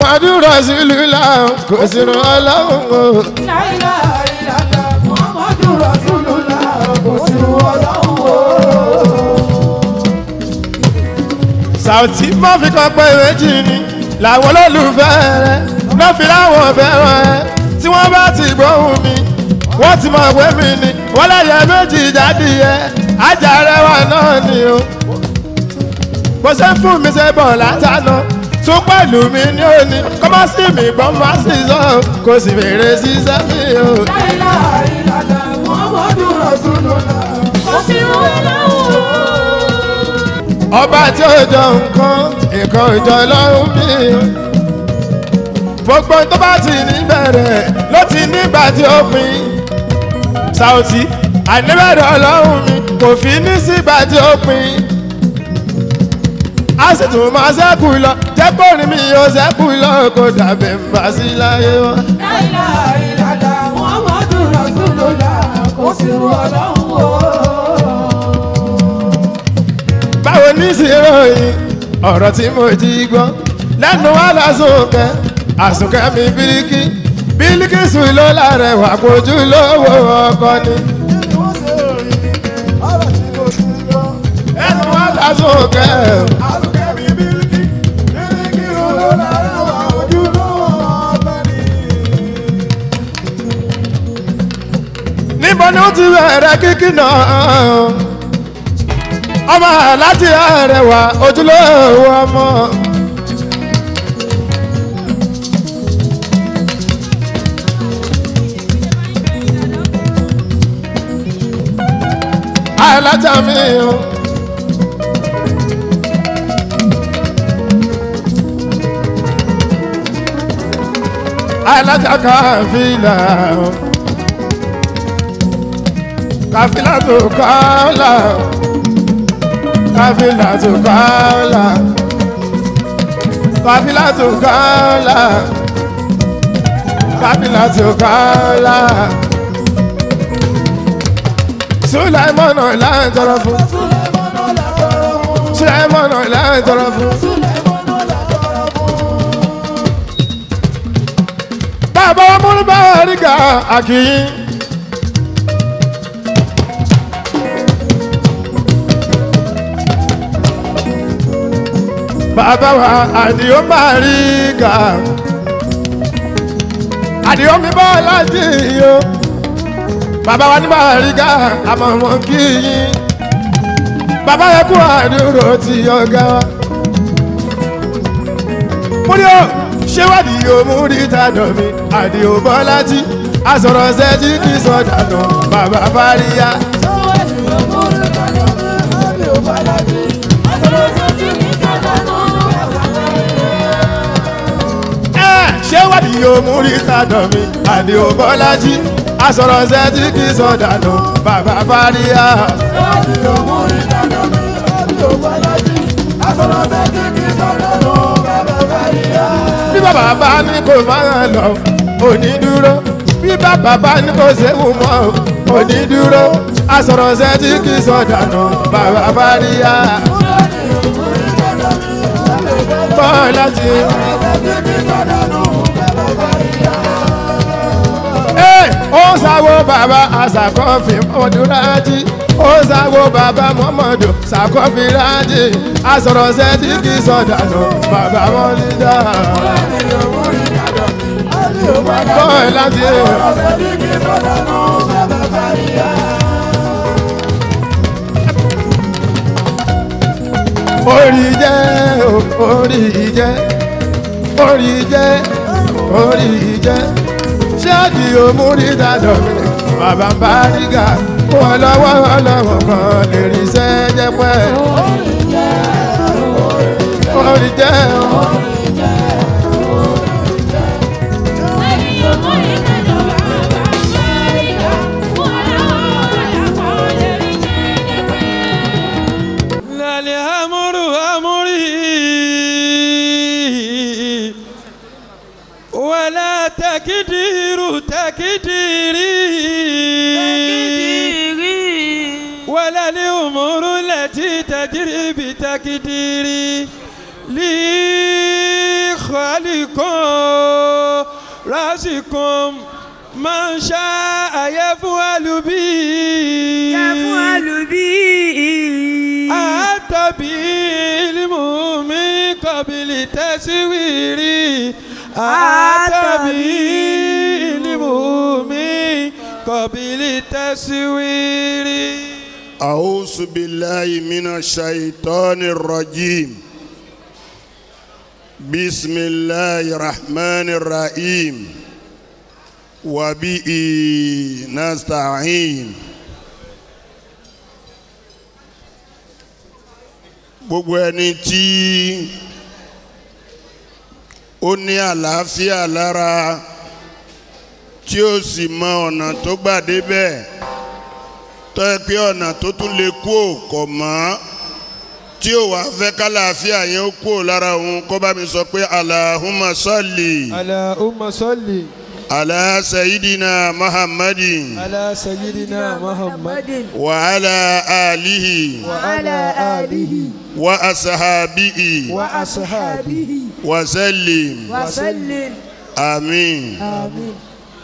muhammadu rasulullah kò sí ran ọlọ́run o. láìlá ìlànà muhammadu rasulullah kò sí ọlọ́run o. Sàùtì má fi kan pé méjì ni làwọn olólùfẹ́ rẹ̀ náà fi láwọn fẹ́ràn ẹ tí wọ́n bá ti gbóhùn mi wọ́n ti mọ̀ pé mi ni wọ́n lẹ́yẹ méjì jáde yẹ ajá rẹwà náà ni o. bó ṣe ń fún mi ṣe bọ̀ látàná tún pẹ̀lú mi ní òní kọ́ má sí mi gbọ́n má sì sọ kò sì fèrè síṣẹ́ mi o. láìlá ìlànà muhammadu rasulullah kò sí ọlọ́run o. ọba tí ó jọ nǹkan nǹkan ìjọ lọ́rùn mi o. gbogbo tó bá ti ní bẹ̀rẹ̀ ló ti nígbà tí ó pin. Sàùtì àníbẹ̀rẹ̀ ọlọ́run mi kò fi ní sígbà tí ó pin. a sì tún máa ṣẹ́kù lọ jẹ́ kó rí mi ó ṣẹ́kù lọ kó dàbí ń bá sí láyé wọn. láìlá ìlànà muhammadu rasulullah kò sí ọlọ́run o. báwo ní ìsìnròyìn ọ̀rọ̀ tí mo jí gbọ́ lẹ́nu wà lásùnkẹ́ àsùnkẹ́ mi bíríkì bíríkì sùn ló lárẹ̀wà kojú lówó ọkọ ni. lẹ́nu wà lásùnkẹ́ níbo ni ó ti bẹ̀rẹ̀ kíkì náà ọmọ láti àrẹwà ojúlówó ọmọ. alájà mi o. alájà káfílà o. káfílà tó kọ́lá o kafila to kala kafila to kala kafila to kala sulaimon ọ̀la ń tọrọ fún sulaimon ọ̀la ń tọrọ fún. bàbá wa múlò bá rí ká àkìyìn. bàbá wa àdìó máa rí ga àdìó mi bọ́ láti yó bàbá wa ní máa rí ga àmọ́ wọn kì í yín bàbá yẹ kú àdúró tí ọ̀gá wa. múrí o ṣé wádìí o múrí tàdọ̀ mi àdìó bọ́ láti àsọ̀rọ̀ ṣẹ́jí kì í sọ̀dà nù bàbá fáríyá. ṣé wádìí yóò mú rí sádọ̀ mi àdé òbọ́lájí àsọ̀rọ̀ ṣẹ́ tí kì í sọ̀dànù bàbá fáríyá. bí bàbá bá ní kò máa lọ òní dúró bí bàbá bá ní kò séwu mọ́ òní dúró àsọ̀rọ̀ ṣẹ́ tí kì í sọ̀dànù bàbá fáríyá. bọ́ọ̀lájí. ó sáwó bàbá àṣàkọ́fì mọ́dúnrájì ó sáwó bàbá mọ́mọ́dù ṣàkọ́fìrájì àsọ̀rọ̀ sẹ́tì kì í sọ̀dànù bàbá wọn lídà. bọ́ọ̀ láti orí jẹ́ orí jẹ́ orí jẹ́ orí jẹ́ ṣáàdì òmùrí dàdọ̀ mi bàbá ń bá rígà kó wọn lọ́wọ́ ọlọ́wọ́ kan lè rí iṣẹ́ jẹ́ pẹ́. orí jẹ́ lálẹ́ amúrú amúrí wàlá takidiru takidiri wàlá ní umuru lẹ́tí tajiri bi takidiri lí خالق رازق من شاء يفعل به يفعل به أتى بعلم من قبل تسويري أتى بعلم من قبل تسويري أعوذ بالله من الشيطان الرجيم بسم الله الرحمن الرحيم وبه نستعين gbogbo ẹni tí ó ní àlàáfíà lára tí ó sì mọ ọ̀nà tó gbà débẹ̀ tó yẹ pé ọ̀nà tó tún lè kú ò kọ̀ mọ́ tí ó wàá fẹ́ kálàáfíà yẹn ó kú ò lára òun kó bá mi sọ pé alahuma salli اللهم صل ala sayidina muhammadin على سيدنا محمد wa ala alihi وعلى آله wa asahabihi وأصحابه wa sallim وسلم amin. آمين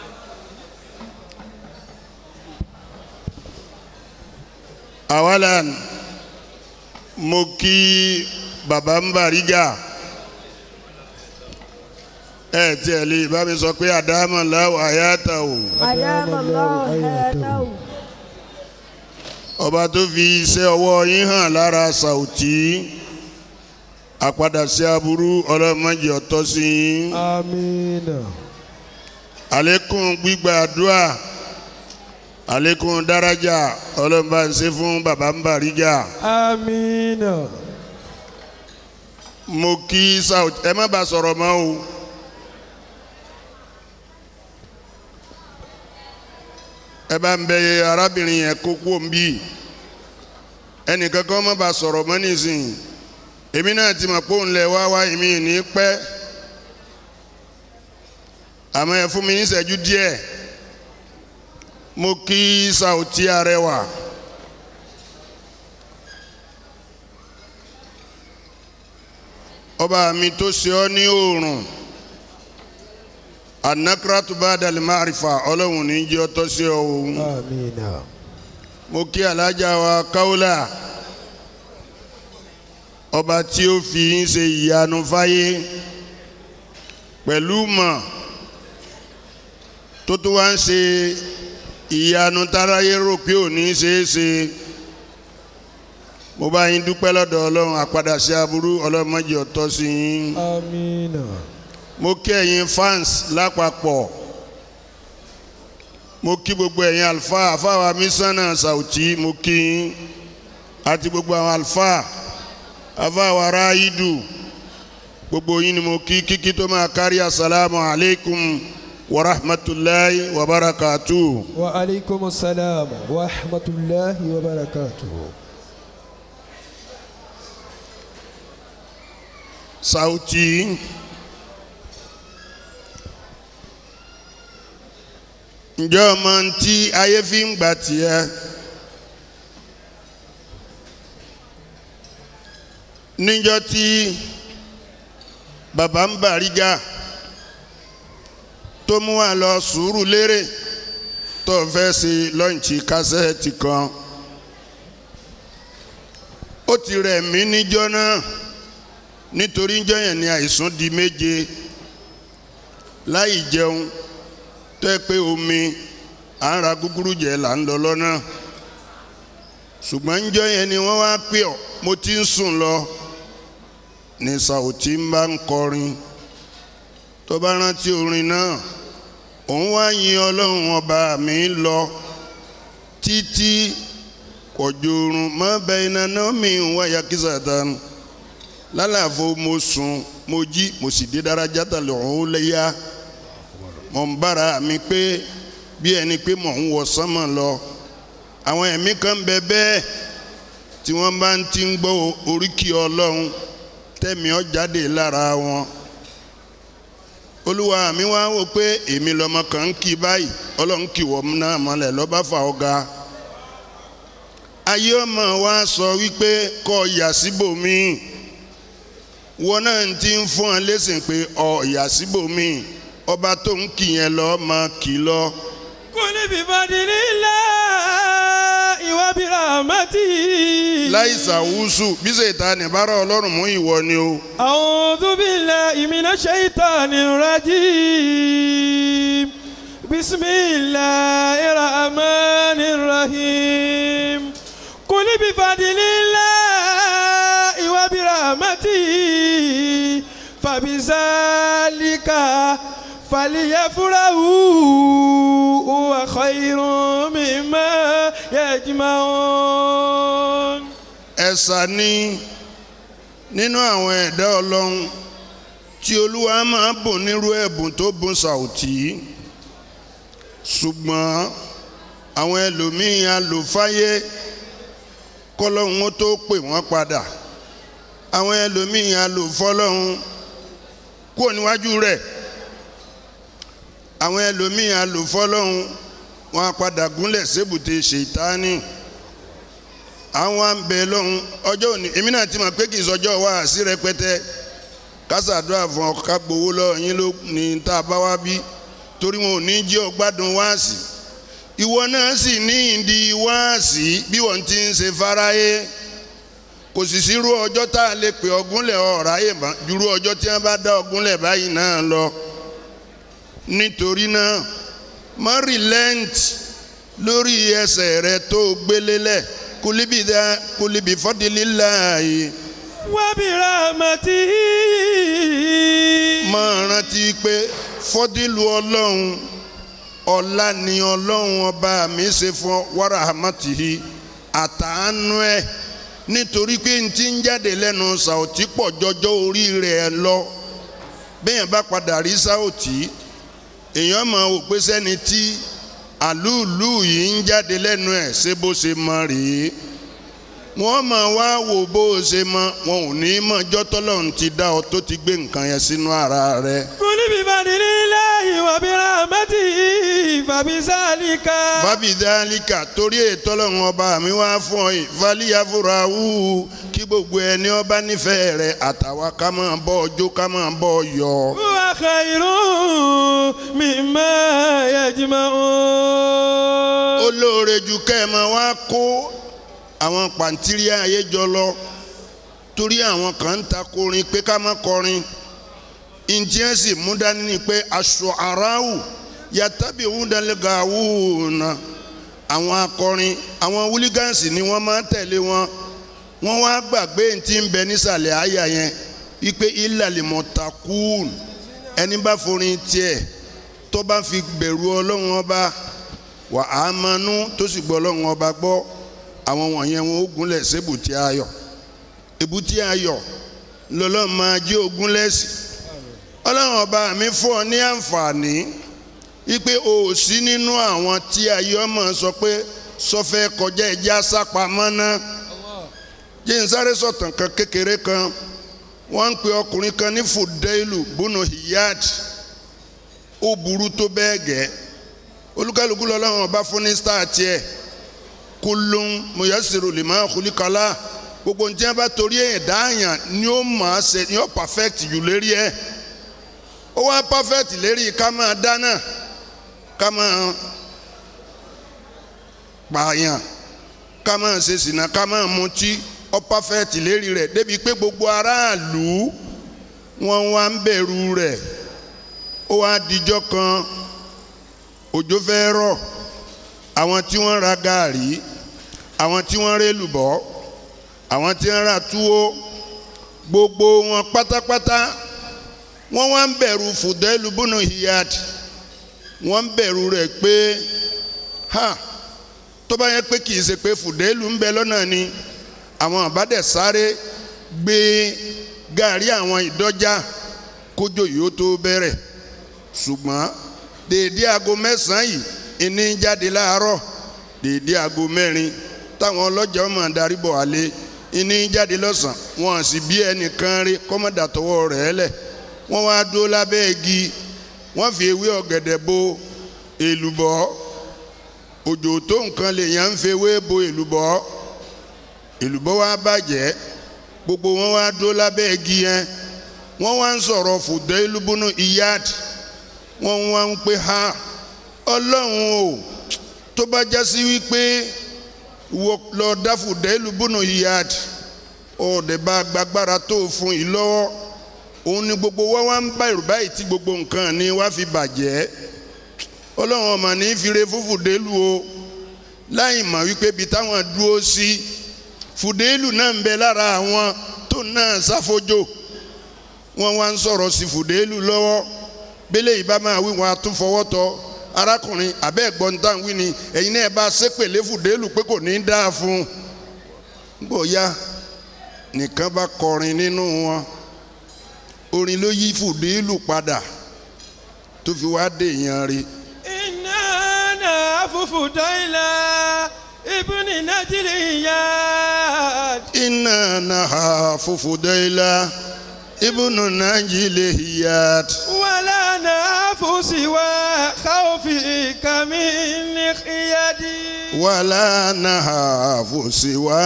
awalan mo kí baba ń bàrígà ẹ tiẹ̀ lè bá mi sọ pé àdámà láwọ àyàtà o أدام الله حياته ọba tó fi iṣẹ́ ọwọ́ yín hàn lára Saoti àpadà sí aburú ọlọ́mọdé ọ̀tọ́ sí yín آمين àlékún gbígbà àdúrà àlékún dárájà ọlọ́mọba ń ṣe fún baba ń bàrígà. آمين mo kí Saoti ẹ má bàa sọ̀rọ̀ mọ́ o. ẹ bá ń bẹ arábìnrin yẹn kó kú òǹbí ẹnìkan kan má bàa sọ̀rọ̀ mọ́ nísìnyí èmi náà ti mọ̀ pé òun lẹ̀ wá wá èmi ní pẹ́ àmọ́ ẹ fún mi ní ìṣẹ́jú díẹ̀ mo kí Saoti Arẹwà ọba mi tó ṣe ọ́ ní oòrùn anakratu badal marifa ọlọ́run ní jẹ́ ọtọ́ sí ọ òun آمين mo kí alájà wa káwọ́là ọba tí ó fi ń ṣe ìyanu fáyé pẹ̀lú mọ̀ tó tó wá ń ṣe ìyanu táráyé rò pé ò ní ṣeé ṣe mo bá yín dúpẹ́ lọ́dọ̀ ọlọ́run àpadà sí aburú ọlọ́run má jẹ́ ọtọ́ sí yín آمين mo kí ẹ̀yin fans lápapọ̀ mo kí gbogbo ẹ̀yin alfa àfáwà mísánà Saoti mo kí yín àti gbogbo àwọn alfa àfáwà ráídù gbogbo yín ni mo kí kíkí tó máa kárí asalaamu alaykum wa rahmatulahi wa barakatuh. وعليكم السلام ورحمة الله وبركاته Saoti ǹjẹ́ ọmọ tí ayé fi ń gbà tiẹ̀ níjọ́ tí bàbá ń Bàrígà tó mú wa lọ sùúrù lérè tó fẹ́ ṣe lọ́ǹchì kásẹ̀tì kan ó ti rẹ̀ mí níjọ́ náà nítorí níjọ́ yẹn ni àìsàn di méje láì jẹun tó yẹ pé omi à ń ra gúgúrú jẹ là ń lọ lọ́nà ṣùgbọ́n níjọ́ yẹn ni wọ́n wá pè ọ́ mo ti ń sùn lọ ní Saoti ń bá ń kọrin tó bá rántí orin náà òun wá yin ọlọ́run ọba mi lọ títí kọjọrun mọ́ bẹ́ẹ̀ iná náà mi ń wáyà kí sàtánu lálàfo mo sùn mo jí mo sì dé dáradá tà lọ́hún léyà mo ń bára mi pé bí ẹni pé mò ń wọ sánmọ̀ lọ àwọn ẹ̀mí kan bẹ bẹ́ẹ̀ tí wọ́n bá ń ti ń gbọ́ oríkì ọlọ́run tẹ̀mí ọ jáde lára wọn olúwa mi wá wò pé èmi lọmọ kan ń kí báyìí ọlọ́run kì wọ́n náà mọ́lẹ̀ lọ́ba fà ọ́ ga ayé ọmọ wa sọ wípé kọ́ yà síbòmíì wọn náà ti ń fún ọ lẹ́sìn pé ọ ìyá síbòmíì ọba tó ń kì yẹn lọ máa kì í lọ. قل بفضل الله وبرحمته láì sàwùsù bí sèta nìbára ọlọ́run mú ìwọ ni o. أعوذ بالله من الشيطان الرجيم بسم الله الرحمن الرحيم قل بفضل الله وبرحمته فبذلك فليفرحوا هو خير مما يجمعون ẹ̀sà ni nínú àwọn ẹ̀dá ọlọ́run tí olúwa máa bùn nírú ẹ̀bùn tó bùn sàùtì ṣùgbọ́n àwọn ẹlòmíín alòfáyé kọ́lọ́hún ó tó pè wọ́n padà àwọn ẹlòmíín alòfọ́lọ́hún kúrò níwájú rẹ̀ àwọn ẹlòmíín alòfọ́lọ́hún wọn á padà gúnlẹ̀ sébùté ṣètánì àwọn àmbẹ lọ́hún ọjọ́ òní èmi náà ti mọ̀ pé kì í sọjọ́ wá sí rẹpẹtẹ kásàdúrà fún ọ ká gbowó lọ yín ló ní tá a bá wá bí torí wọn ò ní jí ọ gbádùn wáàsì ìwọ náà sì ní ìdí wáàsì bí wọ́n ti ń ṣe fáráyé kò sì sírú ọjọ́ tá a lè pè ọgúnlẹ̀ ọ̀ráyè mọ́ jùrú ọjọ́ tí wọ́n bá dá ọgúnlẹ̀ báyìí náà lọ nítorí náà má relent lórí ẹsẹ̀ rẹ tó gbélélẹ̀ kulibi da kulibi fọdililayi وبرحمته máa rántí pé fọdílù ọlọ́run ọlá ni ọlọ́run ọba mi ṣe fún wàrà hamatihi àtàánú ẹ̀ nítorí pé n ti ń jáde lẹ́nu sàòtí pọ̀ jọjọ́ orí rẹ̀ lọ bẹ́ẹ̀ bá padà rí sàòtí èèyàn máa wò pé sẹ́ni tí àlúùlù yìí ń jáde lẹ́nu ẹ̀ ṣé bó ṣe mọ rèé wọ́n máa wá wò bó ṣe mọ wọn ò ní mọ jọ́tọ́lọ́run ti dá ọ tó ti gbé nǹkan yẹn sínú ara rẹ̀. قل بفضل الله وبرحمته فبذلك fábídálíkà torí ètò ọlọ́run ọba mi wá fún ọ yìí fálíyàfúra wú kí gbogbo ẹni ọba nífẹ̀ẹ́ rẹ̀ àtàwa ká máa bọ́ ọjọ́ ká máa bọ́ ọ yọ. هو خير مما يجمعون olóore ju kẹ́ ẹ máa wá kó àwọn pàǹtírí ayé jọ lọ torí àwọn kan ń ta korin pé ká má kọrin ìjẹ́ sì mú dání ni pé aṣọ aráàwù yàtàbí wúdàlẹ́gàwù náà àwọn akọrin àwọn wúlígánsì ni wọ́n máa ń tẹ̀lé wọn wọ́n wá gbàgbé tí ń bẹ nísàlẹ̀ àyà yẹn wípé ìlàlímọ̀tàkùn ẹni bá forin tiẹ̀ tó bá fi bẹ̀rù ọlọ́run ọba wà á manú tó sì gbọ́ ọlọ́run ọba gbọ́ àwọn wọ̀nyẹn wọn ó gúnlẹ̀ sébùtì ayọ̀ èbútì ayọ̀ lọ́lọ́run máa jí ogún lẹ́sìn ọlọ́run ọba mi fún ọ ní àǹfààní wípé o ò sí nínú àwọn tí ayé ọmọ sọ pé sọfẹ́ kọjá ẹja sápamọ́ náà jẹ́ n sáré sọ̀tàn kan kékeré kan wọ́n ń pe ọkùnrin kan ní fudailu bunu hiyad ó burú tó bẹ́ẹ̀ gẹ́ olúkálùkù lọ́lọ́run ọba fún ní star tiẹ̀ kulun muyasiru lima kulikala gbogbo ntí wọn bá torí ẹ̀ dáàyàn ni ó máa ṣe ni ó perfect jù lérí ẹ̀ ó wá perfect lérí ká máa dáná ká máa pààyàn ká máa ṣe sìnà ká máa mutí ó perfect lérí rẹ̀ débi pé gbogbo aráàlú wọn wá ń bẹ̀rù rẹ̀ ó wá dijọ́ kan òjò fẹ́ rọ̀ àwọn tí wọ́n ra gàárì àwọn tí wọ́n rẹ́ lùbọ́ àwọn tí wọ́n ra túwó gbogbo wọn pátápátá wọ́n wá ń bẹ̀rù fùdẹ́lù bùnú hiyad wọ́n ń bẹ̀rù rẹ̀ pé ha tó bá yẹ pé kì í ṣe pé fùdẹ́lù ń bẹ lọ́nà ni àwọn àbádẹ̀ sáré gbé gàárì àwọn ìdọ́jà kójó yìí ó tó bẹ̀rẹ̀ ṣùgbọ́n dèédé aago mẹ́sàn-án yìí ìní jáde láàárọ̀ dèédé aago mẹ́rin táwọn ọlọ́jà ọmọ darí bọ̀ wálé ìní jáde lọ́sàn wọn sì bí ẹnìkan rí kọ́mọ́dà tọwọ́ rẹ̀ lẹ̀ wọ́n wá dúró lábẹ́ igi wọ́n fi ewé ọ̀gẹ̀dẹ̀ bo èlùbọ́ òjò tó nǹkan lèèyàn ń fi ewé bo èlùbọ́ èlùbọ́ wá bàjẹ́ gbogbo wọn wá dúró lábẹ́ igi yẹn wọ́n wá ń sọ̀rọ̀ Fudailu bunu Iyad wọ́n wá ń pè ha ọlọ́run o tó bá já sí wípé wọ́n lọ dá Fudailu bunu Iyad ọ̀dẹ̀ bá gbàgbára tó fún yìí lọ́wọ́ òun ni gbogbo wa wá ń bá ìrùbá yìí tí gbogbo nǹkan ni wá fi bàjẹ́ ọlọ́run ọmọ ní fire fún Fudailu o láì mọ̀ wípé ibi táwọn dúró sí Fudailu náà ń bẹ lára àwọn tó náà sáfojò wọ́n wá ń sọ̀rọ̀ sí Fudailu lọ́wọ́ bẹ́lẹ̀ yìí bá máa wí wọn a tún fọwọ́ tọ́ arákùnrin abẹ́ ẹ̀gbọ́n tá à ń wí ni ẹ̀yin náà bá ṣépèlé Fudailu pé kò ní í dáa fún un bóyá nìkan bá kọrin nínú wọn orin ló yí Fudailu padà tó fi wá dé èèyàn rí iná náà fúfú dọ́ìlà ibùnì nàìjíríà. iná náà Fudaila ibùnú nàìjíríà hiyat wàlá náà fúsìwà káwọ́fì kàmí ní ìyàdí. wàlá náà fòsíwá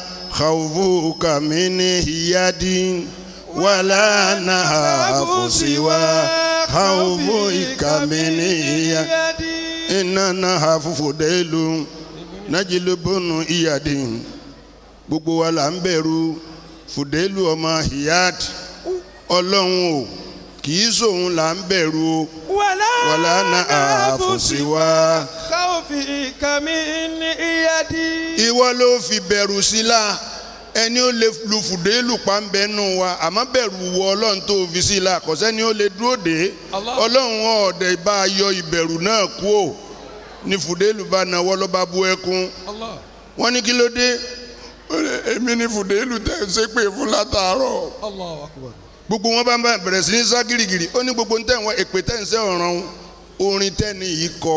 khawfuka min hiyadi wàlá náà fòsíwá khawfuka min hiyadi. iná náà Fudailu nàìjíríà bọ́nù iyadi gbogbo wa là ń bẹ̀rù Fudailu ọmọ hiyad ọlọ́run o kì í sòun là ń bẹ̀rù o wàlá wàlá náà fòsíwá. káwọ́fì kàmí ní ìyàdí. ìwọ ló fi bẹ̀rù sí la ẹni ó lè lu Fudailu pàmbẹ́ nù wa àmọ́ bẹ̀rù wọ ọlọ́run tó fi sí la kò sẹ́ni ó lè dúró dé Allah. ọlọ́run ọ̀dẹ̀ bá a yọ ìbẹ̀rù náà kú ò ní Fudailu bá nawọ́ ló bá bú ẹkún Allah. wọ́n ní kí ló dé Ó ní, èmi ní Fudailu tẹ̀ ń ṣépè fún látàárọ̀ Allahu akbar. gbogbo wọn bá ń bá bẹ̀rẹ̀ sí ní sá girigiri ó ní gbogbo ntẹ̀ wọn èpè tẹ̀ ń sẹ́ ọ̀ràn orin tẹ́ni yìí kọ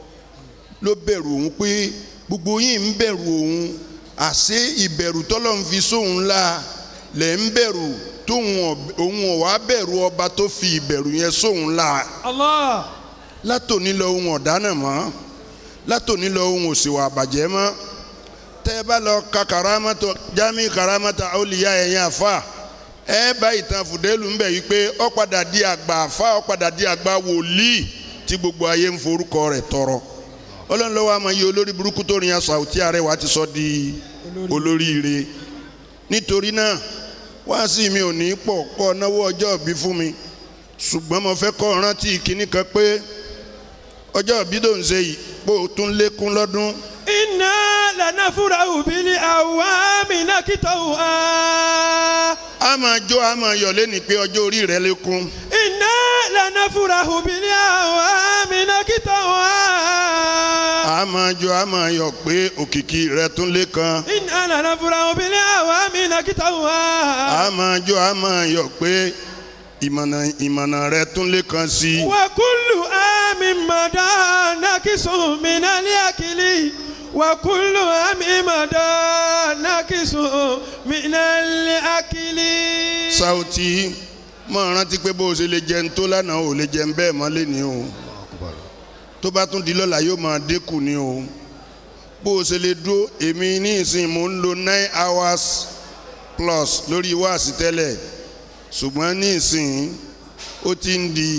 ló bẹ̀rù òun pé gbogbo yìí ń bẹ̀rù òun àṣé ìbẹ̀rù tọ́lọ́ ń fi sóun la lẹ̀ ń bẹ̀rù tóun ọ̀- òun ò wá bẹ̀rù ọba tó fi ìbẹ̀rù yẹn sóun la Allah. látòní lọ ohun ọ̀dánà mọ́ látòní lọ ohun òsèwà àbàjẹ́ mọ́ tẹ́ ẹ bá lọ ka karamata jami karamata olùyà ẹ̀yìn àfa ẹ bá ìtàn Fudailu ń bẹ̀ yí pé ó padà di àgbà àfa ó padà di àgbà wòlíì tí gbogbo ayé ń forúkọ rẹ̀ tọrọ ọlọ́run lọ́wọ́ àmọ́ iye olórí burúkú tó rìn aṣọ àwùjọ Arẹwà ti sọ di olóríire nítorí náà wáàsí mi ò ní pọ̀ kọ́ náwó ọjọ́ ìbí fún mi ṣùgbọ́n mo fẹ́ kọ́ rántí kinní kan pé ọjọ́ ìbí tó ń ṣe yìí pé o tún lékún lọ́dún inna lanafurahu bili awami nakitawa. a máa jó a máa yọ̀ lẹ́ni pé ọjọ́ orí rẹ lékún inna lanafurahu bili awami nakitawa. a máa jó a máa yọ̀ pé òkìkí rẹ tún lékan inna lanafurahu bili awami nakitawa. a máa jó a máa yọ̀ pé ìmọ̀nà ìmọ̀nà rẹ tún lékan sí i. wa kullu ami mada nakisu minali akili. wa kullu ami mada nakisu minali akili. Sauty máa rántí pé bó o ṣe lè jẹun tó lánàá ò lè jẹun bẹ́ẹ̀ mọ́ lẹ́ni o tó bá tún di lọ́la yóò máa dínkù ni o bó o ṣe lè dúró èmi ní ìsìn mò ń lo nine hours plus lórí wáàsí tẹ́lẹ̀ ṣùgbọ́n ní ìsìn ó ti ń di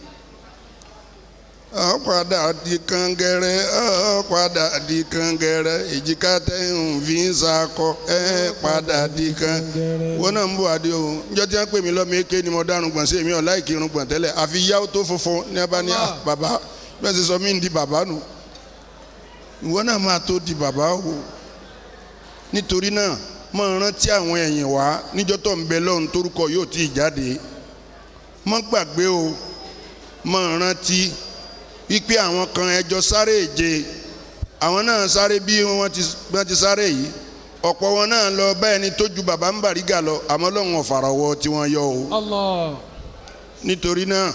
ó padà di kàngẹrẹ ó padà di kàngẹrẹ èjìká tẹ̀hún fi ń sakọ ẹ padà di kan wọn náà ń bọ̀ adé o njọ́ tí wọ́n pè mí lọ́mọ eke ni mo dárun gbọ̀n sí èmi ọ̀ láì kírun gbọ̀n tẹ́lẹ̀ àfi yáwó tó funfun ní abá ní ah, bàbá bí wọ́n ti sọ mí ń di bàbá nù ìwọ náà máa tó di bàbá o nítorí náà máa rántí àwọn ẹ̀yìn wá níjọ́ tó ń bẹ lọ́run torúkọ yóò tí ì jáde má gbàgbé o máa rántí wípé àwọn kan ẹjọ́ sáré èje àwọn náà sáré bí wọ́n ti bí wọ́n ti sáré yìí ọ̀pọ̀ wọn náà lọ bá ẹni tó ju bàbá ń bàrígà lọ àmọ́ lọ́wọ́n ọ̀fàràwọ̀ tí wọ́n yọ o Allah. nítorí náà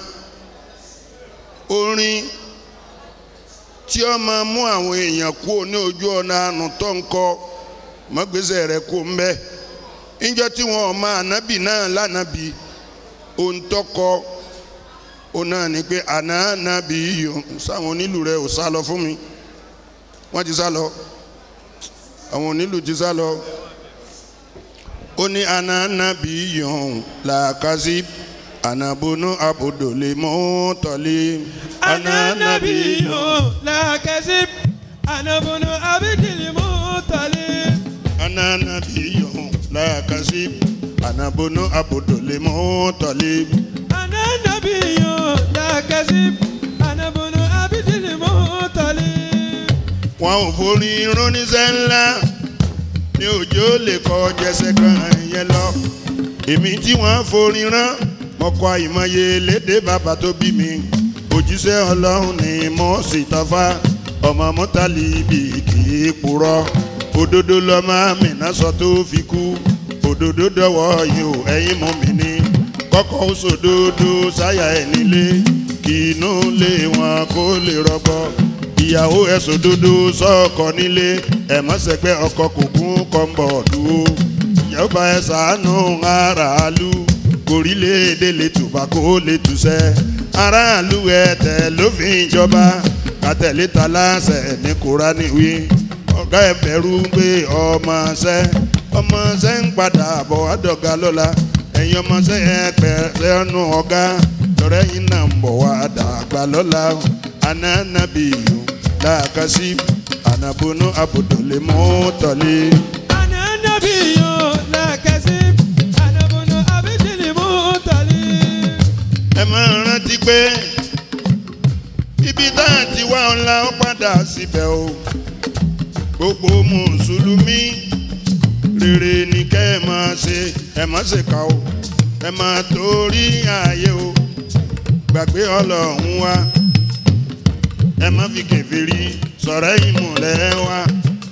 orin tí ó máa mú àwọn èèyàn kú ní ojú ọ̀nà àánú tó ń kọ mọ́gbèsè rẹ̀ kó ń bẹ́ níjọ́ tí wọn ò máa ànábì náà lánàbì ohun tó kọ ó náà ní pé àná ànábì yìí sáwọn onílù rẹ̀ ò sá lọ fún mi wọ́n ti sá lọ àwọn onílù ti sá lọ ó ní ananabi yòówù làkàzí anabunu abudulè mọ́tọ́lé أنا نبي لا كذب أنا ابن عبد المطلب ananabi yòówù làkàzí anabunu abudulè mọ́tọ́lé. أنا نبي لا كذب أنا ابن عبد المطلب wọn ò forí ránníṣẹ́ ńlá ní òjò lè kọ jẹsẹ̀ kan yẹn lọ èmi tí wọ́n forí rán mọ̀kọ́ àìmọye lédè bàbá tó bí mi òjíṣẹ́ ọlọ́run ni mo sì tọ́fà ọmọ mọ́tàlì ibi kì í purọ́ òdodo lọ́mọ àmìnà sọ tó fi kú òdodo dọ̀wọ́ yìí ò ẹ̀yin mú mi ní kọ́kọ́ ó sòdodo sáyà ẹ̀ nílé kí inú lé wọn kó lè rọgbọ ìyàwó ẹ̀sùn dúdú sọ́ọ̀kọ nílé ẹ̀mọ́sẹ̀gbẹ́ ọkọ kò kún kọ́ńbọ̀ dúró ìyàwó bá ẹ sàánú aráàlú kòrílẹ̀-èdè lè tùbà kó lè tùsẹ́ aráàlú ẹ̀tẹ̀ ló fi ń jọba kàtẹ́lẹ́ ta láṣẹ ní kúránì wí ọ̀gá ẹ̀ bẹ̀rù pé ọmọ ṣẹ́ ọmọ ṣẹ́ ń padà bọ̀ àdọ̀gá lọ́la ẹ̀yin ọmọ ṣẹ́ ẹ̀ pẹ̀lẹ́ ọ̀nù ọ̀gá lọ́rẹ́ yìí náà ń bọ̀ wá dàgbà lọ́la ananabiyu làkàsí anabunu abudulè mọ́tọ́lé. أنا نبي لا كذب أنا ابن عبد المطلب ẹ máa rántí pé ibi tá a ti wá ńlá ó padà síbẹ̀ o gbogbo mùsùlùmí rere ni kẹ́ ẹ máa ṣe ẹ má ṣe kà o ẹ máa torí ààyè o gbàgbé ọlọ́run wa ẹ má fi kèfèrí sọ̀rọ̀ ìmùlẹ̀ wa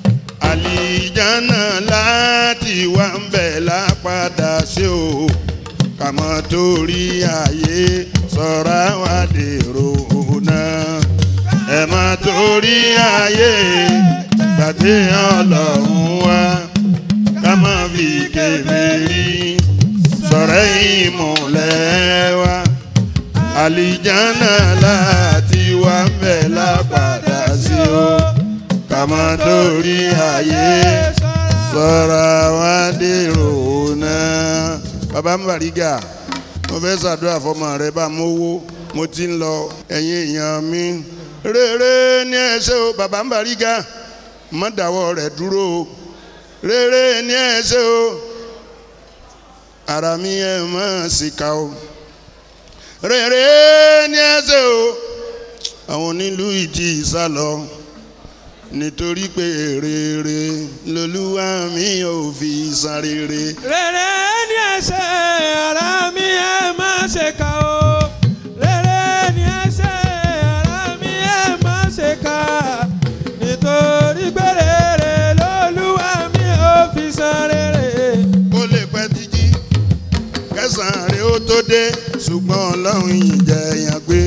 àlìjáná láti wá ń bẹ̀ lápadà sí o kàmọ́ torí ayé sọ̀rọ̀ wa dèrò náà ẹ má torí ayé gbàgbé ọlọ́run wa ká má fi kèfèrí sọ̀rọ̀ ìmùlẹ̀ wa àlìjáná láti wá ń bẹ̀ lápadà sí o kàmọ́ torí ayé sọ̀rọ̀ wa dèrò náà. bàbá mbàrígà mo fẹ́ ṣàdúrà fọmọ rẹ bá mówó mo ti ń lọ ẹ̀yin èèyàn mi rere ní ẹsẹ̀ o bàbá mbàrígà má dáwọ́ rẹ̀ dúró o rere ní ẹsẹ̀ o ara mi ẹ̀ má sì ká o rere ní ẹsẹ̀ o àwọn onílù ìdí ìsálọ nítorí pé rere lolúwa mi ò fi san rere. rere ni ẹsẹ̀ ara mi ẹ má ṣe kà o rere ni ẹsẹ̀ ara mi ẹ má ṣe kà nítorí pé rere lolúwa mi ò fi san rere. ó lè pẹ́ títí kẹsàn-án rẹ̀ ó tó dé ṣùgbọ́n ọlọ́run ìjẹyàn gbé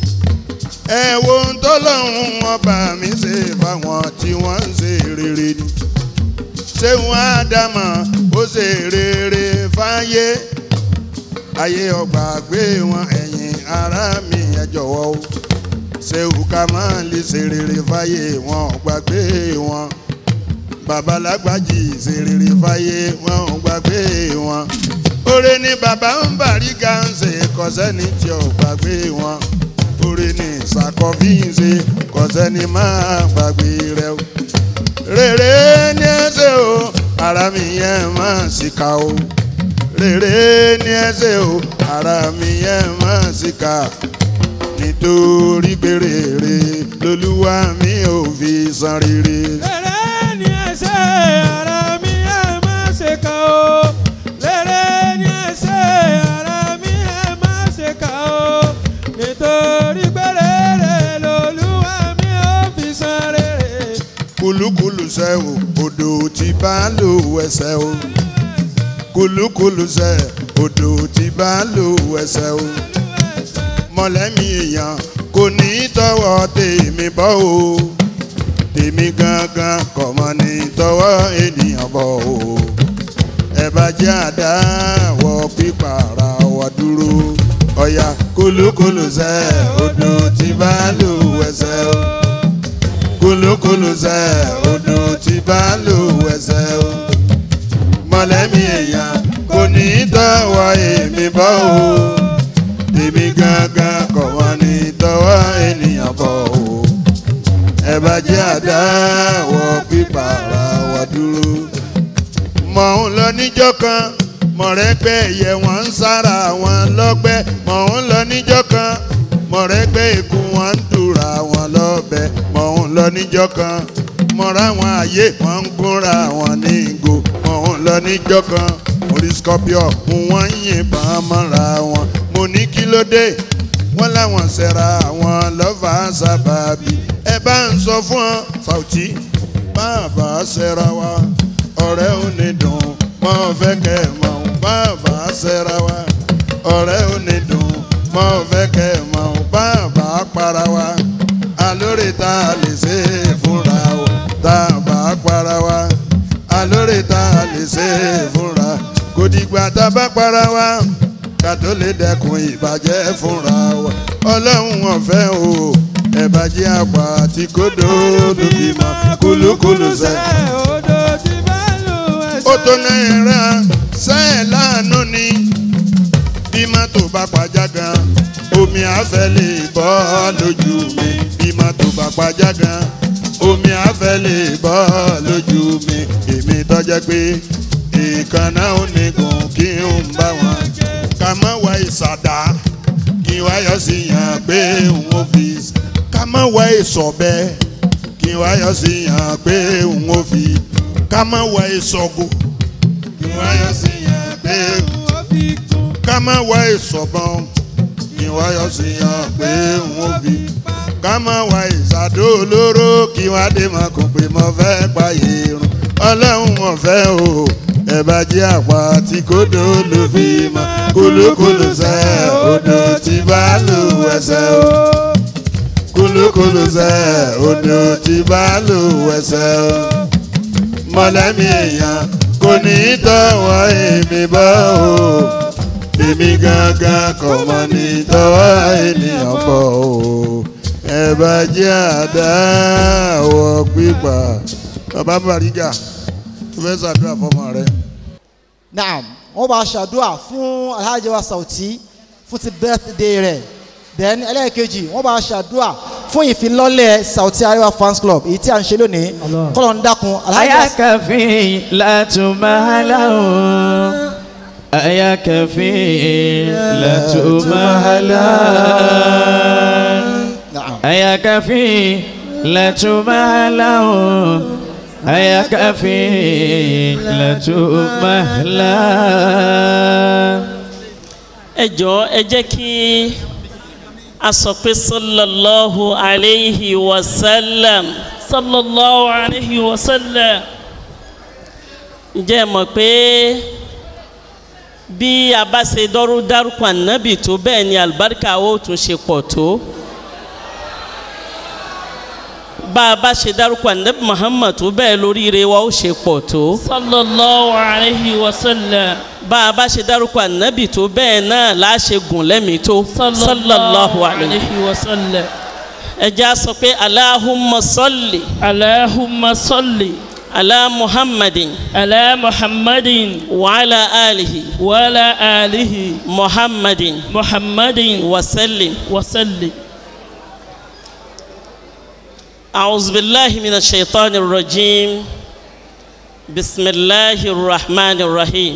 ẹ wo ohun tó lọ́hùn ọba mi ṣe fáwọn tí wọ́n ń ṣe rere ni ṣéun ádámà ó ṣe rere fáyé ayé ọgbà gbé wọn ẹ̀yìn ara mi ẹ jọ̀wọ́ o ṣéun ká máa lè ṣe rere fáyé wọn ọgbà gbé wọn babalágbájì ṣe rere fáyé wọn ọgbà gbé wọn oore ni bàbá ń bàríkà ń ṣe kọ́sẹ́ni tí ò gbàgbé wọn oore ni ìsàkọ́bí ń ṣe kọ́sẹ́ni máa gbàgbé rẹ o rere ní ẹsẹ̀ o ara mi yẹn máa ṣìkà o rere ní ẹsẹ̀ o ara mi yẹn máa ṣìkà nítorí pé rere lolúwa mi ò fi san rere. rere ni ẹsẹ̀ ara mi ẹ má ṣe kà o rere ni ẹsẹ̀ ara mi ẹ má ṣe kà o nítorí pé rere lolúwa mi ò fi san rere. kulukulu sẹ o odò tí bá lò ẹsẹ o kulukulu sẹ odò tí bá lò ẹsẹ o mọ̀lẹ́mí èèyàn kò ní tọwọ́ tèmi bọ́ o tèmi gangan kò mọ̀ ní tọwọ́ ènìyàn bọ́ o ẹ bá jẹ́ àdáwọ̀ pípàrà wà dúró ọ̀yà kulukulu sẹ odò tí bá lò ẹsẹ o kulukulu sẹ odò tí bá lò ẹsẹ o mọ̀lẹ́mí èèyàn ní tọ́wọ́ èmi bọ́ o tèmi gángan kò wọ́n ní tọ́wọ́ ènìyàn bọ́ o ẹ bá jẹ́ àdáwọ̀ pípa ara wa dúró. mọ̀ ń lọ níjọ́ kan mọ̀rẹ́gbẹ́ ẹ̀yẹ wọn ń sára wọn lọ́gbẹ́ mọ̀ ń lọ níjọ́ kan mọ̀rẹ́gbẹ́ èkó wọn ń dùrà wọn lọ́bẹ̀ mọ̀ ń lọ níjọ́ kan mọ̀ra wọn àyè wọn ń gúnra wọn ní ìgò mọ̀ ń lọ níjọ́ kan orí scorpio mú wọn yìnbọn mọ́ra wọn mo ní kí ló dé wọ́n láwọn ṣẹ̀ra àwọn lọ́fà sábàbí ẹ bá ń sọ fún ọ Sauty bàbá ṣẹ̀ra wa ọ̀rẹ́ ò ní dùn wọ́n fẹ́ kẹ́ ẹ̀ mọ̀ ọ́n bàbá ṣẹ̀ra wa ọ̀rẹ́ ò ní dùn wọ́n fẹ́ kẹ́ ẹ̀ mọ̀ ọ́n bàbá para wa alórí tá a lè ṣe é fúnra o tá a bá para wa alórí tá a lè ṣe é fúnra kò dìgbà tá a bá para wa ká tó lè dẹ́kun ìbàjẹ́ fúnra wa ọlọ́run ọ̀fẹ́ o ẹ̀bàjẹ́ àpá àti kódó lóbi mọ́ kúlúkúlù sẹ́. odò tí bá lù ẹsẹ̀. ó tó náírà sẹ́ẹ̀ láàánú ni bí mọ́tò bá pàjá gan omi àfẹ́ lè bọ́ lójú mi bí mọ́tò bá pàjá gan omi àfẹ́ lè bọ́ lójú mi èmi tọ́jẹ́ pé ìkànnà onígun kí n bá wọn ká má wá ìsàdá kí wá yọ sí yàn pé òun ò fi ká má wá ìsọ̀bẹ kí wá yọ sí yàn pé òun ò fi ká má wá ìsọ̀gò kí wá yọ sí yàn pé òun ó fi kún. ká má wá ìsọ̀bọ̀n kí wá yọ sí yàn pé òun ò fi ká má wá ìsàdó olóró kí wá dé mọ́ kó pé mo fẹ́ pààyè irun ọlọ́run mo fẹ́ o ẹ bá jẹ́ àpá tí kò dó ló fi mọ́ kúlúkúlù sẹ́ odò tí bá lù ẹsẹ̀ o kúlúkúlù sẹ́ odò tí bá lù ẹsẹ̀ o mọ̀lẹ́mí èèyàn kò ní tọwọ́ èmi bọ́ o èmi gangan kò mọ̀ ní tọwọ́ ènìyàn bọ́ o ẹ bá jẹ́ àdáwọ̀ pípa bàbá Bariga tó fẹ́ ṣàdúrà fọmọ rẹ. naam wọ́n bá ṣàdúrà fún alhaji wa Sauty fún ti birthday rẹ̀ then ẹlẹ́ẹ̀kejì wọ́n bá ṣàdúrà fún ìfilọ́lẹ̀ Sauty Arewa fans club èyí tí a ń ṣe lónìí kọ́lọ̀ ń dákun alhaji wa ayakafi latumahalahu ayakafi latumahalahu naam ayakafi latumahalahu ayakafi latumahalahu. ẹ jọ̀ọ́ ẹ jẹ́ kí a sọ pé sallallahu alayhi wa sallam sallallahu alayhi wa sallam ǹjẹ́ ẹ mọ̀ pé bí a bá ṣe dọ́rú dárúkọ ànábì tó bẹ́ẹ̀ ni àlùbáríkà ó tún ṣe pọ̀ tó bá a bá ṣe dárúkọ ànábì muhammad tó bẹ́ẹ̀ lóríire wa ó ṣe pọ̀ tó sallallahu alayhi wa sallam bá a bá ṣe dárúkọ ànábì tó bẹ́ẹ̀ náà láṣẹ gùn lẹ́mìí tó sallallahu alayhi wa sallam ẹ jẹ́ a sọ pé aláhùnmá sọ́ọ̀lì allahumma salli alá muhammadin ala muhammadin wàhálà alihi wa ala alihi muhammadin muhammadin wasallim. wa salli أعوذ بالله من الشيطان الرجيم بسم الله الرحمن الرحيم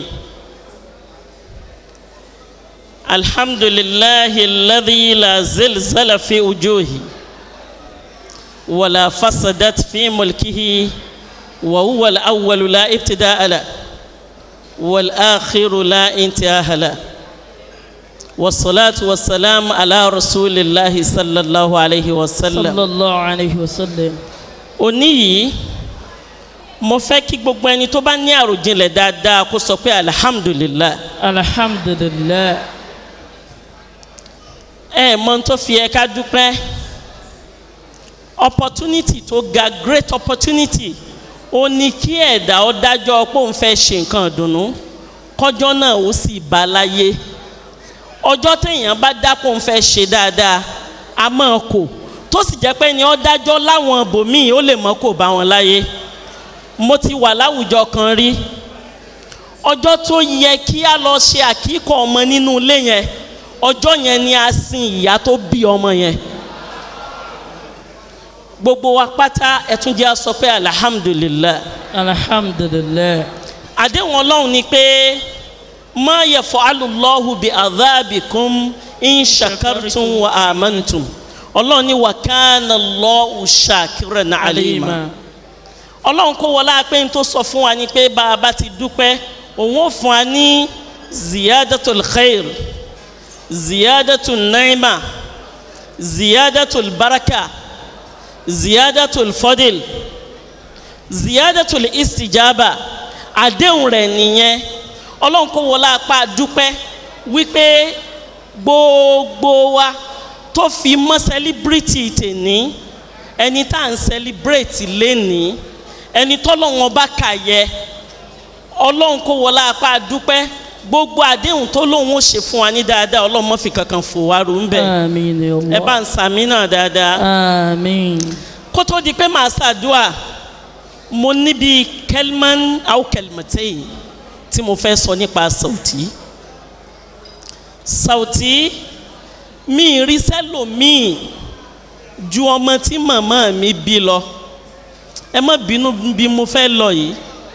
الحمد لله الذي لا زلزل في وجوهه ولا فسدت في ملكه وهو الأول لا ابتداء له والآخر لا انتهاء له والصلاة والسلام على رسول الله صلى الله عليه وسلم sallallahu alayhi wa sallam òní yìí mo fẹ́ kí gbogbo ẹni tó bá ní àròjinlẹ̀ dáadáa kó sọ pé alihamudulilayi alhamdulillah ẹ mọ ohun tó fi ẹ ká dúpẹ́ opportunity tó ga great opportunity ó ní kí ẹ̀dá ó dájọ́ pé òun fẹ́ ṣe nǹkan ìdùnnú kọjọ́ náà ó sì bá láyé ọjọ́ téèyàn bá dápò ń fẹ́ ṣe dáadáa a máa kò tó sì jẹ́ pé ni ó dájọ́ láwọn ibòmíì ó lè mọ́ kò bá wọn láyé mo ti wà láwùjọ kan rí ọjọ́ tó yẹ kí a lọ ṣe àkíkọ̀ ọmọ nínú ilé yẹn ọjọ́ yẹn ni a sin ìyá tó bí ọmọ yẹn gbogbo wa pátá ẹtún jẹ́ sọ pé alihamudulilayi alhamdulilayi àdéhùn ọlọ́run ni pé má yẹ fọ alùlọ́hù bí adábìkún ń ṣàkàtún wa àmàntún ọlọ́run ní wà kánà lọ́hù ṣàkírẹ̀ ní àlèmá ọlọ́run kó wọlé pé n tó sọ fún wa ni pé bá a bá ti dúpẹ́ òun ó fún wa ní ziyadatul khair ziyadatul naima ziyadatul baraka ziyadatul fadil ziyadatul istijaba àdéhùn rẹ̀ nìyẹn ọlọ́run kó wọlé apá dúpẹ́ wípé gbogbo wa tó fi mọ́ sẹ́líbírìtì tèní ẹni tá à ń sẹ́líbírìtì lénìí ẹni tọ́lọ́run ọba kà yẹ ọlọ́run kó wọlé apá dúpẹ́ gbogbo àdéhùn tó lóun ó ṣe fún wa ní dáadáa ọlọ́run má fi kankan fò wá rò ń bẹ̀ àmín ya ẹ bá Allah ń sàmì náà dáadáa àmín kó tó di pé màá ṣàdúà mo níbi kelman aw kelmatein tí mo fẹ́ sọ nípa sauti sauti mi rí sẹ́lòmíì ju ọmọ tí màmá mi bí lọ ẹ má bínú bí mo fẹ́ lọ yìí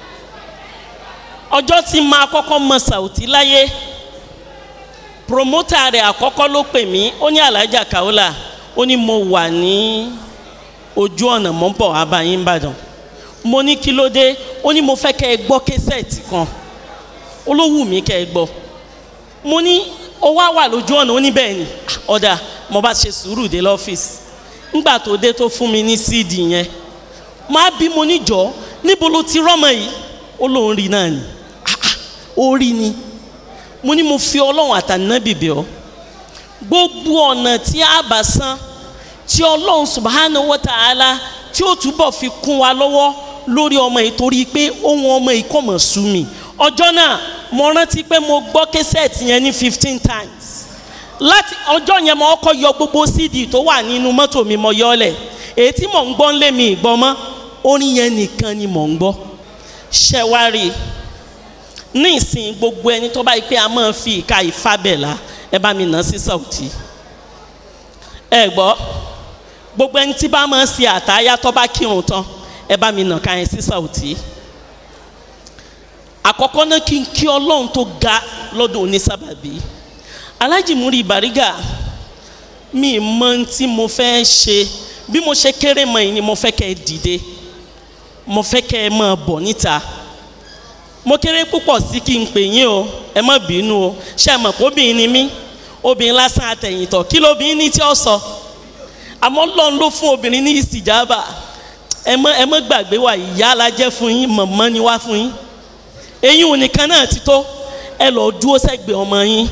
ọjọ́ tí máa kọ́kọ́ mọ sauti láyé promota rẹ̀ àkọ́kọ́ ló pè mí ó ní alájà kaola ó ní mo wà ní ojú ọ̀nà mọ́ bọ̀ abayín ìbàdàn mo ní kí ló dé ó ní mo fẹ́ kẹ́ ẹ gbọ́ késẹ̀tì kan ó ló wù mí kẹ́ ẹ gbọ́ mo ní ó wá wà lójú ọ̀nà ó ní bẹ́ẹ̀ ni Ah, ọ̀dà mo bá ṣe sùúrù dé lọ́fíìsì ńgbà tó dé tó fún mi ní cd yẹn máa bí mo níjọ́ níbo ló ti rọ́mọ yìí ó lóun rí náà ni Ah, ah, ó rí ni mo ní mo fi ọlọ́run àtànábì bẹ̀ ọ́ gbogbo ọ̀nà tí a bá san tí ọlọ́run subahana wa ta'ala tí ó túbọ̀ fi kún wa lọ́wọ́ lórí ọmọ yìí torí pé ohun ọmọ yìí kò mọ̀ sú mi ọjọ́ náà mo rántí pé mo gbọ́ kẹsẹ̀tì yẹn ní fifteen times láti ọjọ́ yẹn mo kọ́ yọ gbogbo cd tó wà nínú mọ́tò mi mo yọ ọ́ lẹ̀ èyí tí mò ń gbọ́ ń lé mi ìgbọ́ mọ́ orin yẹn nìkan ni mò ń gbọ́ ṣẹ́wárí ní ìsìn gbogbo ẹni tó bá yí pé a máa fi ìka ìfábẹ̀là ẹ bá mi nà sí sàùtì ẹ gbọ́ gbogbo ẹni tí bá máa ṣe àtàyà tó bá kírun tán ẹ bá mi nà ká yẹn sí sàùtì àkọ́kọ́ náà kí n kí ọlọ́run tó ga lọ́dún onísábàbí alájì múri bàrígà mi mọ ohun tí mo fẹ́ ṣe bí mo ṣe kéré mọ yìí ni mo fẹ́ kẹ́ ẹ dìde mo fẹ́ kẹ́ ẹ máa bọ̀ níta mo kéré púpọ̀ sí kí n pè yín o ẹ má bínú o ṣé ẹ mọ̀ pé obìnrin ni mí obìnrin lásán àtẹ̀yìntọ̀ kí lóbìnrin ní tí ó sọ àmọ́ lọ́n ló fún obìnrin ní ìsìjàbà ẹ mọ́ ẹ mọ́ gbàgbé wa ìyá alájẹ́ fún yín mọ̀mọ́ ni wá fún yín eyín òun nìkan náà ti tó ẹ lọ dúró sẹ́gbẹ̀ẹ́ ọmọ yín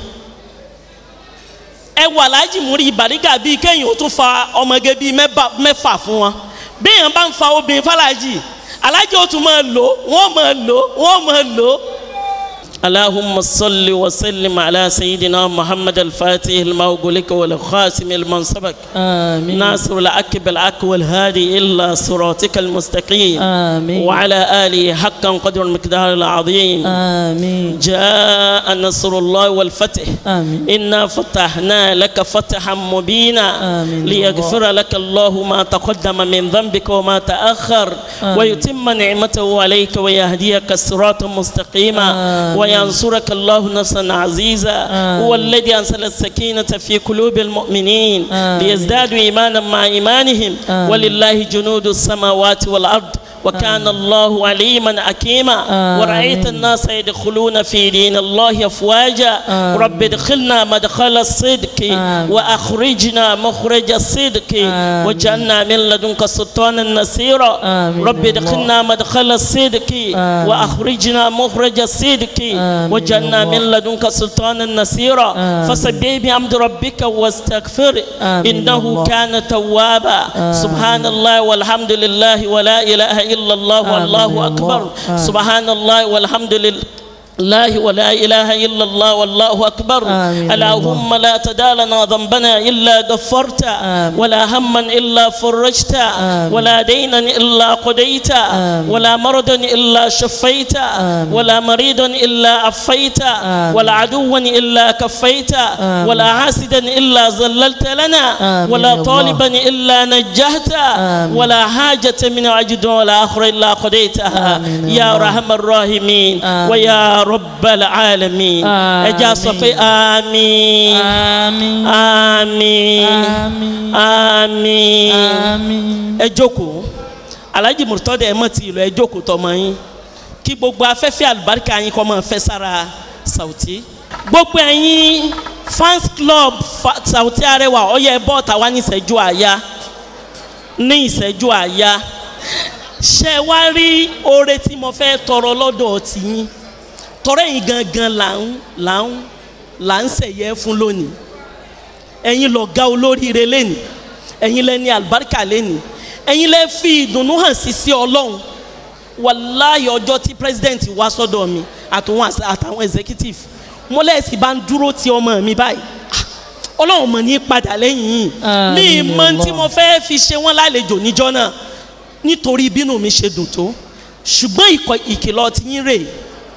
ẹ wà láàjì múrí ìbàdígà bíi kéèyàn ó tún fa ọmọge bíi mẹ́bà- mẹ́fà fún wọn bí èèyàn bá ń fa obìnrin fàlàjì alájì ó tún máa lò wọ́n máa lò wọ́n máa lò. اللهم صل وسلم على سيدنا محمد الفاتح المغلق والخاتم المنسبك آمين ناصر العك بالعك والهادي إلا صراطك المستقيم آمين وعلى آله حقا قدر المقدار العظيم آمين جاء نصر الله والفتح آمين إنا فتحنا لك فتحا مبينا آمين. ليغفر لك الله ما تقدم من ذنبك وما تأخر آمين. ويتم نعمته عليك ويهديك صراطا مستقيما آمين. وينصرك الله نصرا عزيزا آمين. هو الذي أنزل السكينة في قلوب المؤمنين آمين. ليزدادوا إيمانا مع إيمانهم آمين. ولله جنود السماوات والأرض وكان الله عليما حكيما آمين. ورأيت الناس يدخلون في دين الله أفواجا آمين. رب ادخلنا مدخل الصدق آمين. وأخرجنا مخرج الصدق آمين. وجعلنا من لدنك سلطانا نصيرا آمين. رب ادخلنا مدخل الصدق آمين. وأخرجنا مخرج الصدق آمين. وجعلنا من لدنك سلطانا نصيرا آمين. فسبح بحمد ربك واستغفر آمين. إنه الله. كان توابا آمين. سبحان الله والحمد لله ولا إله إلا الله آمين. والله الله. أكبر آمين. سبحان الله والحمد لله الله ولا إله إلا الله والله أكبر آمين. اللهم لا تدع لنا ذنبنا إلا غفرت آمين. ولا هما إلا فرجت آمين. ولا دينا إلا قضيت آمين. ولا مرضا إلا شفيت آمين. ولا مريضا إلا عفيت آمين. ولا عدوا إلا كفيت آمين. ولا حاسدا إلا ذللت لنا آمين ولا يا الله. طالبا إلا نجهت آمين. ولا حاجة من عجد ولا آخر إلا قضيتها آمين يا يا الله. أرحم الراحمين آمين. ويا رب العالمين آمين. ẹja sọ pé àmín Àmín. àmín Àmín. àmín Àmín. ẹ jókòó alhaji murtado ẹ mọ̀ tí ìlú ẹ jókòó tọmọ yín kí gbogbo afẹ́fẹ́ àlùbáríkà yín kọ́ máa fẹ́ sára Sauty gbogbo ẹ̀yin fans club fa- Sauty Arẹwà ọyẹ bọ́ọ̀tà wá ní ìṣẹ́jú àyà ní ìṣẹ́jú àyà ṣe wá rí oore tí mo fẹ́ tọrọ lọ́dọ̀ tiyín tọrọ ẹ̀yin gangan là ń là ń là ń ṣẹ̀yẹ fún lónìí ẹ̀yin lọ̀gá olóríire lẹ́nìí ẹ̀yin lẹ́ni àlùbáríkà lẹ́nìí ẹ̀yin lẹ́ fi ìdùnnú hàn sí sí ọlọ́run wàláyé ọjọ́ tí president wá sọ́dọ̀ mi àtàwọn àṣà- àtàwọn executive mo lẹ́sìn bá ń dúró ti ọmọ mi báyìí Ah, ọlọ́run mọ̀ ní padà lẹ́yìn yìí mi Àmín mọ tí Allah. mo fẹ́ fi ṣe wọ́n lálejò níjọ́ náà nítorí bínú mi ṣe dùn tó ṣùgbọ́n ìkọ̀- ìkìlọ̀ ti yín rèé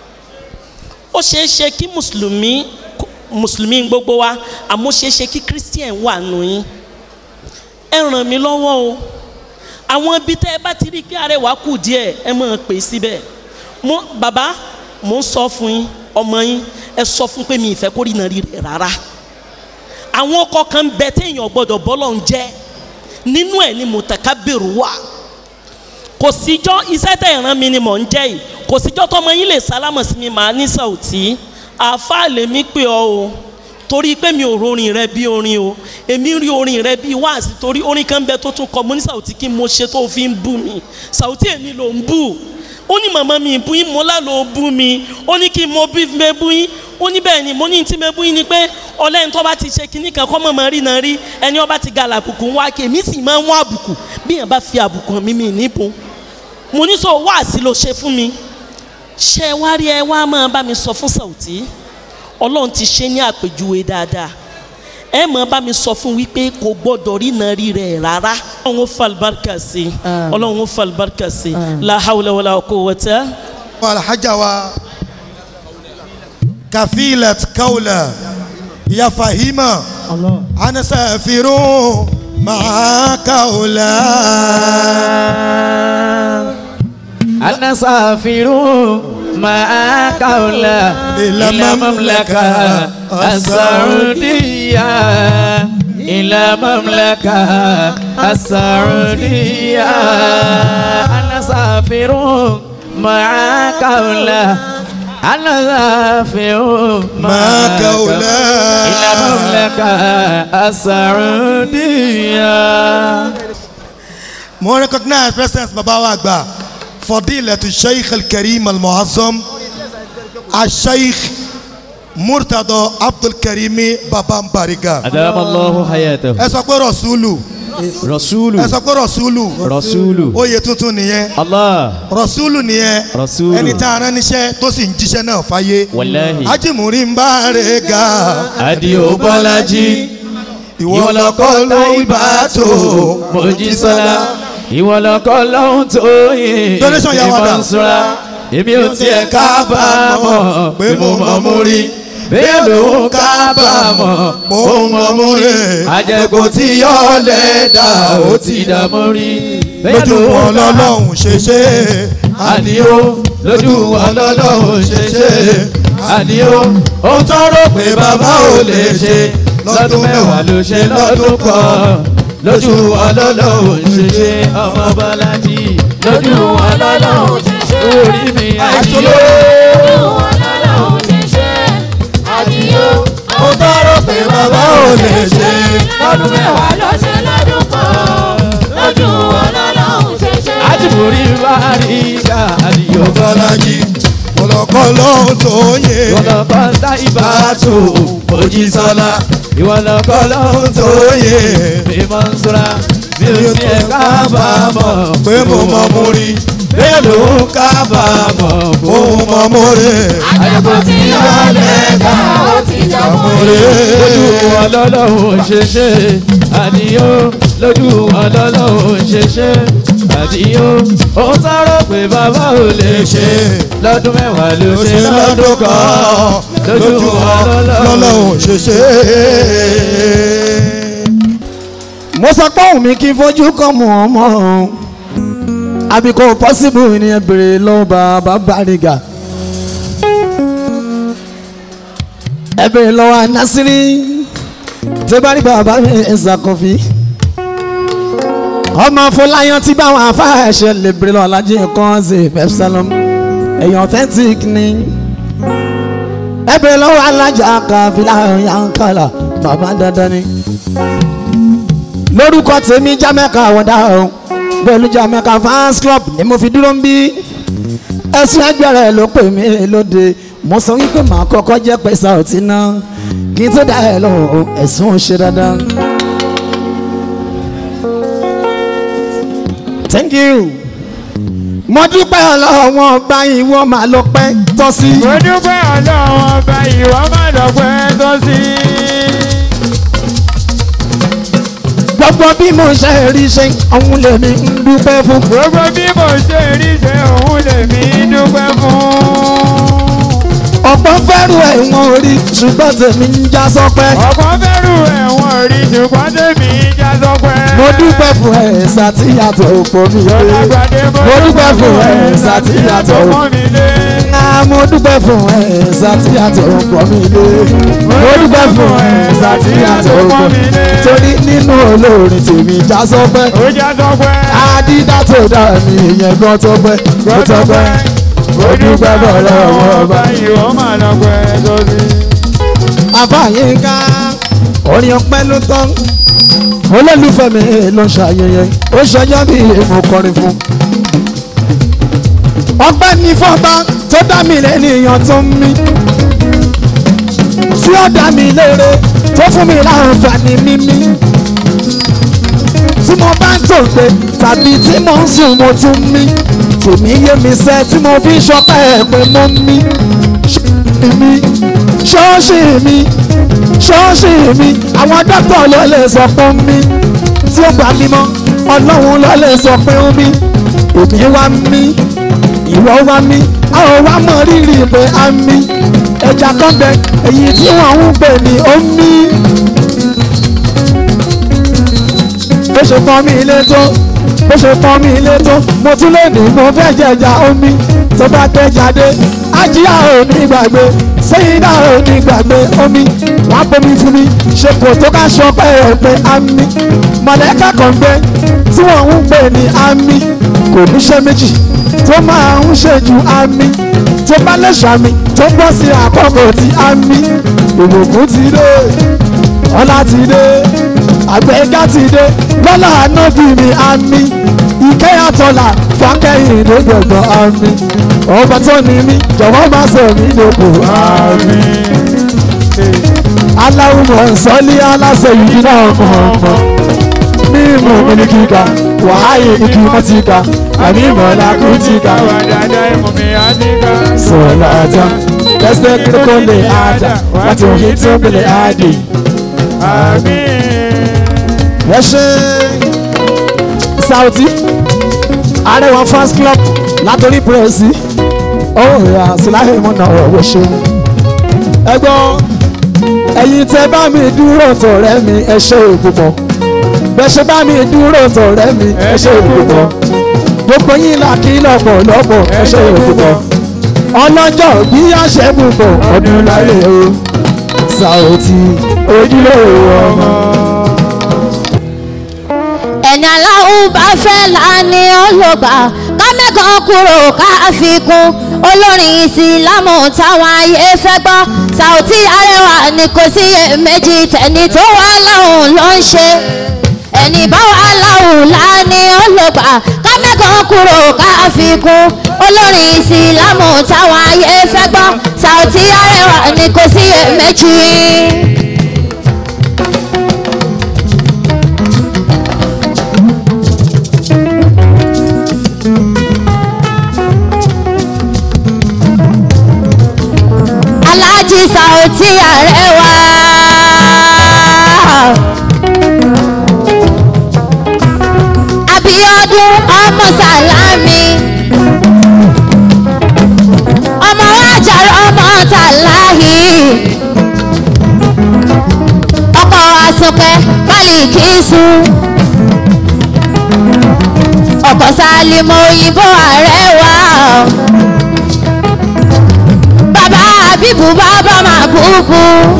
ó ṣeé ṣe kí mùsùlùmí mùsùlùmí gbogbo wa àmọ́ ó ṣeé ṣe kí christian wà nù yín ẹ ràn mí lọ́wọ́ o àwọn ibi tẹ́ ẹ bá ti rí pé arẹwà kù díẹ̀ ẹ máa pè síbẹ̀ mo bàbá mo ń sọ fún yín ọmọ yín ẹ sọ fún pé mi ìfẹ́ kó rí nàrí rẹ̀ rárá àwọn ọkọ̀ kan bẹ téèyàn gbọ́dọ̀ bọ́lọ̀ ń jẹ́ nínú ẹ̀ ni mùtàkábìrù wà kò síjọ́ iṣẹ́ tẹ̀ ràn mí ni mò ń jẹ́ yìí kò síjọ́ tọmọ yín lè sálámọ̀ sí mi màá ní Sauty àáfàá lèmi pè ọ́ o torí pé mi ò rorin rẹ bí orin o èmi rí orin rẹ bí wáàsí torí orin kan bẹ tó tún kọ mo ní Sauty kí mo ṣe tó fi ń bú mi Sauty èmi ló ń bú ó ní màmá mi bú yín mo lálọ́ bú mi ó ní kí mo bí mi bú yín ó ní bẹ́ẹ̀ ni mo ní tí mi bú yín ni pé ọlẹ́ni tó bá ti ṣe kinní kan kọ́ mọ̀ mọ́ rí náà rí ẹni ọba ti ga làbùkù ń wá kí èmi sì máa ń wá àbùkù bí yẹn bá fi àbùkù hàn mí mi níbo mo ní sọ wáàsí ló ṣe fún mi ṣe wá rí ẹ wá máa bá mi sọ fún Sauty ọlọ́run ti ṣe ní àpèjúwe dáadáa ẹ máa bá mi sọ fún wípé kò gbọ́dọ̀ rí náà rí rẹ̀ rárá ọlọ́run ó fa àlùbáríkà sí i Àmín. ọlọ́run ó fa àlùbáríkà sí i Àmín. la hawla wala quwwata. alhaja wa kafilat kaula ya fahima ana safiru ma kaula أنا سافر معك أولى إلى إلى مملكة السعودية إلى مملكة السعودية أنا سافر معك أولى أنا سافر معك أولى إلى مملكة السعودية mo recognize presence baba wa àgbà fadilatu sheikh alkarim almuazzam asheikh murtado abdulkarimi baba mbariga أدام الله حياته ẹ sọ pé rasulu رسول ẹ sọ pé rasulu رسول oyè tuntun nìyẹn الله rasulu nìyẹn Rasulu. ẹni tá a rán níṣẹ́ tó sì ń jíṣẹ́ náà fáyé wàláhì ajimuri ń bá rẹ̀ ga Adio Bọ́lájí ìwọ lọkọ ló ibà tó Mojísọ́lá ìwọ lọkọ lọ́hún tó yìn Donation yà wá dà. Ìmọ̀nsúra èmi ò tiẹ̀ kábàámọ̀ pé mo mọ̀ mú rí bẹ́ẹ̀ ló ń kábàámọ̀ mo mọ̀ mú rẹ̀ àjẹkù tí yọ lẹ́dà ó ti dààmú rí bẹ́ẹ̀ lójú ló wọn ń lọ́lọ́hún ṣe ṣe àníó lójú wọn lọ́lọ́hún ṣe ṣe àníó ó tọrọ pé bàbá ò lè ṣe lọ́dún mẹ́wàá ló ṣe lọ́dún kan lójú wọn lọ́lọ́hún ṣe ṣe ọmọ Bọ́lájí lójú wọn lọ́lọ́hún ṣe ṣe orí mi àníó ó tọrọ pé bàbá ò lè ṣe lọ́dún mẹ́wàá àjùmọ̀rí bá rí ká àníó bọ́lájí ọlọ́kọ́ lọ́hún tó yẹ ìwọlọ́kọ́ táìbà tó Mojísọ́lá ìwọlọ́kọ́ lọ́hún tó yẹ Ìmọ̀nsúra bí o ti ẹ̀ kábàámọ̀ pé mo mọ̀ mú rí bẹ́ẹ̀ ló ń kábàámọ̀ òun mọ̀ mọ́rẹ́. àjẹkù tí yóò lẹ́ka ó ti jọ mọ́rẹ́. lójú wọn lọ́lọ́run ṣe ṣe àníyó lójú wọn lọ́lọ́run ṣe ṣe àníyó ó tọrọ pé bàbá ò lè ṣe lọ́dún mẹ́wàá ló ṣe lọ́dún kan lójú wọn lọ́lọ́run ṣe ṣe. mo sọ pé òun mi kí n fojú kan mọ̀ ọ́ mọ́ ọ́n àbí kò possible ní ẹ bèrè lọ́wọ́ bàbá Bariga ẹ bèrè lọ́wọ́ Nasiri tó bá rí bàbá mi ẹ̀ ṣàkófì ọmọ Fọláyàn tí báwọn afáàṣẹ lè bèrè lọ́wọ́ alájí kan ṣe Epsilon èèyàn authentic ni ẹ bèrè lọ́wọ́ alájà kàfílà yankala bàbá dandan ni lórúkọ tèmi jámẹ́ka àwọ̀dá ọ̀hún pẹ̀lú jamaica fans club ni mo fi dúró ń bí ẹ̀sùn ẹgbẹ̀rẹ̀ ló pè mí lóde mo sọ wípé màá kọ́kọ́ jẹ́ pé Saoty náà kí n tó dá ẹ lọ́wọ́ ẹ̀sùn ò ṣe dandan. thank you mo dúpẹ́ ọlọ́wọ́n ọba ìwọ máa lọ pẹ́ tọ́ sí. mo dúpẹ́ ọlọ́wọ́n ọba ìwọ máa lọ pẹ́ tọ́ sí. gbogbo bí mo ṣe rí ṣe ọ̀hún lèmi ń dúpẹ́ fún. gbogbo bí mo ṣe rí ṣe òun lèmi dúpẹ́ fún. ọ̀pọ̀ fẹ́rù ẹ̀wọ̀n orí ṣùgbọ́n tèmi ń já sọpẹ́. ọ̀pọ̀ fẹ́rù ẹ̀wọ̀n orí ṣùgbọ́n tèmi ń já sọpẹ́. mo dúpẹ́ fún ẹ̀sà tí yàtọ̀ òpó mi lé. mo dúpẹ́ fún ẹ̀sà tí yàtọ̀ òpó mi lé. mo dúpẹ́ fún ẹ̀sà tí yàtọ̀ òpó mi lé. mo dúpẹ́ fún ẹ̀sà tí yàtọ̀ òpó mi lé. torí nínú olórin tèmi já sọpẹ́. ó já sọpẹ́. adídá tó dá mi ìyẹn gan tó pẹ́ tó tó pẹ́. mo dúpẹ́ bọ̀ lọ́wọ́ ọba. ìwọ máa lọ pẹ́ tó sí. àfàyínká orin ọpẹ́ ló tán olólùfẹ́ mi ló ń ṣàyẹyẹ ó ṣọjọ́ bí mo kọrin fún. ọpẹ́ ní fọ́ba tó dá mi lẹ́nìyàn tó ń mí tí ó dá mi lére tó fún mi láǹfààní mímí tí mo bá ń tòǹgbẹ tàbí tí mo ń sùn mo tún mí tèmi yé mi sẹ́ tí mo fi ń ṣọpẹ́ ẹ̀ pé mo ń mí mi ṣọ́ọ̀ṣì mi ṣọ́ọ̀ṣì mi àwọn dókítà ló lè sọ pé ń mí tí ó gbà mí mọ́ ọlọ́run ló lè sọ pé ń mí òbí wa ń mí ìwọ wa mí àwọn wa mọ rírì pé a ń mí ẹja kan bẹ èyí tí wọn ń pè ní ó ń mí. bó ṣe pọ́n mi ilé tó bó ṣe pọ́n mi ilé tó mo tún lè ní mo fẹ́ jẹja omi tó bá tẹ́ jáde ajíyá ò ní gbàgbé sẹ́yìndà ò ní gbàgbé omi wọ́n á bomi fún mi ṣe kò tó ká sọ pé ẹ̀ pé àmì mọ̀lẹ́kà kan gbé tí wọ́n ń pè ní àmì kò ní ṣe méjì tó máa ń ṣe ju àmì tó bá lè ṣàmì tó bọ́ sí àkọ́kọ́ tí àmì ìbùkún ti dé ọlá ti dé àgbẹ̀gá ti dé lọ́la ànábì mi àmì ìkẹyàtọ̀là fákẹ́yìn ló gbẹ̀gbọ́n àmì ọba tó ní mí jọ̀wọ́ má sọ mí lóko àmì. aláwùmọ̀ sọ́lí aláṣẹ yìí náà mọ̀ ọ̀mọ̀ mímú mi ní kíkà wàhálì ìkí mọ́tíkà àmì ìmọ̀lá kùtìkà sọ̀rọ̀ àjà lẹ́sẹ̀ kíkọ́ lè àjà láti òhìn tí ó gbélé àdì. ẹ ṣe Saoty Arewa fans club látòrí pírẹ́sì ọ̀hún ìyá síláhìn mọ́nà ọ̀wọ́ ṣeun. ẹ gbọ́ ẹ̀yin tẹ bá mi dúró tọ̀rẹ́ mi ẹ ṣe òpùpọ̀ bẹ́ẹ̀ ṣe bá mi dúró tọ̀rẹ́ mi ẹ ṣe òpùpọ̀ gbogbo yín là kí lọ́pọ̀lọpọ̀ ẹ ṣe òpùpọ̀ ọlọ́jọ́ bí àṣẹ púpọ̀ ọdún láyé o Saoty ojúlówó ọmọ. ẹni aláwọ̀ bá fẹ́ láàánú ọlọ́gbà ká mẹ́kàn kúrò ká fi kún olórin ìsìlámù táwọn ayé fẹ́ gbọ́ Saoty Arewa ni kò sí méjì tẹ̀ni tó wà láwùn ló ń ṣe ẹni bá wà láwùn láàánú ọlọ́gbà ká mẹ́kàn kúrò ká fi kún olórin ìsìlámù táwọn ayé fẹ́ gbọ́ Saoty Arewa ni kò sí méjì. ọmọ sàlámì ọmọ wájàrọ ọmọ tàláhì ọkọ àsùnkẹ pálíkì sùn ọkọ sálímọ òyìnbó ààrẹ wà bàbá àbíbù bàbá máa búbú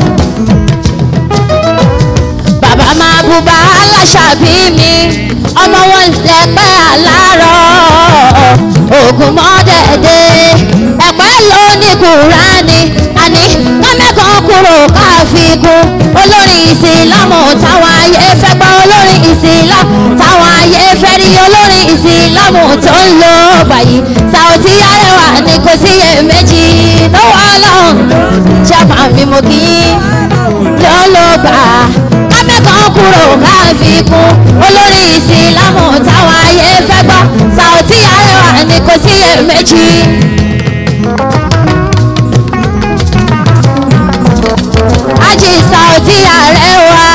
bàbá máa bú bá aláṣàbí mi ọmọ wọn lẹpẹ àlárọ ogun mọdẹdẹ ẹpẹ ló ní kúránì àní kọ́mẹ́kan kúrò káfíkún olórin ìsìlámù táwọn ayé fẹ́ gbọ́ olórin ìsìlámù táwọn ayé fẹ́ rí olórin ìsìlámù tó ń lò báyìí Saoty Arewa ni kò sí iyèméjì lọ́wọ́ ọlọ́run ṣàpà mi mo kì í ló ló gbà kọ́mẹ́kan kúrò káfíkún olórin ìsìlámù táwọn ayé fẹ́ gbọ́ Saoty Arewa ni kò sí iyèméjì. Ají Saoty Arewa.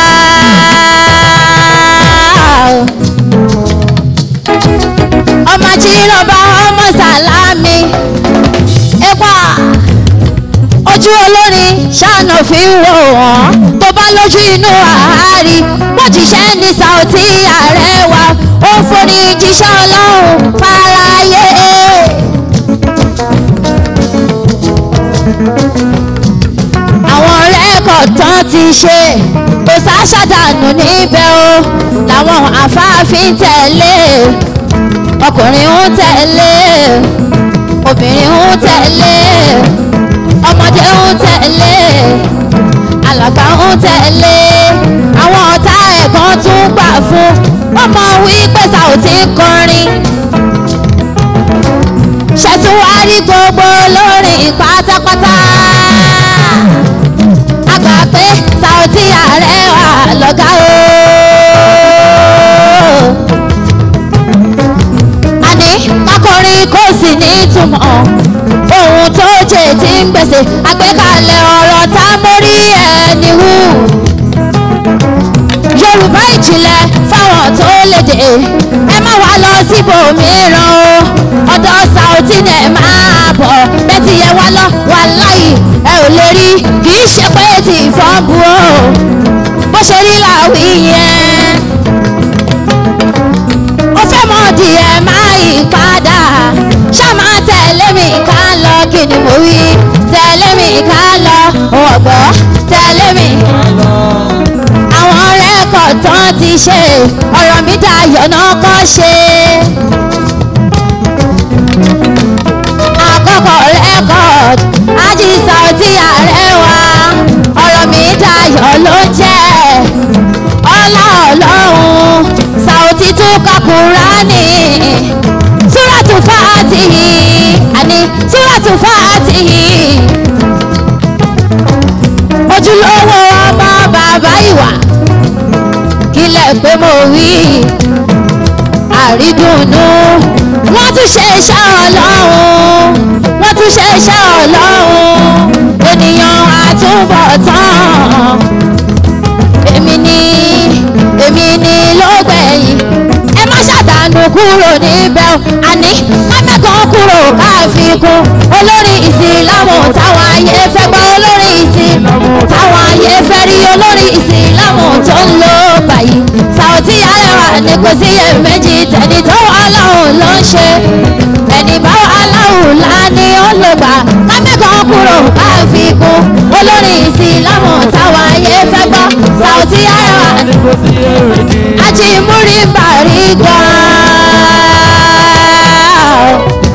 ọmọ jíròbá ọmọ sàlámì ẹ̀pà ojú olórin ṣáànà fi ń wò wọ́n tó bá lójú inú àárí wọ́n jíṣẹ́ ní Saoty Arewa ó ń forí jíṣẹ́ ọlọ́run fáráyé. àwọn rẹ́kọ̀d tán ti ṣe kò sáṣàdànù níbẹ̀ o làwọn àfáàfin tẹ̀lé ọkùnrin ń tẹ̀lé obìnrin ń tẹ̀lé ọmọdé ń tẹ̀lé alàgbà ń tẹ̀lé àwọn ọ̀tá ẹ̀gbọ́n tún gbà fún wọ́n mọ wípé Saoty ń kọrin ṣètúwárí gbogbo lórin pátápátá a gbà pé Saoty Arewa lọ́gá o. àní kákọrin kò sì ní ìtumọ̀ ohun tó jẹ tí ń gbèsè àgbékalẹ̀ ọ̀rọ̀ tá a mórí ẹni wú. yorùbá ìjìnlẹ̀ fáwọn tó lédè ẹ má wá lọ síbòmíràn o ọ̀dọ̀ Saoty ni ẹ máa bọ̀ bẹ́ẹ̀ tí ẹ wá lọ wà láyì ẹ ò lè rí kì í ṣe pé tí ìfọ́n bu o bó ṣe rí làwí yẹn ó fẹ́ mọ̀ díẹ̀ máa yí padà ṣá máa tẹ̀lé mi ká lọ kí ni mo wí tẹ̀lé mi ká lọ ọ̀gbọ́ tẹ̀lé mi. àwọn rẹ́kọ̀d tán ti ṣe ọ̀rọ̀ mi dayọ̀ náà kọ́ ṣe. àkọ́kọ́ rẹ́kọ̀d Ají Saoty Arewa ọ̀rọ̀ mi dayọ̀ ló jẹ́ ọlá ọlọ́run Saoty tún ka Kùránì súràtù Fátíhì àní súràtù Fátíhì ojúlówó ọmọ bàbá ìwà kílẹ̀ pé mo wí àrídùnnú wọ́n tún ṣe iṣẹ́ ọlọ́run wọ́n tún ṣe iṣẹ́ ọlọ́run ènìyàn àtúbọ̀tán èmi ni èmi ni ló gbẹ̀yìn ẹ má ṣàdánù kúrò níbẹ̀ o àní kámẹ́kan kúrò káàfikún olórí ìsìlámù táwọn ayé fẹ́ gbọ́ olórí ìsìlámù táwọn ayé fẹ́ rí olórí ìsìlámù tó ń lò báyìí Saoty Arewa ni kò sí iyèméjì tẹ̀lé tó wà láhùn ló ń ṣe ẹni bá wà láhùn láni ó lò gbà kámẹ́kan kúrò káàfikún olórí ìsìlámù táwọn ayé fẹ́ gbọ́ Saoty Arewa ni kò sí iyèméjì àti múrí bàrí gan-an.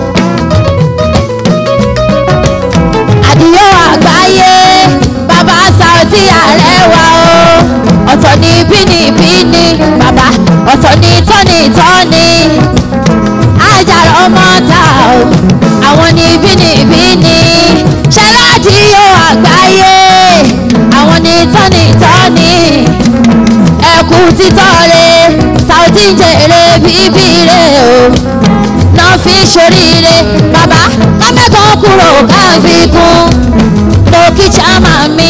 àdìyó àgbáyé bàbá Saoty Arewa o ọ̀tọ̀ ní bínibíni bàbá ọ̀tọ̀ ní tọ́nitọ́ni ajára ọmọ ta o àwọn ní bínibíni ṣẹládìyó àgbáyé àwọn ní tọ́nitọ́ni ẹkú títọ́ re Saoty ń jèrè bíbí re o náà fi ṣoríire bàbá kámẹ́kan kúrò káfíkún lókì chama mi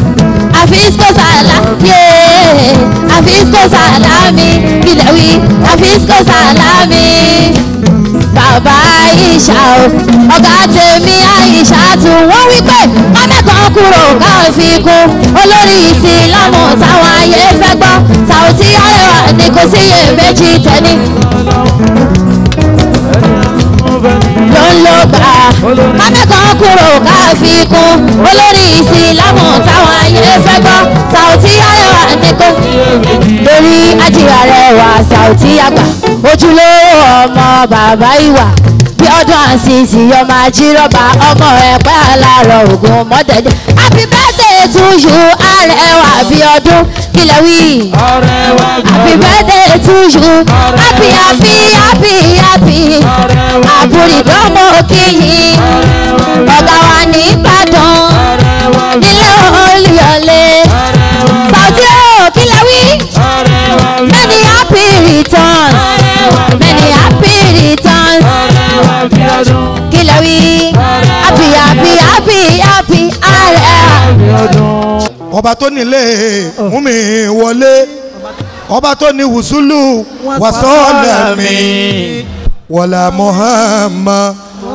àfisco sàlá yé àfisco sàlá mi kílẹ̀ wí àfíìsíkò sàlámì bàbá àyíṣà o ọ̀gá tèmi àyíṣà tún wọ́n wí pé kọ́mẹ́kan kúrò káwọn fi kún olórí ìsìlámù táwọn ayé fẹ́ gbọ́ Saoty Arewa ni kò síyè méjì tẹ́ni ló ń lò gbà kọ́mẹ́kan kúrò káwọn fi kún olórí ìsìlámù táwọn ayé fẹ́ gbọ́ Saoty Arewa ni kò lórí ajíra rẹwà Saoty àgbà ojúlówó ọmọ bàbá ìwà bí ọdún àṣìṣì ọmọ àjírọ́bà ọmọ ẹ̀pẹ́ alárọ̀ ògùn mọ́tẹ́jẹ́ happy birthday to you arẹwà bí ọdún kílẹ̀ wí. happy birthday to you happy happy happy happy àbúrìdánmọ́ kíyìn ọ̀gá wa ní Ìbàdàn nílé Olúyọ̀lé Saoty o kílẹ̀ wí. many happy returns many happy returns kílẹ̀ wí. happy happy happy happy arẹwà. ọba tó nílé múmi wọlé ọba tó ní wùsùlù wàsọ́ọ̀lẹ̀mí wọ̀là Muhammad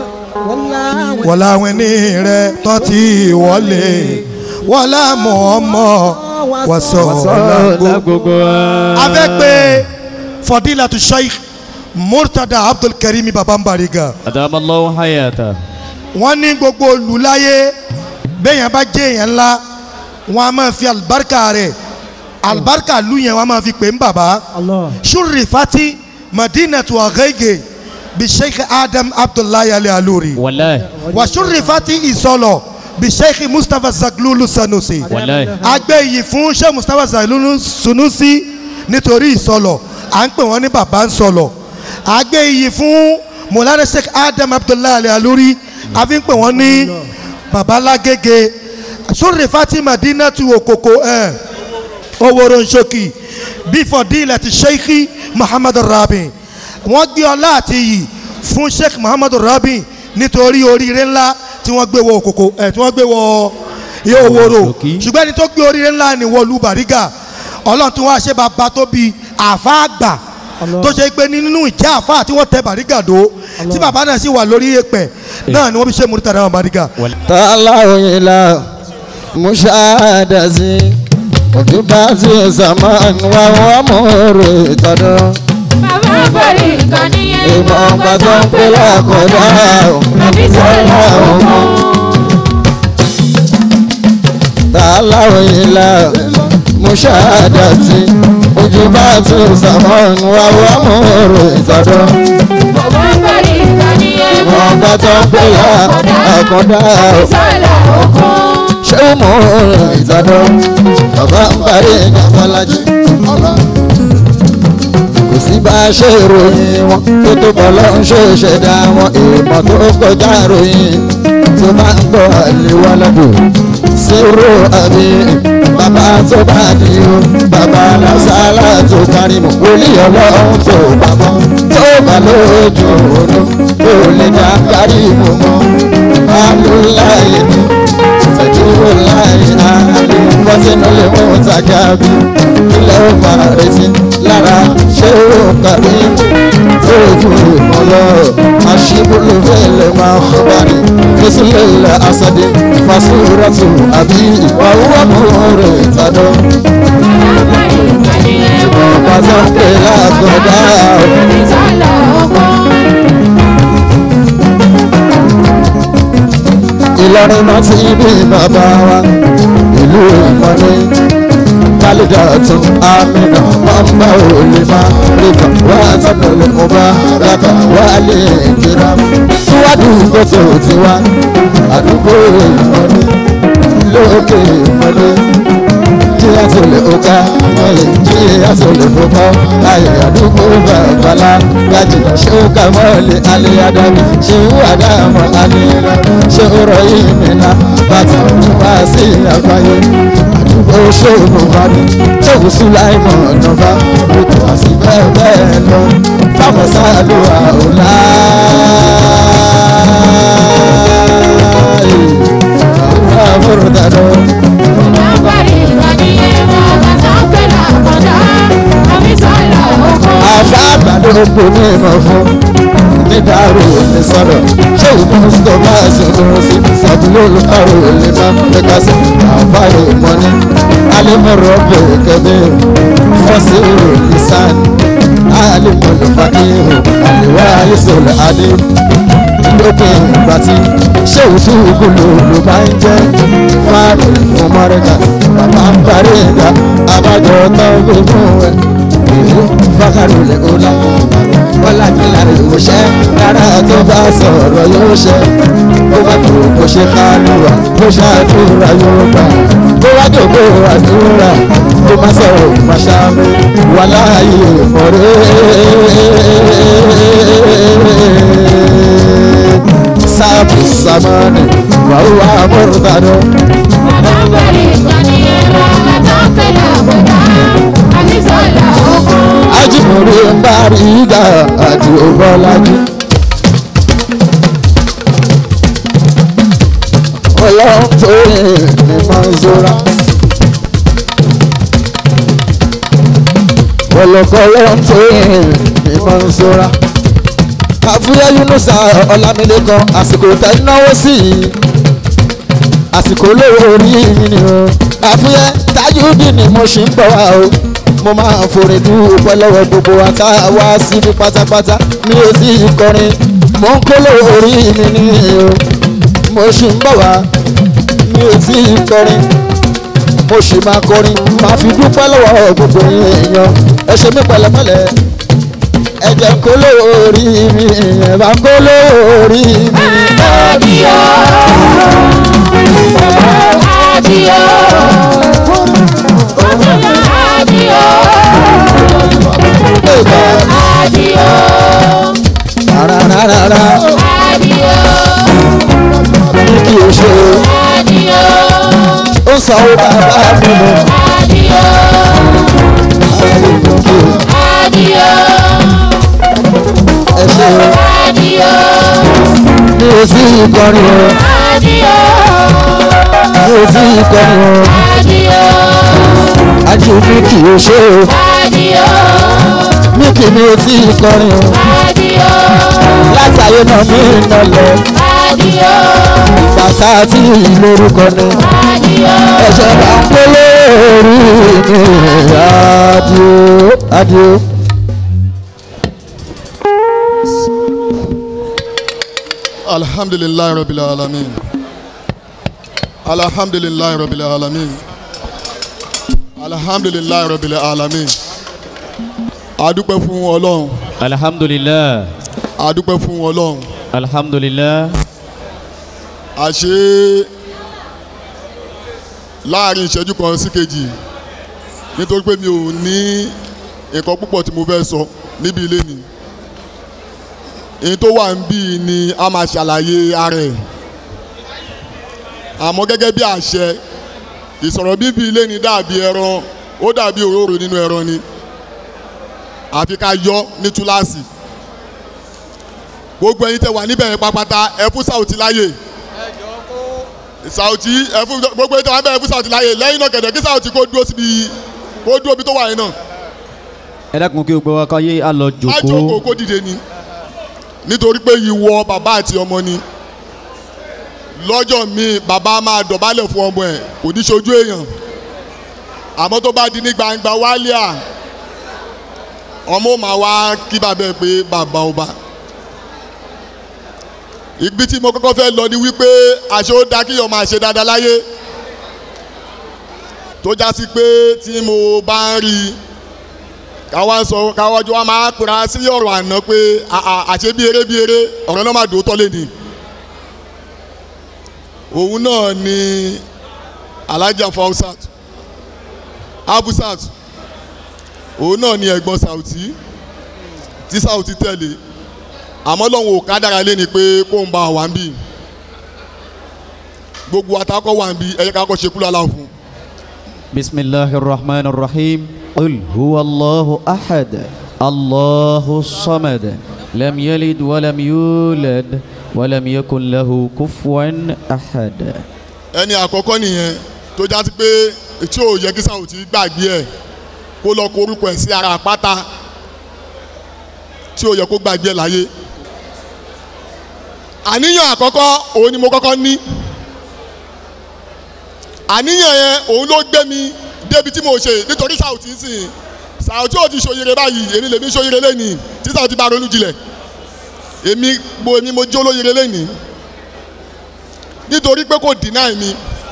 wọ̀là àwọn ẹni rẹ̀ tó ti wọlé wọ̀là Muhammad wàsọ́ọ̀lẹ̀ gbogbo wa. a fẹ́ pé fadilatu sheikh murtada abdul karim babambariga adamallahu hayata. wọ́n ní gbogbo olùláyé bẹ́ẹ̀yàn bá jẹ́ èèyàn ńlá wọ́n a máa fi alibarika rẹ̀ alibarika lu yẹn wọ́n a máa fi pè ń bàbá suri fati madinatu agege bi sheikh adam abdullahi ali aluri walayi. wa suri fati isọlọ bi sheikh mustapha zaglulu sanusi walayi. agbẹ́ yìí fún sheikh mustapha zaglulu sanusi nítorí ìsọlọ à ń pè wọ́n ní bàbá ń sọlọ agbẹ́ yìí fún mọ̀lára sheikh adam abdullahi ali aluri a fi ń pè wọ́n ní babalágége sórí fatima dinatu okoko ẹ oworo nsoki bífọ̀ dílẹ̀ ti sheikh muhammadu rabi wọ́n gbé ọlá àti iyì fún sheikh muhammadu rabi nítorí oríire ńlá tí wọ́n gbé wọ okoko ẹ tí wọ́n gbé wọ iye oworo ṣùgbọ́n ẹni tó gbé oríire ńlá ni wọlú bàrígà ọlọ́run tí wọ́n á ṣe bàbá tó bi àfa àgbà tó ṣe pé nínú ìjà àfa tí wọ́n tẹ bàrígà dó tí bàbá náà sì wà lórí èpẹ̀ náà ni wọ́n fi ṣe múrítà náà bàrígà. tààlà òyìnlá muṣáàdàsí òjúbàtì zaman wà wọ́n múre tọdún. Bàbá bẹ̀rẹ̀ nǹkan níyẹn. ìmọ̀ ọ̀pá tó ń pè lákọ̀ọ́dá Àbí sọ́lá ọmọ. tààlà òyìnlá muṣáàdàsí òjúbàtì zaman wà wọ́n múre tọdún. Bàbá bẹ̀rẹ̀ nǹkan níyẹn. ìmọ̀ ọ̀pá tó ń pè lákọ̀ọ́dá Àbí sọ́lá ọmọ. ṣé ó mú ìtọ́dún bàbá ń parí ìjàmbálájí. kò sí bá a ṣe ròyìn wọn tó tó bọ̀ lọ́n ṣe ṣẹ̀dá wọn ìmọ̀ tó kọjá ròyìn tó máa ń gbọ́ àlewá lọ́dún. sírò àmì bàbá tó bá ní o bàbá lásàlá tó kárí mọ́ wòlíì ọlọ́run tó pamọ́ tó bá lójú òru tó lè dá kárí mọ́ mọ́ alúláyé ni fẹ̀dúró láì àlè fọ́sínú lè mú tàgàbí ilẹ̀ ó máa retí lára ṣé ó kàrí tójú ìmọ̀lọ́ aṣíbúlù fẹ́lẹ̀ máa ń bá ní físílẹ̀ asadi fasuratu àbí ìwà owó múre tàdó. Bàbá tó ń pè lágọ̀dá Àbí sọ́lá ọmọ. Ìlọrin náà ti bí bàbá wa ìlú ìmọ̀lẹ́ kálídà tún àmìnà mọ́mbà òlè má rìkà wá sọ́dọ̀ lè mú bá rábà wá lè kíra síwájú gbèsè òtí wá àdúgbò ìmọ̀lẹ́ lókè ìmọ̀lẹ́ kí a tó lè ọ̀ká mọ̀lẹ́ kí a tó lè fọ́fọ́ ayé àdúgbò bàbálá gajì ṣé ó kà mọ́lẹ̀ alẹ́ adámi ṣé ó àdámọ̀ alẹ́ rẹ̀ ṣé ó rọ yìí mìíràn bàtà wá sí àgbáyé àdúgbò ṣòro bá ní tóun sùláìmọ̀ ọ̀nàfà ètò àti bẹ́ẹ̀ bẹ́ẹ̀ lọ fáwọn sáàlù àwòlá. Àwọn àbúrò dàdọ́. Bàbá bẹ̀rẹ̀ nǹkan níyẹn. Bàbá tó ń pè lákọ̀ọ́dá. Àbí sọ́lá ọmọ. àfa àgbàdo kò ní ìmọ̀ fún nídàárò ní sọ̀rọ̀ ṣé ìbọn mustapha ṣòro sí sàbúlò olùkọ́rò lè má lẹ́ka sí àfa ìmọ̀ ní alimọ̀rọ̀ bẹ̀rẹ̀ kẹ́bẹ́ fọ́sí ìsàn alimọ̀lẹ̀ fàkíhù àlèwà ayéṣọ́lẹ̀ adé lókè ìgbà tí ṣé òṣùwòkú ló ló máa ń jẹ́ fáàrí fún mọ́rẹ́kà bàbá ń parí ìgbà abájọ tán gbé fún ẹ ìlú fákàrò lè ó lápò bọ́lá mi lára ìwòṣẹ́ rárá tó bá sọ̀rọ̀ yóò ṣe ó bá tó kó ṣe kálùwà kó ṣàdúrà yóò gbà kó wá dògbò àdúrà kó má sọ̀rọ̀ má ṣàmì wà láàyè mọ̀rẹ́ sábì sàmánì wàhùwà mọ̀rọ̀dàdọ. ajimori ń bá rí ìgbà àti ògbọ́lájú. ọlọ́run tó yìn ní manzora. ọlọ́kọ̀ ọlọ́run tó yìn ní manzora. àfúyẹ́ yunusa ọlámilékan àsìkò tẹ́ ń náwó sí i àsìkò olówó orí mi ni o àfúyẹ́ tájúdì ni mo ṣì ń bọ̀ wá o mo máa ń forin dúpẹ́ lọ́wọ́ gbogbo àtàwá síbi pátápátá mi ò sí kọrin mo ń kóló orí mi ni o mo ṣì ń bọ̀ wá mi ò sí kọrin mo ṣì máa kọrin máa fi dúpẹ́ lọ́wọ́ gbogbo èèyàn ẹ ṣe mí pẹ̀lẹ́pẹ̀lẹ́ ẹ jẹ́ kóló orí mi ẹ bá kóló orí mi. Adio, adio, adio, adio, rárá adio, ní kí o ṣe adio, ó ń sanwó bàbá mi lọ. adio, adio, ẹ ṣe o adio, mi ò sí ìkọrin o adio, mi ò sí ìkọrin o adio, àti mi kì í ṣe o adio, mi kì mi ò sí ìkọrin o adio, látàyè náà mi nà lọ adio, bàtà tí lórúkọ ni adio. ẹ̀ṣẹ̀ bá ń pélé orí mi adio adio. alhamdulilayi rabil alamin alhamdulilayi rabil alamin alhamdulilayi rabil alamin adúpẹ́ fún ọlọ́run alhamdulilah adúpẹ́ fún ọlọ́run alhamdulilah àṣé láàrin ìṣẹ́jú kan sí kejì nítorí pé mi ò ní nǹkan púpọ̀ tí mo fẹ́ sọ níbi ilé ni èyí tó wà ń bí ni a máa ṣàlàyé ara ẹ̀ àmọ́ gẹ́gẹ́ bí àṣẹ ìsọ̀rọ̀ bíbí ilé ni dàbí ẹran ó dàbí òróró nínú ẹran ni àfi ká yọ ní túláàsì gbogbo ẹyin tẹ wà níbẹ̀ yẹn pápátá ẹ fún Saoty láyè Saoty ẹ fún gbogbo ẹyin tẹ wà níbẹ̀ yẹn fún Saoty láyè lẹ́yìn náà kẹ̀dẹ̀ kí Saoty kó dúró síbi kó dúró bí tó wà yẹn náà ẹ dákun kí o gbé wa káyé á lọ má jòkó jókòó kó dìde ni nítorí pé ìwọ bàbá àti ọmọ ni lọ́jọ́ míì bàbá máa dọ̀bálẹ̀ fún ọmọ ẹ̀ kò ní ṣojú èèyàn àmọ́ tó bá di ní gbangba wálé à ọmọ ò máa wá kí bàbá ẹ̀ pé bàbá ọba ibi tí mo kọ́kọ́ fẹ́ lọ ni wípé àṣẹ ó dá kíyàn máa ṣe dáadáa láyé tó já sí pé tí mo bá ń rí i káwá sọ káwá jọ wá máa kura sí ọ̀rọ̀ àná pé àà àṣẹ bí eré bí eré ọ̀rọ̀ náà máa dùn ó tọ́lé ni òun náà ni alhaja fausat abusat òun náà ni ẹ̀gbọ́n Saoty tí Saoty tẹ̀lé àmọ́ lọ́hùn ò kádàrá lé ni pé kó ń ba wà ń bì gbogbo atakọ̀ wà ń bì ẹ̀yẹ kakọ̀ ṣe kúlọ̀ aláwọ̀ fún بسم الله الرحمن الرحيم قل هو الله أحد الله الصمد لم يلد ولم يولد ولم يكن له كفوا أحد ẹni àkọ́kọ́ nìyẹn tó já sí pé tí ò yẹ kí Saoty gbàgbé ẹ̀ kó lọ kó orúkọ ẹ̀ sí ara àpáta tí ó yẹ kó gbàgbé láyé àníyàn àkọ́kọ́ òun ni mo kọ́kọ́ ní àníyàn yẹn òun ló gbé mi débi tí mo ṣe nítorí Saoty ń sìn Saoty ò ti ṣòyere báyìí èmi lèmi ṣòyere lẹ́nìí tí Saoty bá ronú jinlẹ̀ èmi gbo èmi mo jó lóyere lẹ́nìí nítorí pé kò deny mi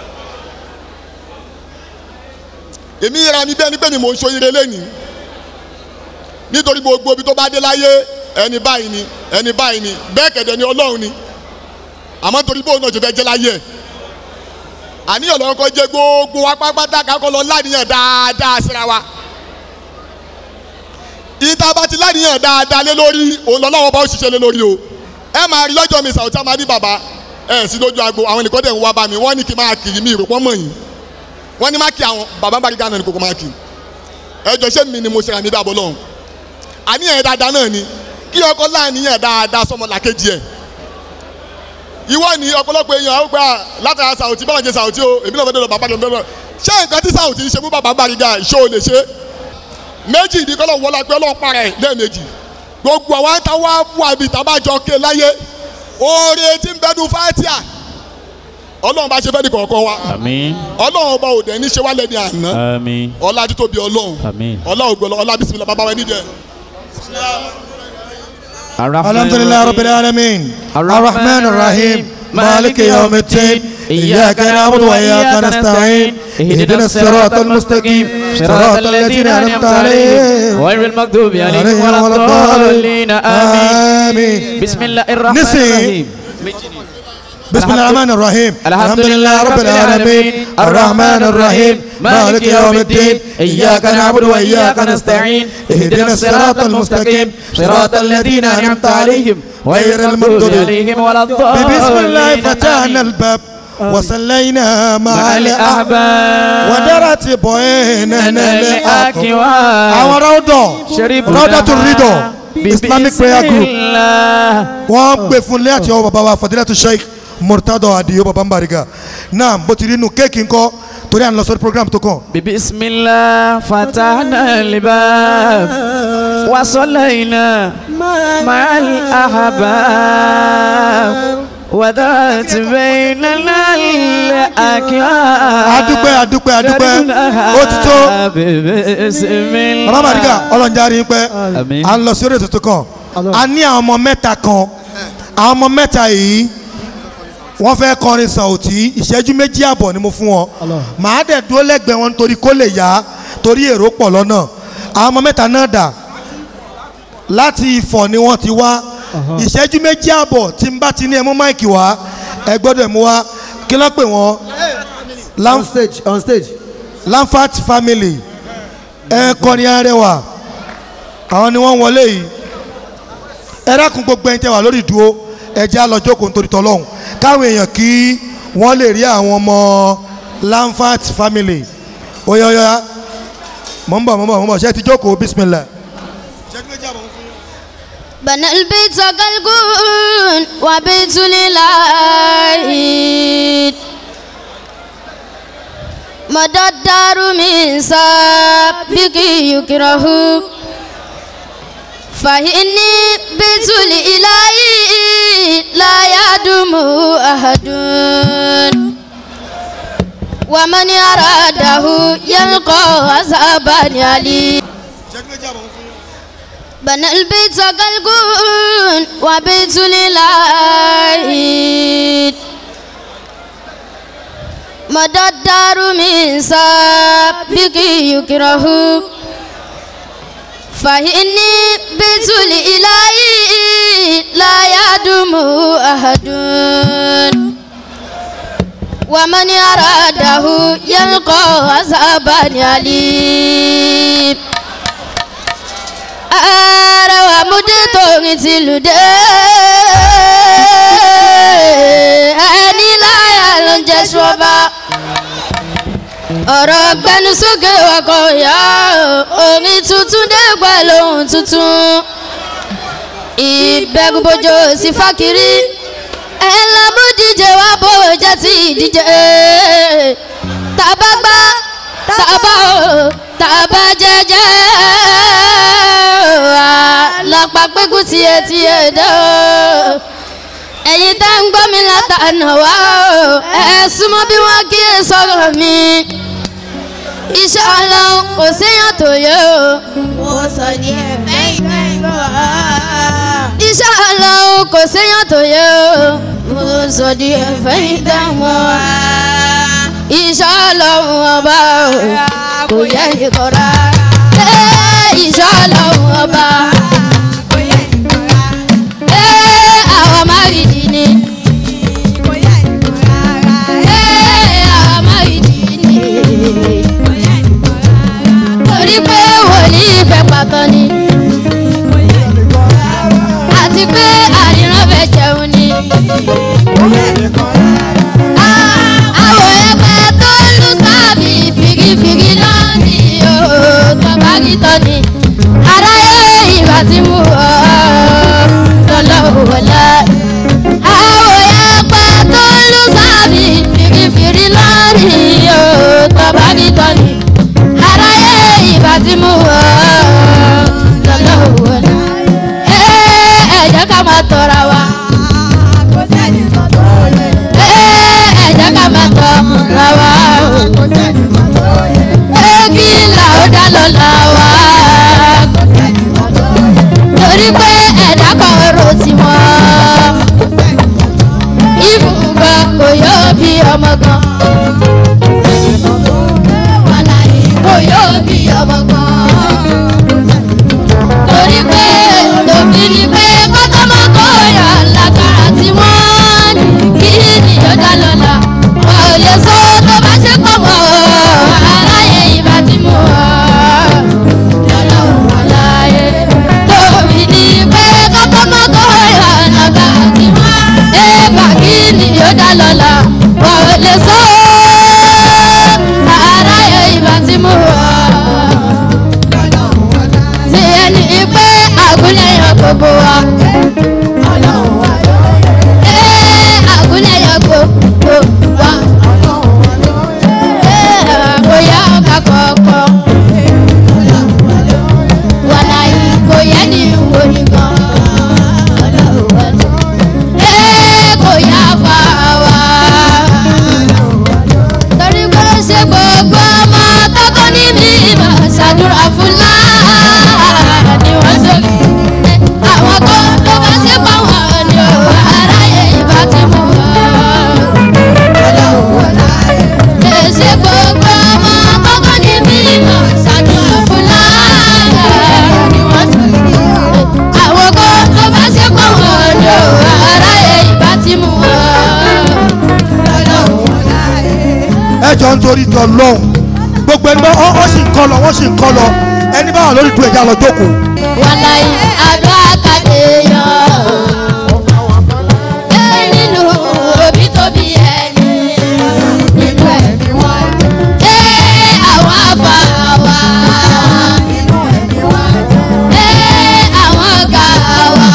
èmi yẹra mi bẹ́ẹ̀ ni pé mi mò ń ṣòyere lẹ́nìí nítorí gbogbo ibi tó bá dé láyé ẹni báyìí ni ẹni báyìí ni bẹ́ẹ̀ kẹ̀dẹ̀ ni Ọlọ́run ni àmọ́ torí bóun náà ti fẹ́ jẹ́ láyé ẹ̀ àníyàn lọ́wọ́ kọ́ jẹ́ gbogbo wa pápátá kakọ́ lọ láníyàn dáadáa síra wa ìta bá ti láníyàn dáadáa lé lórí òun lọ́wọ́ bá ó ṣiṣẹ́ lé lórí o ẹ máa rí lọ́jọ́ mi Saoty máa ní bàbá ẹ sí lójú agbo àwọn nìkan dẹ̀ ń wá bá mi wọ́n ní kí n máa kiri mi ìròpọ̀ mọ̀ yìí wọ́n ní má kí àwọn bàbá bá rí gánà ní kókó máa kí ẹjọ́ ṣé mi ni mo ṣe àmì bí abọ́ lọ́hùn àníyàn yẹn dáadáa náà ni kí ọkọ láàníyàn dáadáa sọmọ làkejì ẹ̀ ìwọ ni ọ̀pọ̀lọpọ̀ èèyàn àwọn gbà látara Saoty báwọn jẹ Saoty o èmi náà fẹ́ dọ̀dọ̀ bàbá dọ̀dọ̀ ṣé nǹkan tí Saoty ń ṣe fún bàbá Bariga ṣé o lè ṣe méjì ní kọ́lọ̀ wọlé pé ọlọ́run para ẹ̀ lẹ́ẹ̀mejì gbogbo àwọn ta wá wà bí tabajọ ké láyé oore tí ń bẹ́nu fatia ọlọ́run bá ṣe fẹ́ ní kọ̀ọ̀kan wa àmín ọlọ́run ọba òde ní ṣe wá lẹ́ni àná àmín ọlá títóbi ọlọ́run àmín. ọlá ògbọ́lọ́ ọlá bísí bàbá wa nídìí ẹ̀. الحمد لله رب العالمين الرحمن الرحيم مالك يوم الدين إياك نعبد وإياك نستعين اهدنا الصراط المستقيم صراط الذين أنعمت عليهم غير المغضوب عليهم ولا الضالين آمين بسم الله الرحمن نسي. الرحيم بسم الله الرحمن الرحيم الحمد لله رب العالمين الرحمن الرحيم مالك يوم الدين إياك نعبد وإياك نستعين اهدنا الصراط المستقيم صراط الذين أنعمت عليهم غير المغضوب عليهم ولا الضالين بسم الله فتحنا الباب وصلينا مع مع الأحباب الأحباب ودرت بيننا الأكواب الأكواب àwọn rọ́ọ̀dọ̀ شربنا rọ́ọ̀dọ̀ tó rídọ̀ islamic prayer group الله wọ́n gbé fún ilé àti ọwọ́ bàbá wa fadilatu sheikh murtado adiyo baba mbariga náà bó ti rí inú kéèkì ńkọ́ torí à ń lọ sórí program tó kàn. بسم الله فتحنا الباب وصلينا مع الأحباب وذات بيننا الأكياب adúpẹ́ adúpẹ́ adúpẹ́ ó ti tó بسم الله baba mbariga ọlọ́njarí ń pẹ́ Àmín. à ń lọ sórí ètò tó kàn a ní àwọn ọmọ mẹ́ta kan àwọn ọmọ mẹ́ta yìí wọ́n fẹ́ kọrin Saoty ìṣẹ́jú méjì àbọ̀ ni mo fún wọn màá dẹ̀ dúró lẹ́gbẹ̀ẹ́ wọn nítorí kó lè yá torí èrò pọ̀ lọ́nà àwọn ọmọ mẹ́ta náà dà láti Ifọ̀ ni wọ́n ti wá ìṣẹ́jú méjì àbọ̀ tí n bá ti ní ẹ mú máìkì wá ẹ gbọ́dọ̀ mú wá kí ló pè wọ́n on stage on stage Lamfat family ẹ kọrin arẹwà àwọn ni wọ́n wọlé yìí ẹ dákun gbogbo ẹ̀yin tẹ́ wà lórí ìdúró ẹ jẹ́ á lọ jókòó nítorí tọ́lọ́hún káwọn èèyàn kí wọ́n lè rí àwọn ọmọ Lamfat family oyoya mọ̀ ń bọ̀ mọ̀ ń bọ̀ mọ̀ ń bọ̀ ṣé ẹ ti jókòó bismillah. بنى البيت كالكون وبيت للعيد مدى الدار من سابق يكره فإني بيت الإله لا يدوم أحد ومن أراده يلقى عذابا عليم بنى البيت كالكون وبيت للعيد مدى الدار من سابق يكره فإني بيت الإله لا يدوم أحد ومن أراده يلقى عذابا عليم ara wa mú dé torin ti lù dé ẹni láyà ló ń jẹ ṣọba ọ̀rọ̀ gbẹnu sókè ọkọ̀ ìyá orin tuntun dé pẹ̀lú ohun tuntun ìbẹ̀rùbojo sí fákiri ẹ̀ ńlá mú díje wá bó jẹ́ ti díje tàbá gbá tàbá o tàbá jẹjẹ apá pẹ́kù tiẹ̀ tiẹ̀ dẹ́ o ẹ̀yin tá ń gbọ́ mi látànà wá o ẹ súnmọ́ bí wọ́n kí ẹ sọ̀rọ̀ mi iṣẹ́ ọlọ́run kò séèyàn tó yẹ o. mo sọ ní ẹ̀fẹ́ ìgbà ìgbà iṣẹ́ ọlọ́run kò séèyàn tó yẹ o. mo sọ ní ẹ̀fẹ́ ìgbà ìgbà iṣẹ́ ọlọ́run ọba o kò yẹ nìkan rárá. iṣẹ́ ọlọ́run ọba kò yẹ nìkan rárá. àwọn márìdì ni. àwọn márìdì ni. torí pé wòlíì fẹ́ pàtó ni. àti pé àríran fẹ́ jẹun ni. àwọn ẹgbẹ́ tó lù sábì fìgìfìgì lónìí o tọ́ba kìtọ́ ni. aráyé ìbá ti mú ọ lọ́lọ́wọ́ wọlé. àwọn ẹgbẹ́ tó lù sábì fìgìfìgì lónìí o tọ́ba kìtọ́ ni. aráyé ìbá ti mú ọ lọ́lọ́wọ́ wọlé. ẹ ẹ jẹ́ ká máa tọ́ra wa. ẹ ẹ jẹ́ ká máa tọ́ra wa. ẹ kí là ó dá lọ́la wa. torí pé ẹ̀dá kan ro tiwọn. ìfúngan kò yóò bí ọmọ gan. wàláyé kò yóò bí ọmọ gan. torí pé lòbí ni pé kọ́tọ́mọ́kọ́ yà lágbára tí wọ́n ní kí ni yóò dá lọ́la. wọn ò lè sọ tó bá ṣe pọ̀ mọ́ aráyé ìbá ti mú ọ. lọ́lọ́run wàláyé lòbí ni pé kọ́tọ́mọ́kọ́ yà lágbára tí wọ́n ẹ bá kí ni yóò dá lọ́la. wọn ò lè sọ aráyé ìbá ti mú ọ tí ẹni pé àgúnlẹ̀yàn gbogbo wa. Ee, àgúnlẹ̀yàn gbogbo wa. Ee, bóyá ọkà kọ̀ọ̀kan. Wàláyé kò yẹ ní wo nìkan. Ee, kò yá fa wa. Torí pé ṣe gbogbo ọmọ tọ́kọ ní mi máa ṣàdúrà fún láà ni wọ́n sókè. Àwọn kan ló bá ṣe pa wọ́n ni ò aráyé ìbá ti mú wọn. Èsì gbogbo ọmọ tọ́kọ ní mi máa ṣàdúrà fún láà ni wọ́n sókè. Àwọn kan ló bá ṣe pa wọ́n ni ò aráyé ìbá ti mú wọn. ẹ jọ ń torí tọ lọ́hùn gbogbo ẹni bá ọ ọ sì ń kọ́ lọ wọ́n sì ń kọ́ lọ ẹni bá wà lórí ìdúró ẹja lọ jókòó. wàláyé àdó àkàdé yọ. ẹ nínú òbí tóbi ẹni nínú ẹ̀mí wọn. ẹ àwọn àbá wa. ẹ àwọn ọ̀gá wa.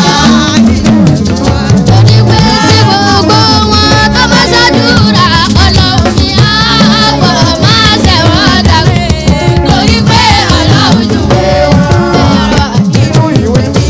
torí pé tí gbogbo wọn tó bá ṣàdúrà ọlọ́run ní àpò máa ṣẹ̀wọ̀n dàgbé. torí pé ọlọ́run jù wọ́n.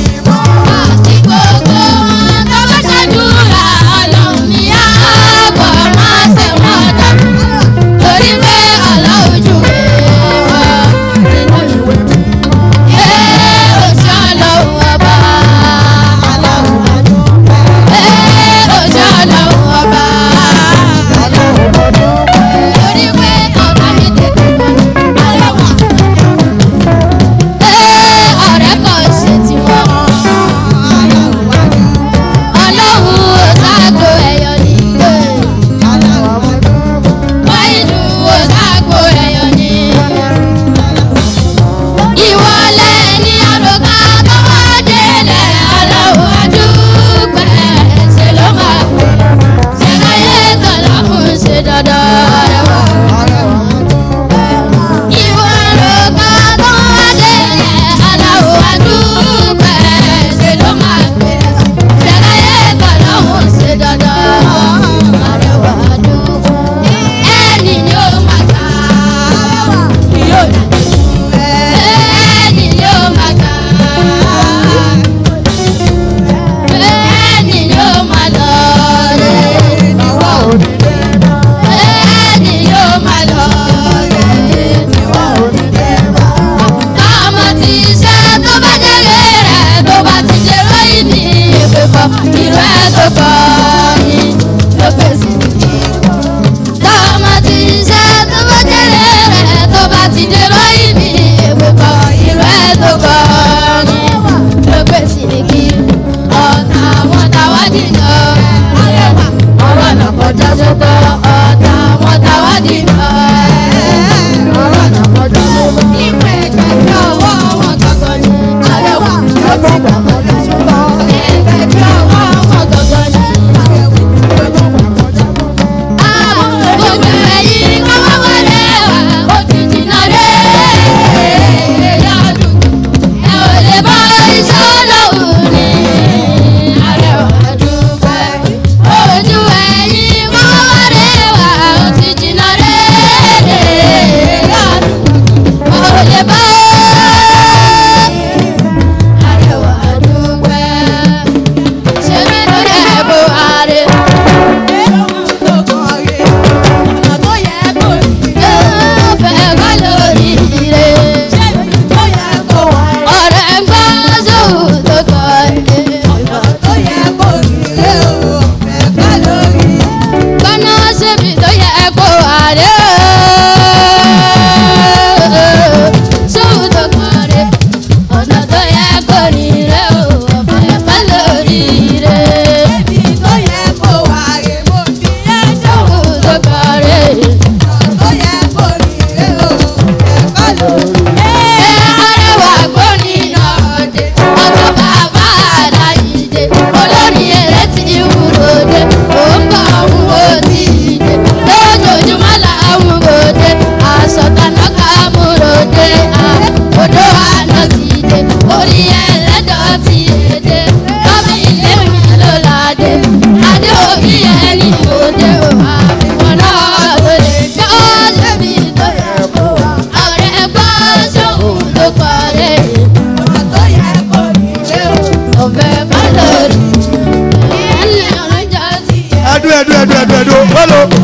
wẹ́lẹ́wẹ́lẹ́ o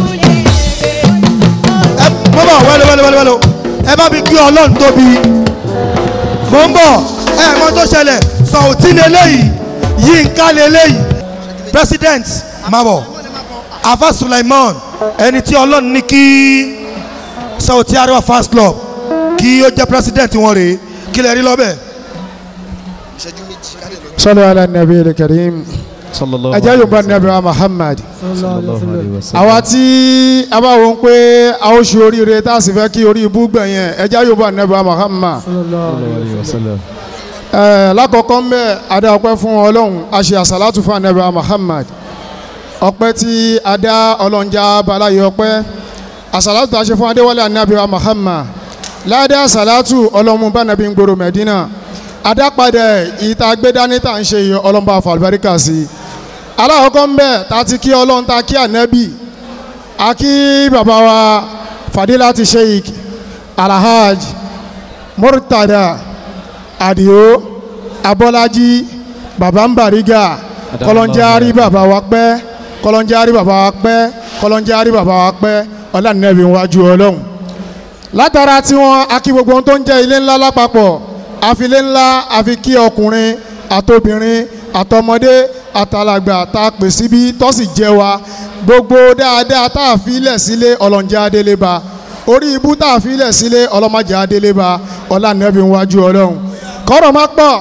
ẹ mo bọ̀ wẹ́lẹ́wẹ́lẹ́ o ẹ bá mi kí ọlọ́run tóbi mo ń bọ̀ ẹ mọ tó ṣẹlẹ̀ sọ̀tì lélẹ́yìí yínká lélẹ́yìí president mabọ̀ afa sulaiman ẹni tí ọlọ́run ní kí sọ̀tì arewa fans club kí ó jẹ́ president wọn rèé kí lè rí lọ́bẹ̀. sọlá ala nabi karim ẹjẹ yóò bá nabi wa muhammad àwa tí a bá wọn pé a ó ṣe oríire tá a sì fẹ́ kí orí ibú gbẹ̀yẹn ẹjẹ yóò bá nabi wa muhammad ẹ lákọ̀ọ́kọ́ ń bẹ̀ adá ọpẹ́ fún ọlọ́run a ṣe àṣàlátù fún anabi wa muhammad ọpẹ́ tí adá ọlọ́njà balaye ọpẹ́ àṣàlátù tá a ṣe fún adéwálé anabi wa muhammad ládé àṣàlátù ọlọ́mú bá nàbí ń gbòòrò mẹ́dínà adápadà ìta gbẹdání tá à ń ṣe yìí ọlọ́mọba àfàlùbáríkà sí i aláwọ̀kọ́ ń bẹ̀ tá a ti kí ọlọ́run tá a kí ànábì a kí bàbá wa fadilati sheik alhaj murtada adio abọ́lájí bàbá ń bàrígà kọlọ́njárí bàbá wa pẹ́ kọlọ́njárí bàbá wa pẹ́ kọlọ́njárí bàbá wa pẹ́ ọlànàbí wájú ọlọ́run látara tí wọn akí gbogbo ohun tó ń jẹ́ ilé ńlá lápapọ̀ àfilé ńlá àfi kí ọkùnrin àtobìnrin àtọmọdé àtàlàgbà tá a pè síbí tó sì jẹ́ wa gbogbo dáadáa tá a fi lẹ̀ sílé ọlọ́njẹ́ adélébá orí ibú tá a fi lẹ̀ sílé ọlọ́mọdé adélébá ọlànàbí wájú ọlọ́run kọ́rọ̀ má pọ̀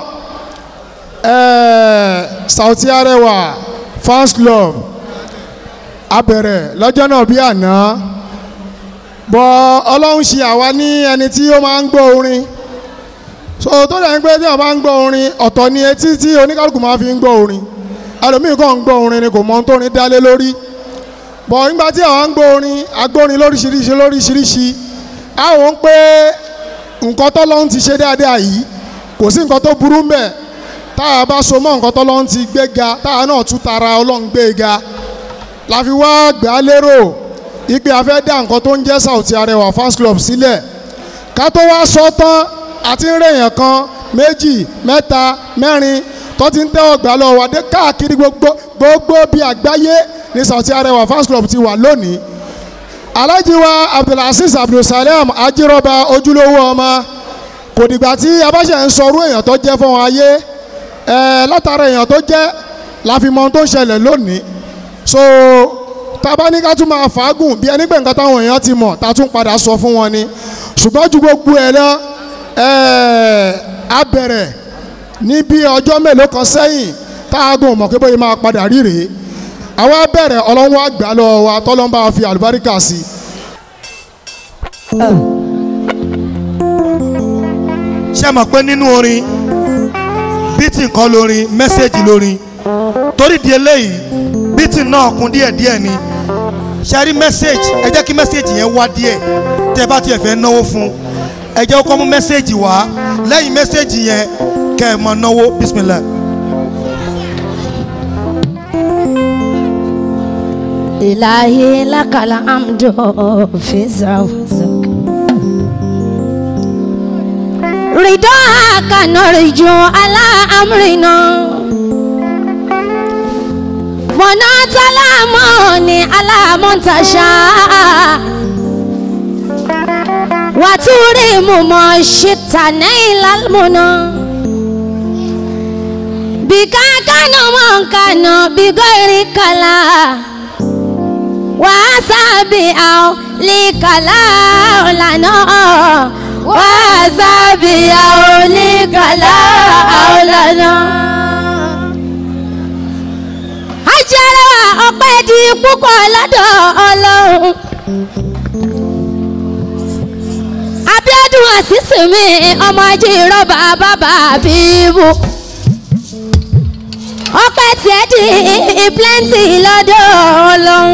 ẹ̀ẹ́ Sauty Arewa fans club abẹ̀rẹ̀ lọ́jọ́ náà bí àná bọ́ ọlọ́run ṣe àwa ní ẹni tí ó máa ń gbọ́ orin so tó dẹ̀ ń gbé tí wọ́n máa ń gbọ́ orin ọ̀tọ̀ ni etí tí oníkálukú máa fi ń gbọ́ orin ẹlòmíì kàn ń gbọ́ orin ni kò mọ ohun tó orin dálé lórí bọ̀ nígbà tí àwọn ń gbọ́ orin agbórin lóríṣiríṣi lóríṣiríṣi àwọn ń pé nǹkan tọ́lọ́run ti ṣe dáadáa yìí kò sí nǹkan tó burú mbẹ̀ tá a bá so mọ́ nǹkan tọ́lọ́run ti gbé ga tá a náà tún tara ọlọ́run gbé ga la fi wá gbà á lérò ipe a fẹ́ dá nǹkan tó ń jẹ́ Sauty Arewa fans club sílẹ̀ ká tó wá sọ tán àti ń rèèyàn kan méjì mẹ́ta mẹ́rin tó ti ń tẹ́wọ̀ gbà lọ wà dé káàkiri gbogbo gbogbo bíi àgbáyé ní Sauty Arewa fans club ti wà lónìí alhaji wa abdulaziz abdulsalam ajírọba ojúlówó ọmọ kò dìgbà tí abáṣẹ ń sọrú èèyàn tó jẹ́ fún wọn ayé ẹ látara èèyàn tó jẹ́ la fi mọ ohun tó ń ṣẹlẹ̀ lónìí so tábà ní ká tún máa fàágùn bí ẹni pé nǹkan táwọn èèyàn ti mọ̀ tá a tún padà sọ fún wọn ni ṣùgbọ́n ju gbogbo ẹ̀ lọ a bẹ̀rẹ̀ ní bí ọjọ́ mélòó kan sẹ́yìn tá a gùn mọ̀ pé bóyá máa padà rí rèé àwa bẹ̀rẹ̀ ọlọ́wọ́ àgbà lọ wa tọ́lọ́mbà fi àlùbáríkà sí. ṣé mọ̀ pé nínú orin bítì nǹkan lórin mẹ́sẹ̀gì lórin torí di eléyìí bítì náà kún díẹ̀díẹ̀ ni ṣe rí mẹ́sẹ̀gì ẹ jẹ́ kí mẹ́sẹ̀gì yẹn wá díẹ̀ tẹ́ bá tiẹ̀ fẹ́ náwó fún ẹ jẹ́ kó mú mẹ́sẹ̀gì wá lẹ́yìn mẹ́sẹ̀gì yẹn kẹ́ ẹ mọ̀ náwó bismillah. إلهي لك الحمد في زوزك رضاك نرجو على أمرنا منات الأمان على منتشى وتريم ما شئت نيل المنى بك كان من كان بغير كلام wasabi ao likala olana wasabi ao likala olana. ajẹ́rẹ́ ọpẹ́ di púpọ̀ lọ́dọ̀ ọlọ́run. Abíọ́dún àṣìṣe mi ọmọ ajé rọ́bà bàbá bíbú. ọpẹ́ tiẹ̀ di plenty lọ́dọ̀ ọlọ́run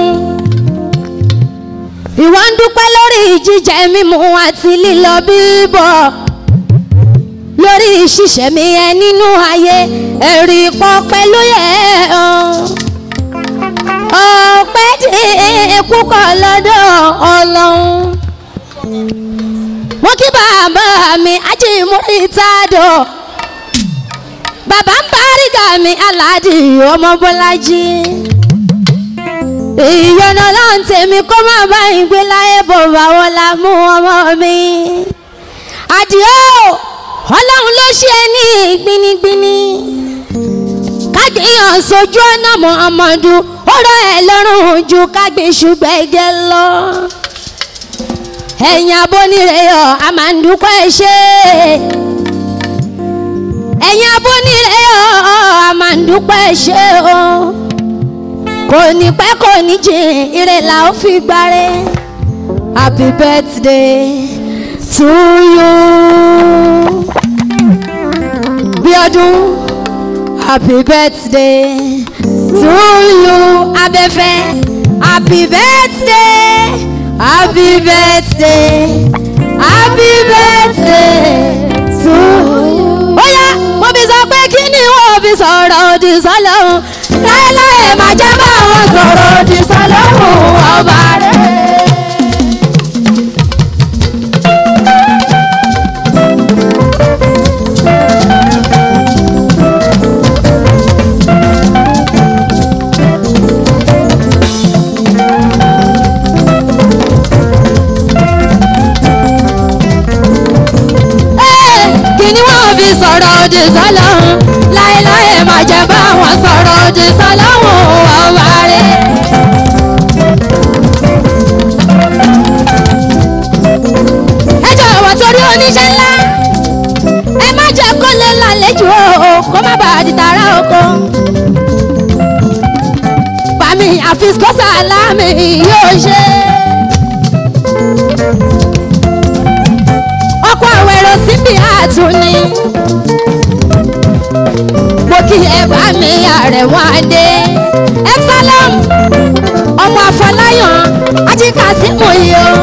ìwọ ń dúpẹ́ lórí jíjẹ mímu àti lílọ bíbọ̀ lórí ṣíṣẹ́ mi ẹ nínú ayé ẹ̀rí pọ̀ pẹ̀lú yẹ ọpẹ́ dé púpọ̀ lọ́dọ̀ ọlọ́run mo kí bàbá mi ajímúrí tádọ̀ bàbá ń bárígà mi aládì ọmọ bọ́lájí ìyọ̀nà láǹ tèmi kó má bá ìgbé láyé bò bá wọn la mú ọmọ mi. àdìo ọlọ́run ló ṣe é ní gbinigbini kágbéyàn sójú ọ̀nà muhammadu ó rọ ẹ̀ lọ́rùn ju kágbé ṣùgbẹ́gẹ́ lọ. ẹ̀yin abóníreyọ̀ a máa ń dúpẹ́ ṣe ẹ̀yin abóníreyọ̀ a máa ń dúpẹ́ ṣe o kò ní pẹ́ kò ní jìn ire la ó fi gbáre happy birthday to you bí ọdún happy birthday to you abẹ́fẹ́ happy birthday happy birthday happy birthday to you. ó yá mo fi sọ pé kí ni wọ́n fi sọ̀rọ̀ òdì sọ́lọ́hún láéláé má jẹ́ bá wọn sọ̀rọ̀ òdì sọ́lọ́hún ọba rẹ̀. kí ni wọ́n fi sọ̀rọ̀ òdì sọ́lọ́hún láéláé má jẹ́ bá wọn sọ̀rọ̀ òdì sọ́lọ́hún ọba rẹ̀. ẹ jọ̀wọ́ torí oníṣẹ́ ńlá ẹ má jẹ́ kó lè lálejò o kó má bàa di tààrà oko. bàmí àfisikọ́sà láàmì yóò ṣe. ọkọ̀ àwẹ̀rọ síbi àtúní. mo kí ẹ bá mi àrẹ̀wọ̀n adé. epsilon ọmọ àfọláyàn ajíkàsímù yìí o.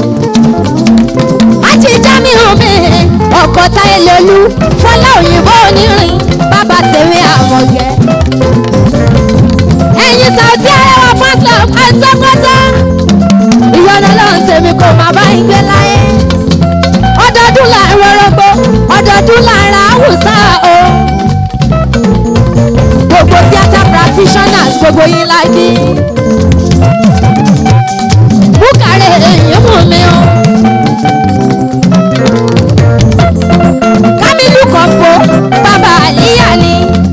ají jamiu mi ọkọ̀ táyé lolú fọlá òyìnbó onírin bàbá tèmi àmọ̀gẹ́. ẹ̀yin sàùtí arẹwà fásitì àtọ́kọ́tọ́ ìyọ̀nà lọ́run tèmi kò má bá ń gbé láyé ọdọọdún là ń rọrọgbọ ọdọọdún là ń ra àwùsá o gbogbo theatre practitioners gbogbo yín la kí búkàrẹ̀ èyí mú mi o kámílù kọ̀ǹpó bàbá àlíyà ni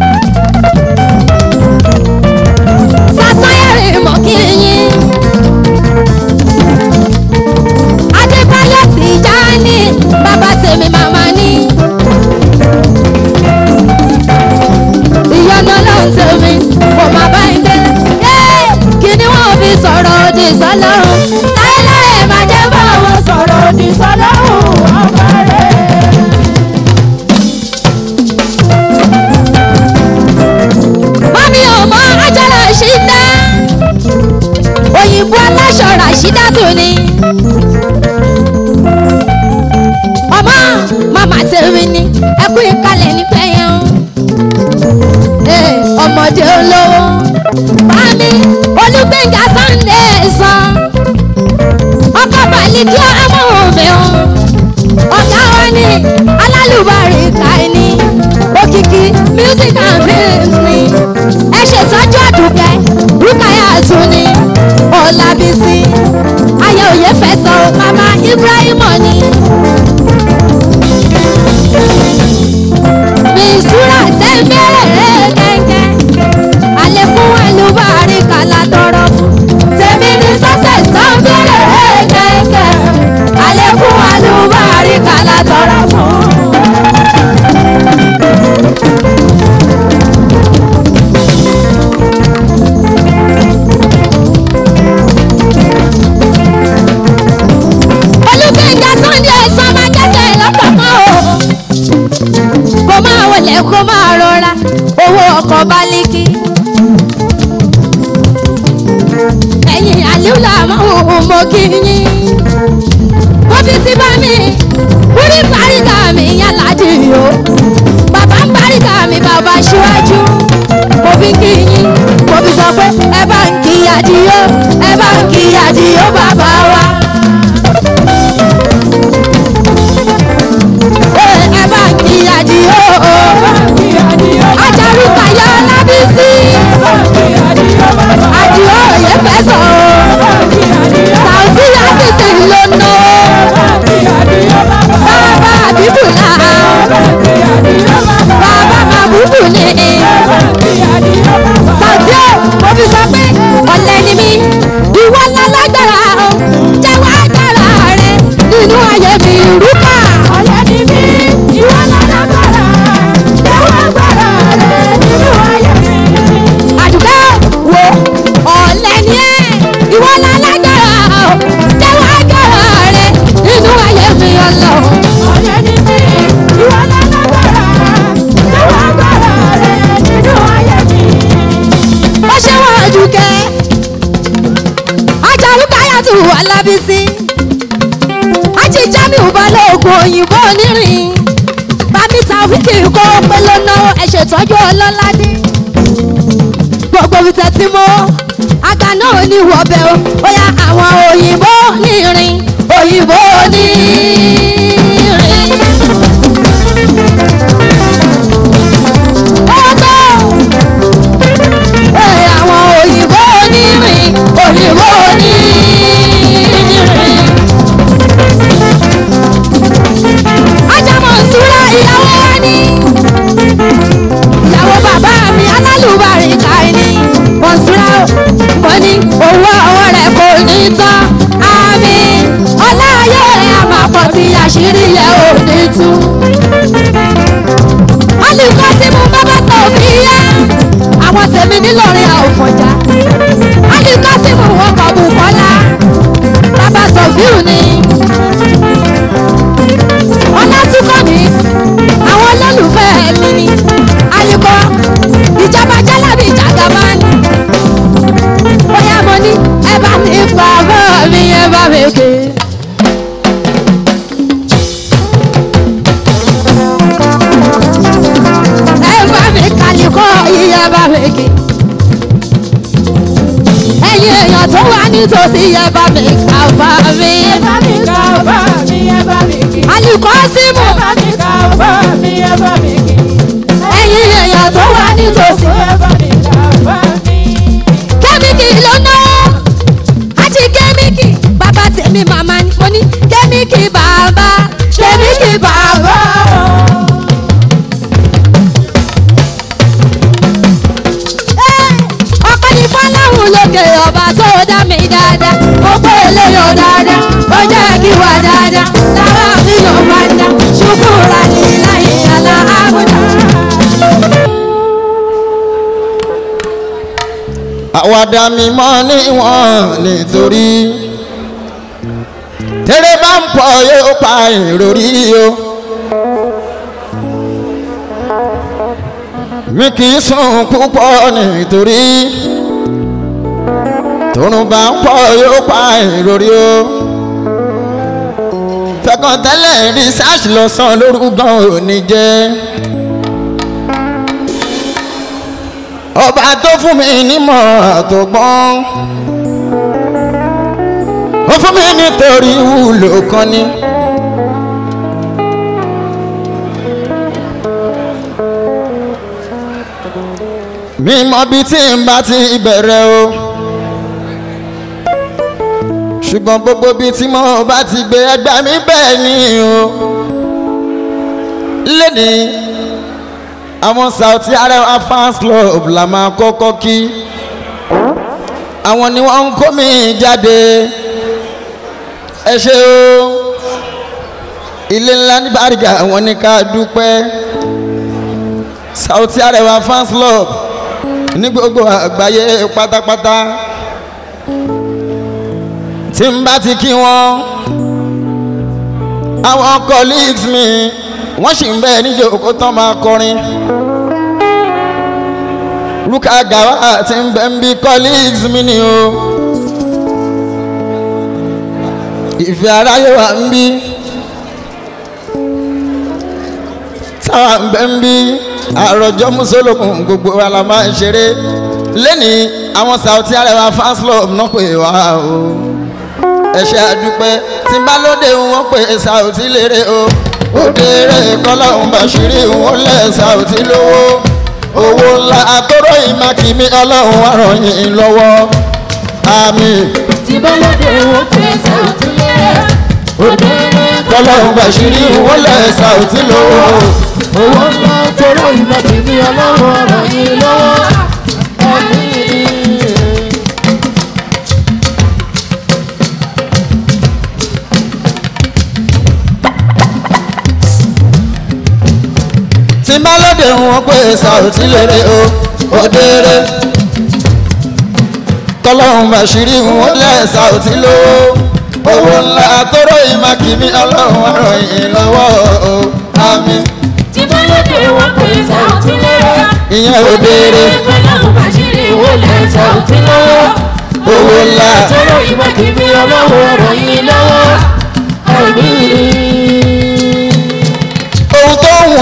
sasanyẹrì mọ̀ kí yín. adébáyọ̀ tí já ní bàbá tèmi màmá ní. ìyọ̀nà ló ń tèmi kò má bá ń gbé. kí ni wọ́n fi sọ̀rọ̀ òdì sọ́lọ́run láéláé má jẹ́ bá wọn sọ̀rọ̀ òdì sọ́lọ́run ọba rẹ̀. mami ò mọ ajára ṣídá òyìnbó aláṣọ ràṣídá tó ní. ọmọ màmá tèmi ni ẹkú ìkàlẹ̀ nípẹ́ yẹn o. Ee, ọmọdé olówó mami olùgbẹ̀ngà sunday san ọkọ̀ balùkí amóhùnmí o ọ̀gá wọn ni alálùbárí káìní òkìkí music and films ni ẹ ṣètọ́jú àdùkẹ́ rúkàyà tún ni ọ̀làbísí ayé òye fẹsọ̀ mama ibrahim ni. misura tẹ́ ń bẹ̀rẹ̀ kẹ́kẹ́ àlékún ẹlúbàárí kàlá tọrọ fún tèmi ní success tó ń bẹ̀rẹ̀ kẹ́kẹ́ àlékún ẹlúbàárí kàlá tọrọ fún. olùgbẹ̀ngà sunday ẹ̀sán máa kẹ́sẹ̀ lọ́kọ̀ọ̀kan o kó máa wọlé kó máa rọra owó ọkọ̀ bálíkì. ẹ̀yìn àlíw làwọn ohun mo kí yín. mo fi ti bá mi wúrí paríga mi yálà dì o. bàbá ń paríga mi bàbá ṣíwájú. mo fi kí yín mo fi sọ pé ẹ bá ń kí adìyó ẹ bá ń kí adìyó bàbá wa. ẹ bá ń kí adìyó ajarúkayọ lábísí adìyó òye fẹsọ onírin bámi tàwíkì kó pé ló náwó ẹ ṣètọ́jú ọlọ́ládé gbogbo ibi tẹ́tí mọ́ àgbà náà ní wọ́bẹ̀ o ó yá àwọn òyìnbó nírin òyìnbó nírin. ọgbọ́ ẹ àwọn òyìnbó nírin òyìnbó nírin. ajámọ̀ ìṣúra ìyàwó wa ní ìyàwó bàbá mi alálùbárí káyìí mọ̀nsúrà mo ní owó ọwọ́ rẹ̀ kò ní tán àmì ọláyé rẹ̀ àmàpọ̀ tí àṣírí yẹ ò ní tú. alùpùpù tí mo bá bá tó fi yá àwọn tèmi nílọrin àwòfọ̀já alùpùpù tí mo wọ́n kọ̀ bù kọ́lá bàbá sọ̀fíù ni ọlátúkọ̀ mi àwọn olólùfẹ́ mi ni ayíkọ́ ìjọba jálábì jàgàbá ni bóyá mo ní ẹ bá mi pa bọ́ mi ẹ bá mi ké. ẹ bá mi kàlíkọ́ yìí ẹ bá mi ké. ẹ̀yin èèyàn tó wà nítòsí ẹ bá mi kà bá mi. ẹ bá mi kà bá mi ẹ bá mi ké. alùkọ́ símù. ẹ bá mi kà bá mi ẹ bá mi ké. ẹ̀yin èèyàn tó wà nítòsí ẹ bá mi kà bá mi. kẹ́míkì ló náwó àti kẹ́míkì bàbá tèmi màmá ni mo ní kẹ́míkì bàbá kẹ́míkì bàbá. ọkọ ní fọláhùn lókè ọba tó dá mi dáadáa ó pé eléyò dáadáa ó jẹ́ kí wà dáadáa lára mi ló bá dá ṣùkúrà ní láyé àlá àbúdá. àwàdà mi mọ́ níwọ̀n nítorí tẹ́lẹ̀ bá ń pọ̀ yóò pa ìròrí o. mi kì í sùn púpọ̀ nítorí tòrùn bá ń pọ̀ yóò pa ìròrí o. fẹ́kàn tẹ́lẹ̀ research lọ́sàn lórúkọ òní jẹ́. ọba tó fún mi nímọ̀ àtọ̀gbọ́n ó fún mi nítorí wúlò kan ni. mi mọ bí tí n bá ti bẹ̀rẹ̀ o ṣùgbọ́n gbogbo bí tí mo bá ti gbé ẹgbẹ́ mi bẹ́ẹ̀ ni o lónìí àwọn Saoty Arewa fans club la máa kọ́kọ́ kí àwọn ni wọ́n ń kó mi jáde ẹ ṣe o ilé ńlá ní Bariga àwọn ní ká dúpẹ́ Saoty Arewa fans club ní gbogbo àgbáyé pátápátá tí n bá ti kí wọn àwọn colleagues mi wọ́n sì ń bẹ́ẹ̀ níjókòó tán máa kọrin Ruka Gawa ti ń bẹ́ ń bí colleagues mi ni o ìfẹ́ aráyé wa ń bí táwa ń bẹ́ ń bí àròjọ mùsùlùmí gbogbo wa la máa ń ṣeré lẹ́nìí àwọn Saoty Arewa fans club náà pè wá o ẹ ṣé àdúpẹ́ tí n bá lóde wọn pè Saoty lérè o òdèrè kọlọ́hún bàṣírí wọn lẹ̀ Saoty lówó owó ńlá àtọ́rọ ìmákìmí ọlọ́run àrùn yìí lọ́wọ́ àmín. tí bá lóde wọn pè Saoty lérè òdèrè kọlọ́hún bàṣírí wọn lẹ̀ Saoty lówó owó ńlá tọrọ ìmákìmí ọlọ́run àrùn yìí lọ́wọ́ àmín. tí n bá lóde wọn pé Saoty lérè o òdèrè kọlọ́hún bàṣírí wọn lẹ̀ Saoty lówó owó ńlá àtọ́rọ ìmákìmí ọlọ́run àrùn yìí lọ́wọ́ o àmín. tí bá lóde wọn pè Saoty lérè ìyẹn òdèrè kọlọ́hún bàṣírí wọn lẹ̀ Saoty lọ́wọ́ owó ńlá tọrọ ìmákìmí ọlọ́run àrùn yìí lọ́wọ́ àmín.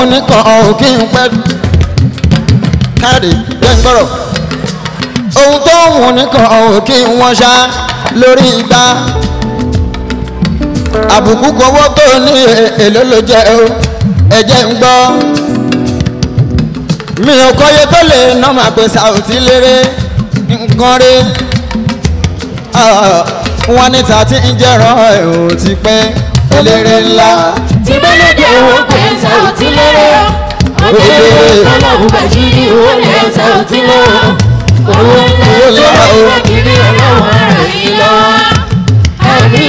wù nìkan ọ̀hún kí n pẹ́ káàdì jẹ́ ń gbọ́rọ̀ ohun tó wù nìkan ọ̀hún kí wọ́n ṣá lórí igbá àbùkù kọ́wọ́ tó ní èlò ló jẹ́ o ẹ̀jẹ̀ ń gbọ́ mi ò kọ́yé tó lè ná máa pè sàùtì lérè nǹkan rí wọ́n ní ta ti ń jẹ́ràn ẹ̀ ò ti pẹ́ eléré ńlá. tí mélòdì owó pẹ̀sà ò ti lérè òdèrè ọlọ́run bàjírí owó lẹ́sà ò ti lérè owó ńlá tó wà kiri ọlọ́run ara yìí lọ. àmì.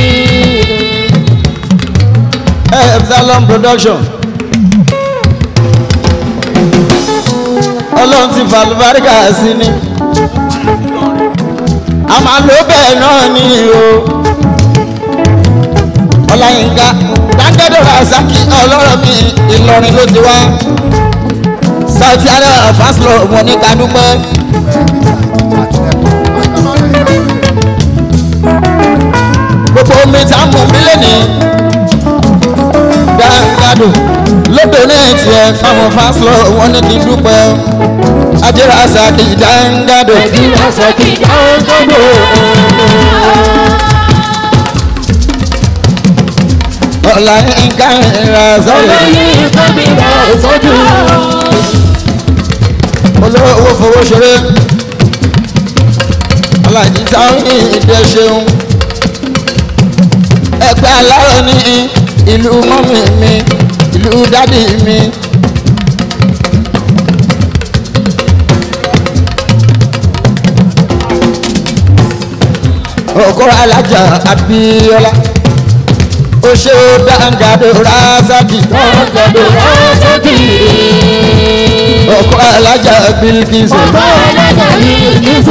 epsilon production ọlọ́run ti fa àlùbáríkà sí ni a máa lo bẹ́ẹ̀ náà ní o ọláyínká dáńgẹ́dọ̀ rasaki ọlọ́rọ̀ mi ìlọrin ló ti wá south area fásilọ wọn ní kadúpẹ́. gbogbo omi tá a mú mi lẹ́nìí dáńgádò lódò náà tiẹ̀ fáwọn fásilọ wọn ní kí n dúpẹ́ ajé rasaki dáńgádò. ajé rasaki dáńgádò. ọ̀la nǹkan ìrà sọ́yìn. olóyè nǹkan mi rà sọ́jú. olówó fowó ṣeré alájí táwọn ìdẹ ṣeun ẹgbẹ́ aláró ní ìlú mọ́mì mi ìlú dádì mi. ọkọ alájà abiola ó ṣe ó dáńgàdo rásàkì. dáńgàdo rásàkì. ọkọ alájà bílíkìsù. ọkọ alájà bílíkìsù.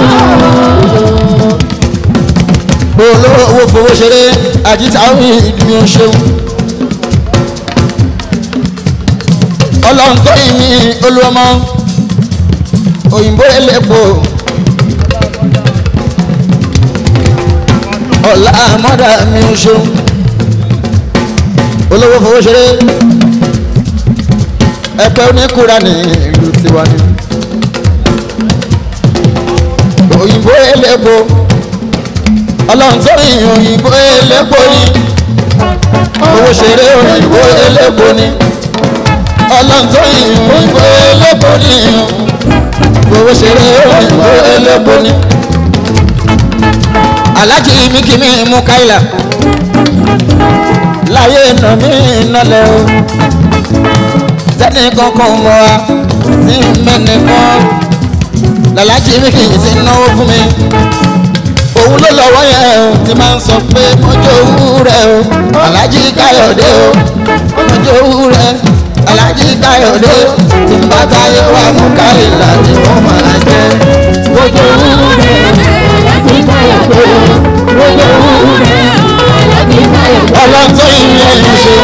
olówó fowó ṣeré àjítáwí ìdúró ṣeun. ọlọ́run tó yìn mí olúwọmọ òyìnbó elépo. ọ̀la mọ́dà mi ń ṣeun olówó fowó ṣeré ẹgbẹ́ oníkura ní ìlú tiwa ni òyìnbó elépo ọlọ́run tó yìn òyìnbó elépo ni owó ṣeré òyìnbó elépo ni ọlọ́run tó yìn òyìnbó elépo ni owó ṣeré òyìnbó elépo ni alájí mi kì mí mú káyìlá láyé nà mí nálẹ̀ o sẹ́ni kankan mọ́ wa tí mẹ́ni kan làlájí mi kì í sí náwó fún mi òun ló lọ́wọ́ yẹn o ti máa ń sọ pé mọ́jọ́ owó rẹ̀ o alájí káyọ̀dé o mọ́jọ́ owó rẹ̀ alájí káyọ̀dé tí n bá táyé wà mú káyìlá ni wọ́n máa jẹ́. mọ́jọ́ owó rẹ̀ alájí káyọ̀dé mọ́jọ́ owó rẹ̀ alájí káyọ̀dé. ọlọ́tọ́ ìyẹn yìí ṣe.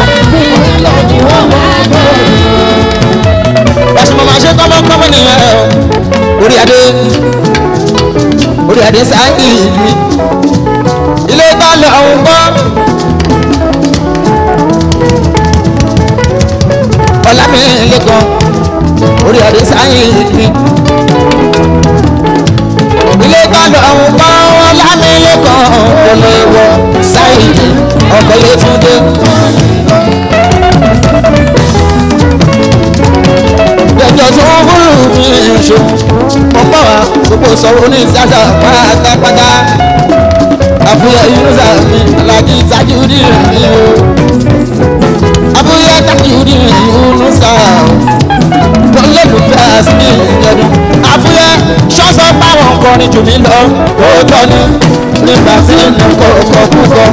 ẹ̀sùn mọ̀ máa ṣe kọ́mọ́kọ́mọ́ nìyẹn o orí adé orí adé sáyé mi ilé balẹ̀ ọ̀hún gbọ́. ọ̀làmì lẹ́kọ̀ọ́ orí adé sáyé mi ilé balẹ̀ ọ̀hún gbọ́ ọ̀làmì lẹ́kọ̀ọ́ kò lè wọ sáyé ọkọ̀ yẹn tún dé. ẹjọ́ tí wọ́n fúnrù mi ṣo wọ́n pọ̀ wá gbogbo sọ̀rọ̀ ní ìsájà pátápátá àfúyẹ́ yúnúṣà mi alájí tajúdì mi o àfúyẹ́ tajúdì yúnúṣà o lọ́lẹ́lùfẹ́ àsìmí ìjọdún àfúyẹ́ ṣọ́sọ́ báwọn kọrin jù mí lọ òótọ́ ni nígbà tí nǹkan ọkọ̀ púpọ̀.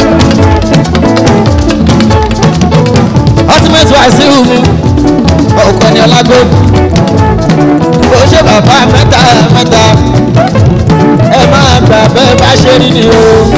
ultimate wàásù mi ọkọ ni ọlágbó bó ṣe bàbá mẹ́ta mẹ́ta ẹ máa gbà bẹ́ẹ̀ bá ṣe rí ni o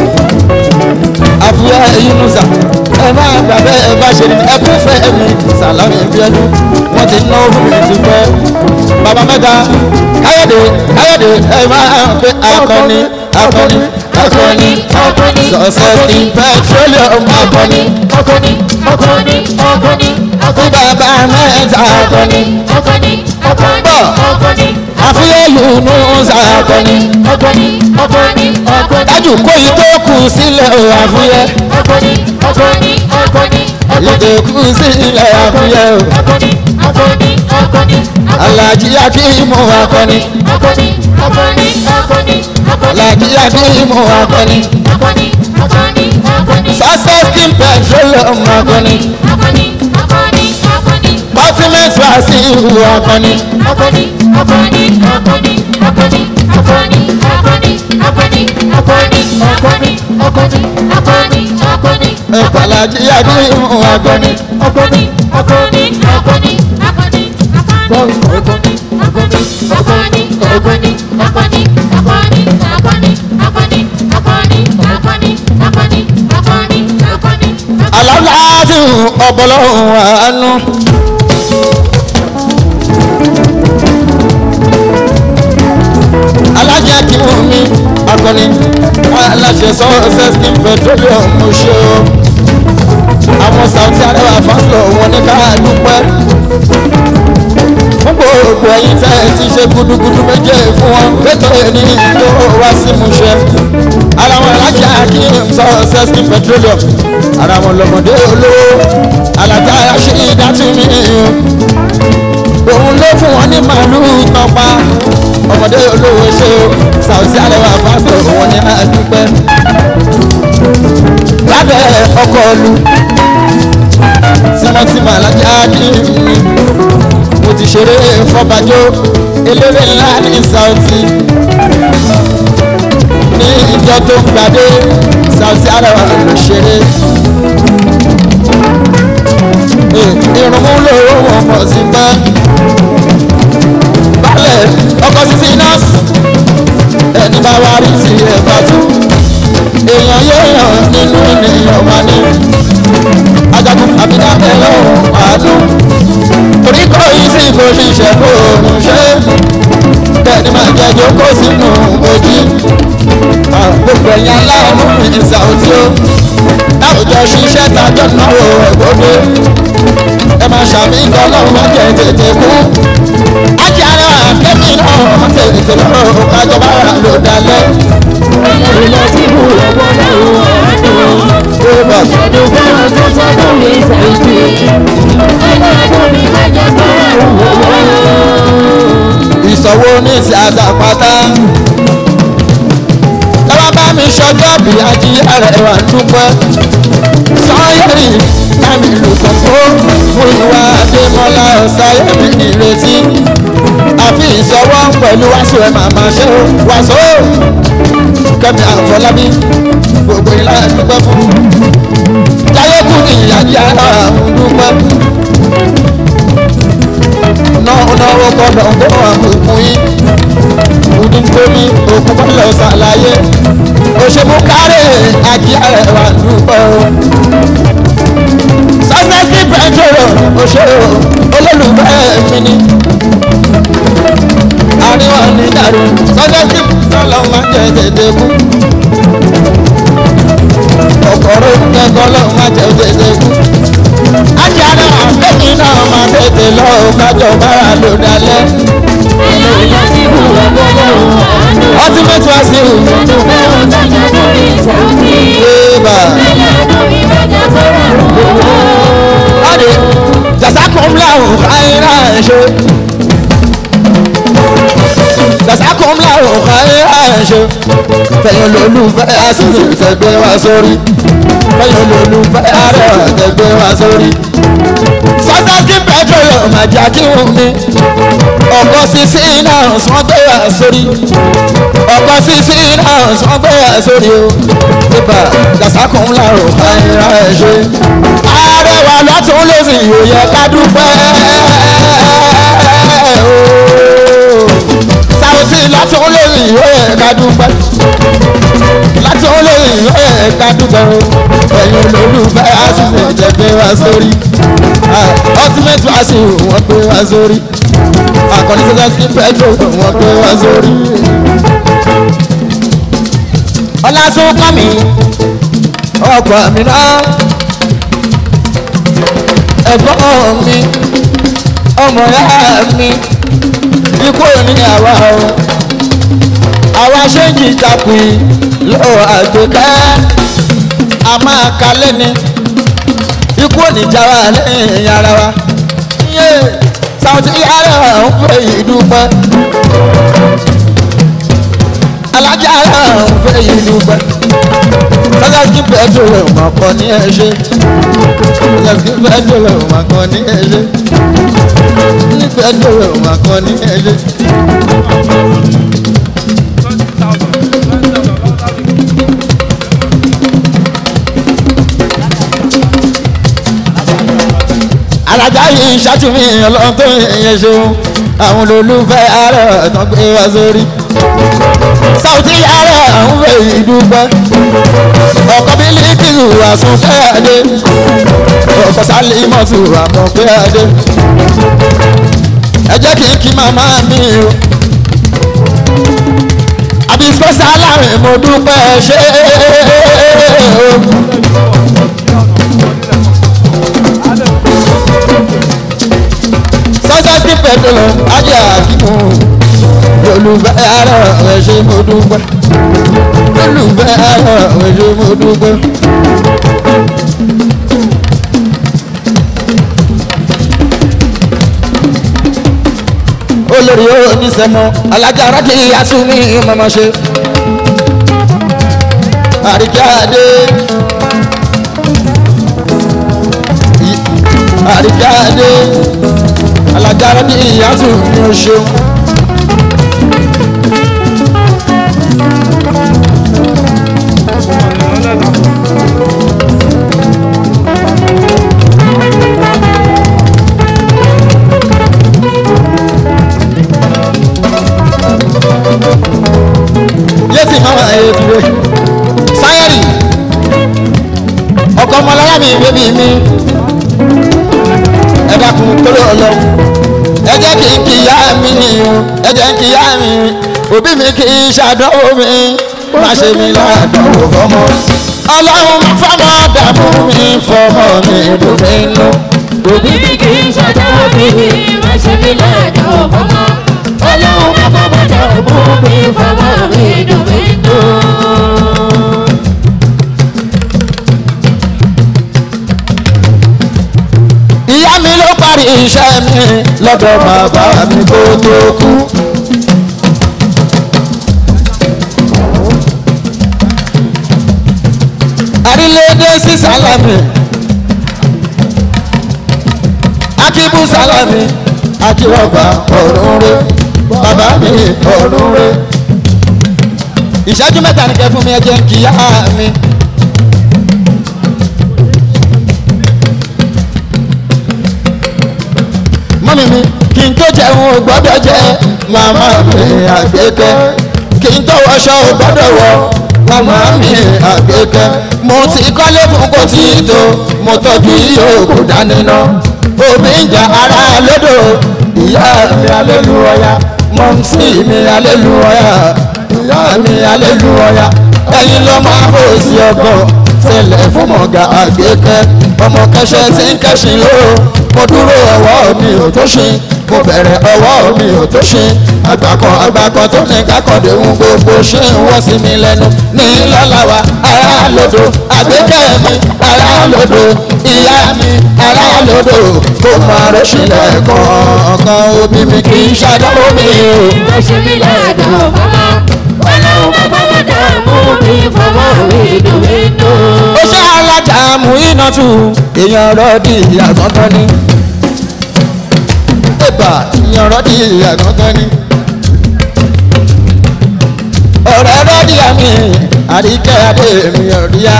àfúyẹ́ yunusa ẹ máa gbà bẹ́ẹ̀ bá ṣe rí ni ẹ kún fẹ́ mi sàlámì bíọ́dún wọ́n ti ná òfin mi ti pẹ́ bàbá mẹ́ta káyọ̀dé káyọ̀dé ẹ máa pé akọni akọni akọni akọni success in petroleum akọni akọni akọni akọni bí bàbá mẹ́ta akọni akọni akọni akọni àfihàn Yunusa akọni akọni akọni akọni dájú kó yìí tó kù sílẹ̀ o àfihàn akọni akọni akọni yìí tó kù sílẹ̀ àfihàn o akọni akọni akọni Alhaji Akimu akọni akọni akọni akọni akọni Alhaji Akimu akọni akọni akọni akọni success king petroleum akọni akọni akọni akọni ultimate wasiu akọni akọni akọni akọni akọni akọni akọni akọni akọni akọni akọni akọni akọni ẹ̀fọ́ Alhaji Akimu akọni akọni akọni akọni akọni akọni akọni akọni akọni akọni akọni akọni akọni akọni akọni akọni akọni akọni akọni. aláwùláàtì ọ̀bọ̀lọ́hùn àánú. alájà kí mú mi akọni aláṣẹ success king petroleum mo ṣe o àwọn Saoty Arewa fásitì wọn ní ká dúpẹ́ fún gbogbo ẹ̀yin tẹ́ ẹ ti ṣe gudugudu méje fún wọn pété ní tó wá sí mu ṣe ara wọn alájà kí n sọ sẹ́sìn petroleum ara wọn lọmọdé olówó alájà ṣe ìdátúmí òun ló fún wọn ní màálùú tọpa ọmọdé olówó ṣe o Saoty Arewa pásítọ̀ wọn ní àdúpẹ́ lábẹ́ ọkọ̀ ọlù tímọ́tímọ́ alájà kí n mo ti ṣeré fọ́bajó eléré ńlá ní Saoty ní ìjọ tó ń gbadé Saoty Arewa ló ṣeré irunmú lówó wọn pọ̀ sí pẹ́ balẹ̀ ọkọ̀ sísí nọ́ọ̀sì ẹni bá wá rí sí ẹ̀fà tú èèyàn yéèyàn nínú ènìyàn wá ní ajagun àbídábẹ́ lọ́wọ́ àádùn torí kò yí sí kò ṣiṣẹ́ kò ń ṣe bẹ́ẹ̀ni máa jẹ́ jókòó sínú ojú gbogbo ẹ̀yìn aláàánú mi Saoty o láwùjọ ṣiṣẹ́ tájọ́ náwó ẹ̀gbọ́dọ̀ ẹ máa ṣàmì ìdánlọ́wọ́ máa jẹ tètè kú ájì Arewa kẹ́mi náà tètè lọ́rọ̀ kájọba rà ló dalẹ̀. Ẹlẹ́rìí lọ sí ibú ọgbọ́n lọ́wọ́ àánú. Ṣẹ́dún fẹ́ràn tó sọ́dún mi Saoty. Ẹlẹ́dùn mi má jẹ́ kọ́ra lọ́wọ́. ìsanwó ní ti àtàpátá lọ́wọ́ bá mi ṣọjọ́ bí Ájì Arewa dúpẹ́ sọ́yẹ́rì lámì lùkọ̀kọ́ mú ìwà Adémọ́lá ọ̀sáyẹ́mì ìrètí àfi ìsọwọ́ pẹ̀lú wàásù ẹ̀ màmá ṣe ó wàásù Kẹ́mi Àfọlábí gbogbo ìlà dúpẹ́ fún láyé kù ní Ájì Arewa dúpẹ́ náwó náwó gbọ́dọ̀ gbọ́ àbùkù yín òdì tómi òkú bọ́lọ̀ ṣàlàyé òṣèlú kárẹ̀ Ájì Arewa dúpẹ́ o sọ́sẹ́sì pẹ̀trol òṣèré olólùfẹ́ mi ni àríwá ní dàrú sọ́sẹ́sì tọ́lọ́ máa jẹ tètè kú kòkòrò kẹ́kọ̀ọ́ lọ́ọ́ máa jẹ tètè kú Ájì Arewa kẹ́mi náà máa tètè lọ kájọ bára ló dalẹ̀. Ẹlẹ́rìí lọ sí ibú ọgbọ́n lọ́wọ́ àánú. ultimate wasiu Ṣẹ́dún fẹ́ràn tó sọ́dún mi Saoty. eba Ẹlẹ́dùn mi má jẹ́ kọ́ra lọ́wọ́. ade jasakumlahu khairan ṣe jasakumlahu khairan ṣe fẹ̀yìn lólùfẹ́ àṣìṣe tẹ̀gbẹ́ wa sórí fẹ̀yìn lólùfẹ́ Arewa tẹ̀gbẹ́ wa sórí sọ́sẹ́sì petroleum àjà kí wọ́n mi ọkọ̀ sísí náà sọ́n gbé wa sórí ọkọ̀ sísí náà sọ́n gbé wa sórí o ibà jasakumlahu khairan ṣe Arewa lọ́tún lósì yóò yẹ ká dúpẹ́ ooo. Saoty lọ́tún lósì yóò yẹ ká dúpẹ́ lọ́tún lósì yóò yẹ ká dúpẹ́ o ẹ̀yin olólùfẹ́ àṣìṣe jẹ́ gbé wá sórí Ah, ultimate wàásù wọ́n gbé wá sórí akọni sọ́sẹ́sì pẹ́jọ́ wọ́n gbé wá sórí. ọlásùn kọ́ mi ọkọ̀ mi náà ẹ̀gbọ́n mi ọmọ ya mi ikú òní àwa o àwa ṣe ń jí takùn lọ àgbéká a máa ka lẹ́ni ikú òní já wa lẹ́yìn ara wa yé Saoty ara ń fẹ́ yìí dúpẹ́ alájà ara ń fẹ́ yìí dúpẹ́ sọ́sọ́sì pẹ̀tùrù mọ̀kàn ní ẹ̀ṣẹ̀ sọ́sọ́sì pẹ̀tùrù mọ̀kàn ní ẹ̀ṣẹ̀ ní pẹ̀tùrù mọ̀kàn ní ẹ̀ṣẹ̀. alájà yìí ṣàtúnmí ọlọ́run tó yẹ ṣeun àwọn olólùfẹ́ ààrẹ tó gbé wá sórí. Saoty ààrẹ àwọn fèyí dúpẹ́ ọkọ bílíkìlù àsùnkẹ́ adé ọkọ sálímọ̀tù àmọ̀pẹ́ adé ẹ jẹ́ kí n kí màmá mi o àbísọ́ sálárì mo dúpẹ́ ṣe o. sọ́sọ́sì pẹ̀tọ́lù ajá àkíkù olùfẹ́ ara rẹ̀ ṣe mo dúpẹ́ olùfẹ́ ara rẹ̀ ṣe mo dúpẹ́. olórí onísẹ̀mọ́ alájà rákì asúnmí mọ́mọ́ ṣe àríkàdé àríkàdé alájà rákì asúnmí ó ṣeun. yéésì máa wà ẹ̀ dúró sáyẹ́rì ọkọ ọmọlára mi bébí mi ẹ dákun kóló ọlọ ẹ jẹ́ kí n kíyà mi o ẹ jẹ́ kí n kíyà mi òbí mi kì í ṣàdánwò mi má ṣe mi ládánwò fọmọ ọlọ́run má fọmọ dààmú mi fọmọ mi dùn mí nù. òbí mi kì í ṣàdánwò mi má ṣe mi ládánwò fọmọ ọlọ́run má fọmọ dààmú mi fọmọ mi dùn mí nù. ìyá mi ló parí iṣẹ́ mi lọ́dọ̀ bàbá mi kó tó kú. àrílédé sí sálámì akíbú sálámì akírọ̀gbà ọ̀run rẹ̀ bàbá mi ọ̀run rẹ̀. ìṣẹ́jú mẹ́ta ni kẹ́ fún mi ẹ jẹ́ ń kíyà mi. mọ́mí mi kí n tó jẹun ò gbọ́dọ̀ jẹ màmá mi àgbékẹ́ kí n tó wọṣọ ò gbọ́dọ̀ wọ màmá mi àgbékẹ́ mo ti kọ́lé fún kò tí ì tó mo tọ́jú yòókù dání ná omi ń jà ara lódò ìyá mi alélúwọ́yà mọ́mísì mi alélúwọ́yà ìyá mi alélúwọ́yà ẹ̀yin ló máa bò sí ọgọ́ tẹlẹ fún mọ̀gá àgbékẹ́ ọmọ kẹsẹ̀ tí ń kẹ́sìn ló mo dúró ọwọ́ mi ò tó ṣe mo bẹ̀rẹ̀ ọwọ́ mi ò tó ṣe àgbàkan àgbàkan tó ní kákọ̀dé ń gbogbo ṣé ń wọ́ sí mi lẹ́nu ní lọ́làwà ará lòdò àgbékẹ́ mi ará lòdò ìyá mi ará lòdò kó máa rọ́ṣìlẹ̀ kọ̀ọ̀kan òbí mi kì í ṣàdánwò mi o. má ṣe mi ládánwò fọmọ ọlọ́run má fọmọ dààmú mi fọmọ mi dùn mí nù. ó ṣe alájà mú iná tù èèyàn rọ́ọ̀dì àgọ́gán ni ẹ̀bà èèyàn rọ́ọ̀dì àgọ́gán ni ọ̀rẹ́ rọ́ọ̀dì àmì àríkẹ́ adé mi ọ̀ríyá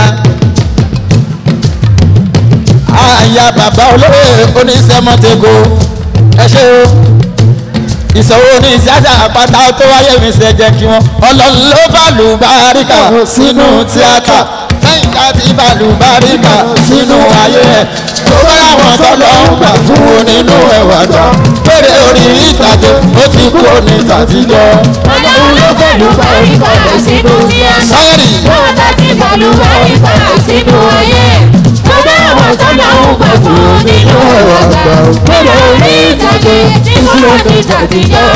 àyà bàbá olóyè oníṣẹ́mọ́tẹ́kọ ẹ ṣe o ìṣòro ní ìṣáṣà àpáta tó wáyé mi ṣe jẹ́ kí wọ́n ọlọ́run ló bá lù báríkà sínú tíátà lẹ́yìn ká ti bá lù báríkà sínú ayé ẹ̀ tó bá láwọn tọ́lọ́ ń gbà fún un nínú ẹ̀wà tán péré orí ìtàgé ó ti kú ní tàtijọ́. ọlọ́run ló fẹ́lú báríkà sínú tíátà Sáyẹ̀rì. wọ́n bá ti fẹ́lú báríkà sínú ayé tó bá àwọn tọ́lọ́hún gbà fún nínú àgbà gbèrè orí ìtàgé tí kúrò ní tàtijọ́.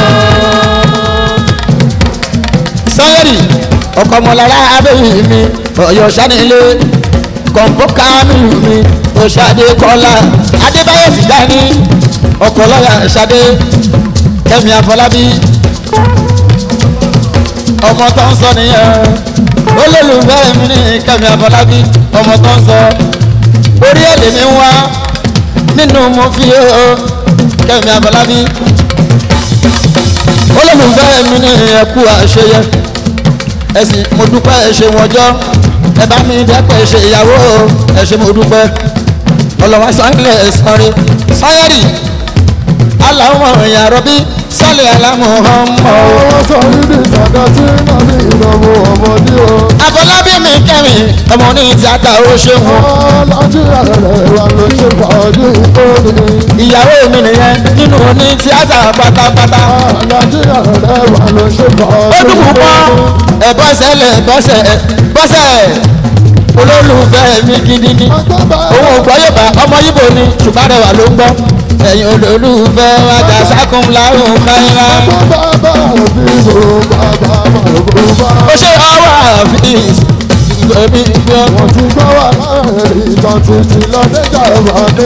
sanyẹri ọkọ ọmọlára abẹ́yìn mi ọ̀yọ́ sanilé kọ̀ǹpó kámìlù mi òṣàdé kọ́lá adébáyé fìdáni ọkọ̀ lọ́yà ṣadé kẹ́mi àfọlábí ọmọ tó ń sọ nìyẹn olólùfẹ́ mi ní kẹ́mi àfọlábí ọmọ tó ń sọ orí ẹ̀ lèmi ń wá nínú mo fi ó kẹ́mi àfọlábí olólùfẹ́ mi ní ẹ̀kú àṣeyẹ ẹ̀sìn mo dúpẹ́ ẹ̀ṣẹ̀ wọjọ́ ẹ bá mi dẹ́pẹ́ ṣe ìyàwó ẹ̀ṣẹ̀ mo dúpẹ́ ọlọ́wọ́ sọ́ńgílẹ̀ sọ́rí sọ́yẹ́rì aláwọ̀ ìyá rọ́bí sọ́lẹ̀ alámọ̀ ọmọ. ọwọ́ sọ níbi ìsàdá tí nàbí ìnáwó ọmọdé o. àfọlábí mi kẹrin ọmọ ní tíátà ó ṣe wọn. nàìjíríà rẹ̀ wà ló ṣe fàájì ìkórè. ìyàwó mi nìyẹn nínú ní tíátà pátápátá. nàìjíríà rẹ̀ wà ló ṣe fàájì ó dùn púpọ̀ ẹ bọ́sẹ̀ lẹ̀ bọ́sẹ̀ bọ́sẹ̀ olólùfẹ́ mi gidigidi òun ò gbọ́ yóò bá ọmọ yíbo ni ṣùgbọ́n rẹwà ló ń gbọ́ ẹ̀yin olólùfẹ́ ajá sákùn láhùn káyìnrá. ó ṣe ọwọ́ àfíìs ìgbẹ́bí gbọ́. wọ́n ti gbọ́ wà láàrin ìtàn títí lọ́dẹ́jà wà ní.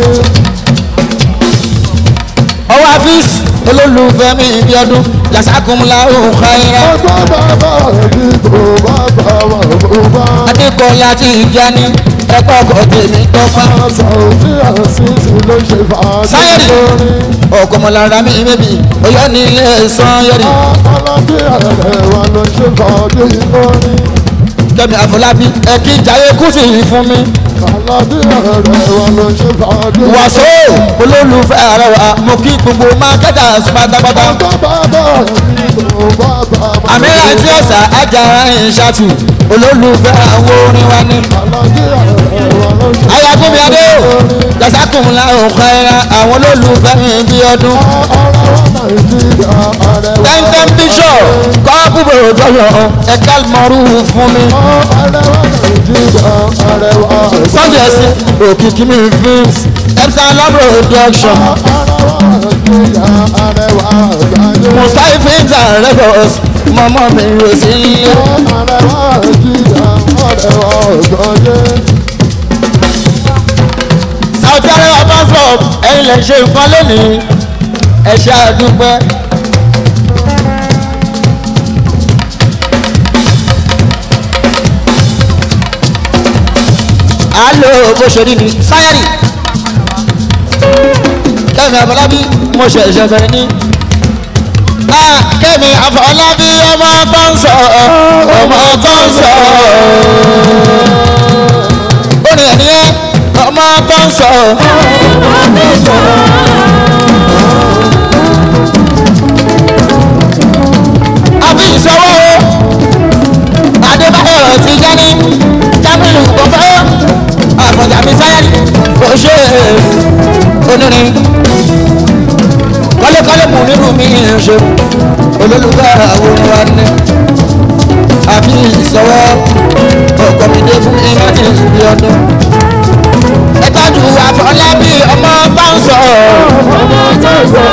ọwọ́ àfíìs olólùfẹ́ mi ibi ọdún jàsákùn láhùn káyìnrá. ọgbọ́n bàbá ẹbí kò bá bá wà bó bá. adékọ̀ọ́lá ti ìjà ní ẹ̀kọ́ ọkọ̀ tèmi tọ́pá. sàwùjí àṣìṣe ló ṣe fàájì sáyẹ̀rì lórí. ọkọ̀mọ̀lára mi bèbí ọyọ́ ní ilé sanyẹ̀rì. nàìjíríà rẹ̀ wà ló ṣe fàájì lórí. kẹ́mi àfọlábí ẹ kí jayé kùsì fún mi. nàìjíríà rẹ̀ wà ló ṣe fàájì lórí. wàsó olólùfẹ́ ààrẹ wa mo kí gbogbo mákẹ́tà pátápátá. ọgbọ́n bàbá ẹbí kò bá bá wà. àmìlà tí ọ̀sà ajára ìṣàtù olólùfẹ́ àwọn orin wa ní. nàìjíríà rẹ̀ wà ló ṣe ayagunmi adé o jasakun la òkè ra àwọn olólùfẹ́ mi bí ọdún. nàìjíríà rẹ̀ wà tẹ́ntẹ́n bíṣọ̀ kọ́ọ̀bù bòrò jọyọ̀ ẹ̀ka mọ̀rú fún mi. nàìjíríà rẹ̀ wà sunday ẹ̀sìn òkìkí mi films epsilon production nàìjíríà rẹ̀ wà gbàgbé. mustafi films and records mọ́mọ́ mi rò sí ilé. Saudi Arabia passport ẹ̀yin lè ṣe nǹkan lónìí ẹ ṣe àdúpẹ́. alo bó ṣe rí ni sáyẹ́rì kẹ́mi àfọlábí mo ṣẹ̀ṣẹ̀ bẹ̀rẹ̀ ní. kẹ́mi àfọlábí ọmọ tó ń sọ ọmọ tó ń sọ ó ní ẹni yẹn ọmọ tó ń sọ. àbí ìṣọwọ́ o adébáyọ̀ ti jẹ́ni jábìlì kọ̀ọ̀fẹ́ àfọ̀jà mi sáyẹ́lì kò ṣe onírin kọ́lékọ́lé mú nírú mi ṣe olólùfẹ́ àwọn wa ní àfi ìṣọwọ́ ọkọ̀ mi dé fún ìrántí ìbí ọdún ẹ tọ́jú àfọlábí ọmọ bá ń sọ ọmọ tó ń sọ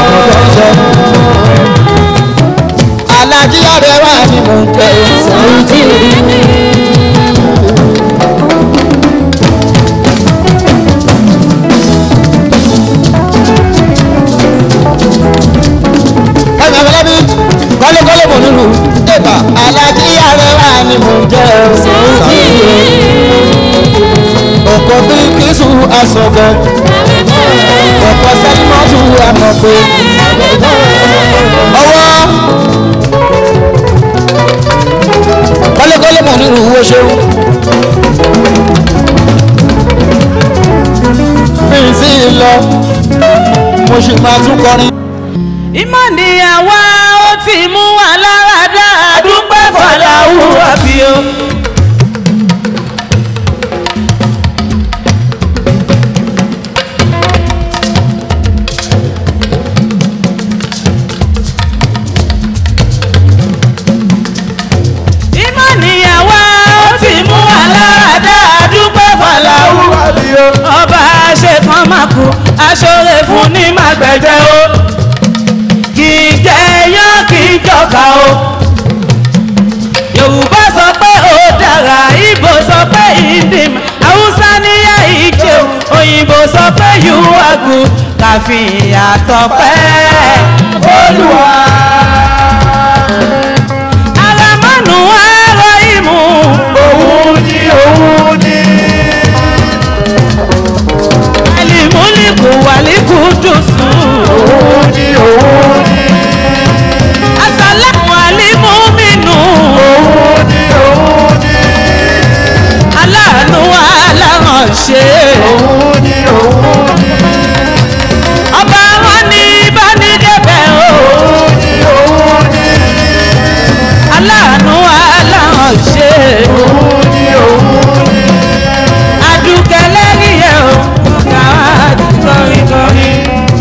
alájí ọ̀rẹ́ wa ni mò ń tẹ sọ́ọ́tì ní. ẹ̀mí àfọlábí kọ́lékọ́lé mò nílùú ẹ̀bà alájí ọ̀rẹ́ wa ni mò ń tẹ sọ́ọ́tì ọkọ̀ bí kìsù asọ̀gọ̀ ọkọ̀ sẹ́límọ́tù àmọ̀pé ọwọ́ kọ́lékọ́lé mọ̀ nínú owó ṣeun mi sí lọ mo sì máa tún kọrin. ìmọ̀ níyàwó ó ti mú wa lára dá àdúpẹ́ fọláwù àbíyó. ìmọ̀ níyàwó ó ti mú wa lára dá àdúpẹ́ fọláwù àbíyó. ọba aṣọ́rẹ́ fún ní màgbẹ́jẹ́ o kì í jẹ́ yán kì í jọ̀ka o yorùbá sọ pé ó dára ibo sọ pé ìdìm haúsá níyà ìjẹ òyìnbó sọ pé you are good káfí ìyàtọ̀ pẹ́ olùwà. aramanu ẹ̀rọ ìmú òun ni òun ni. alimuliku waliku dusun òun ni òun ni. asalamu alimuminu òun ni òun ni. aláàánú aláránṣẹ́ òun ni òun ni. ọba wọn ní ìbánidẹ́bẹ̀ òun ni òun ni. aláàánú aláránṣẹ́ òun ni òun ni. adúkẹ́ lẹ́yìn ẹ̀ o káwá ti kọrin kọrin.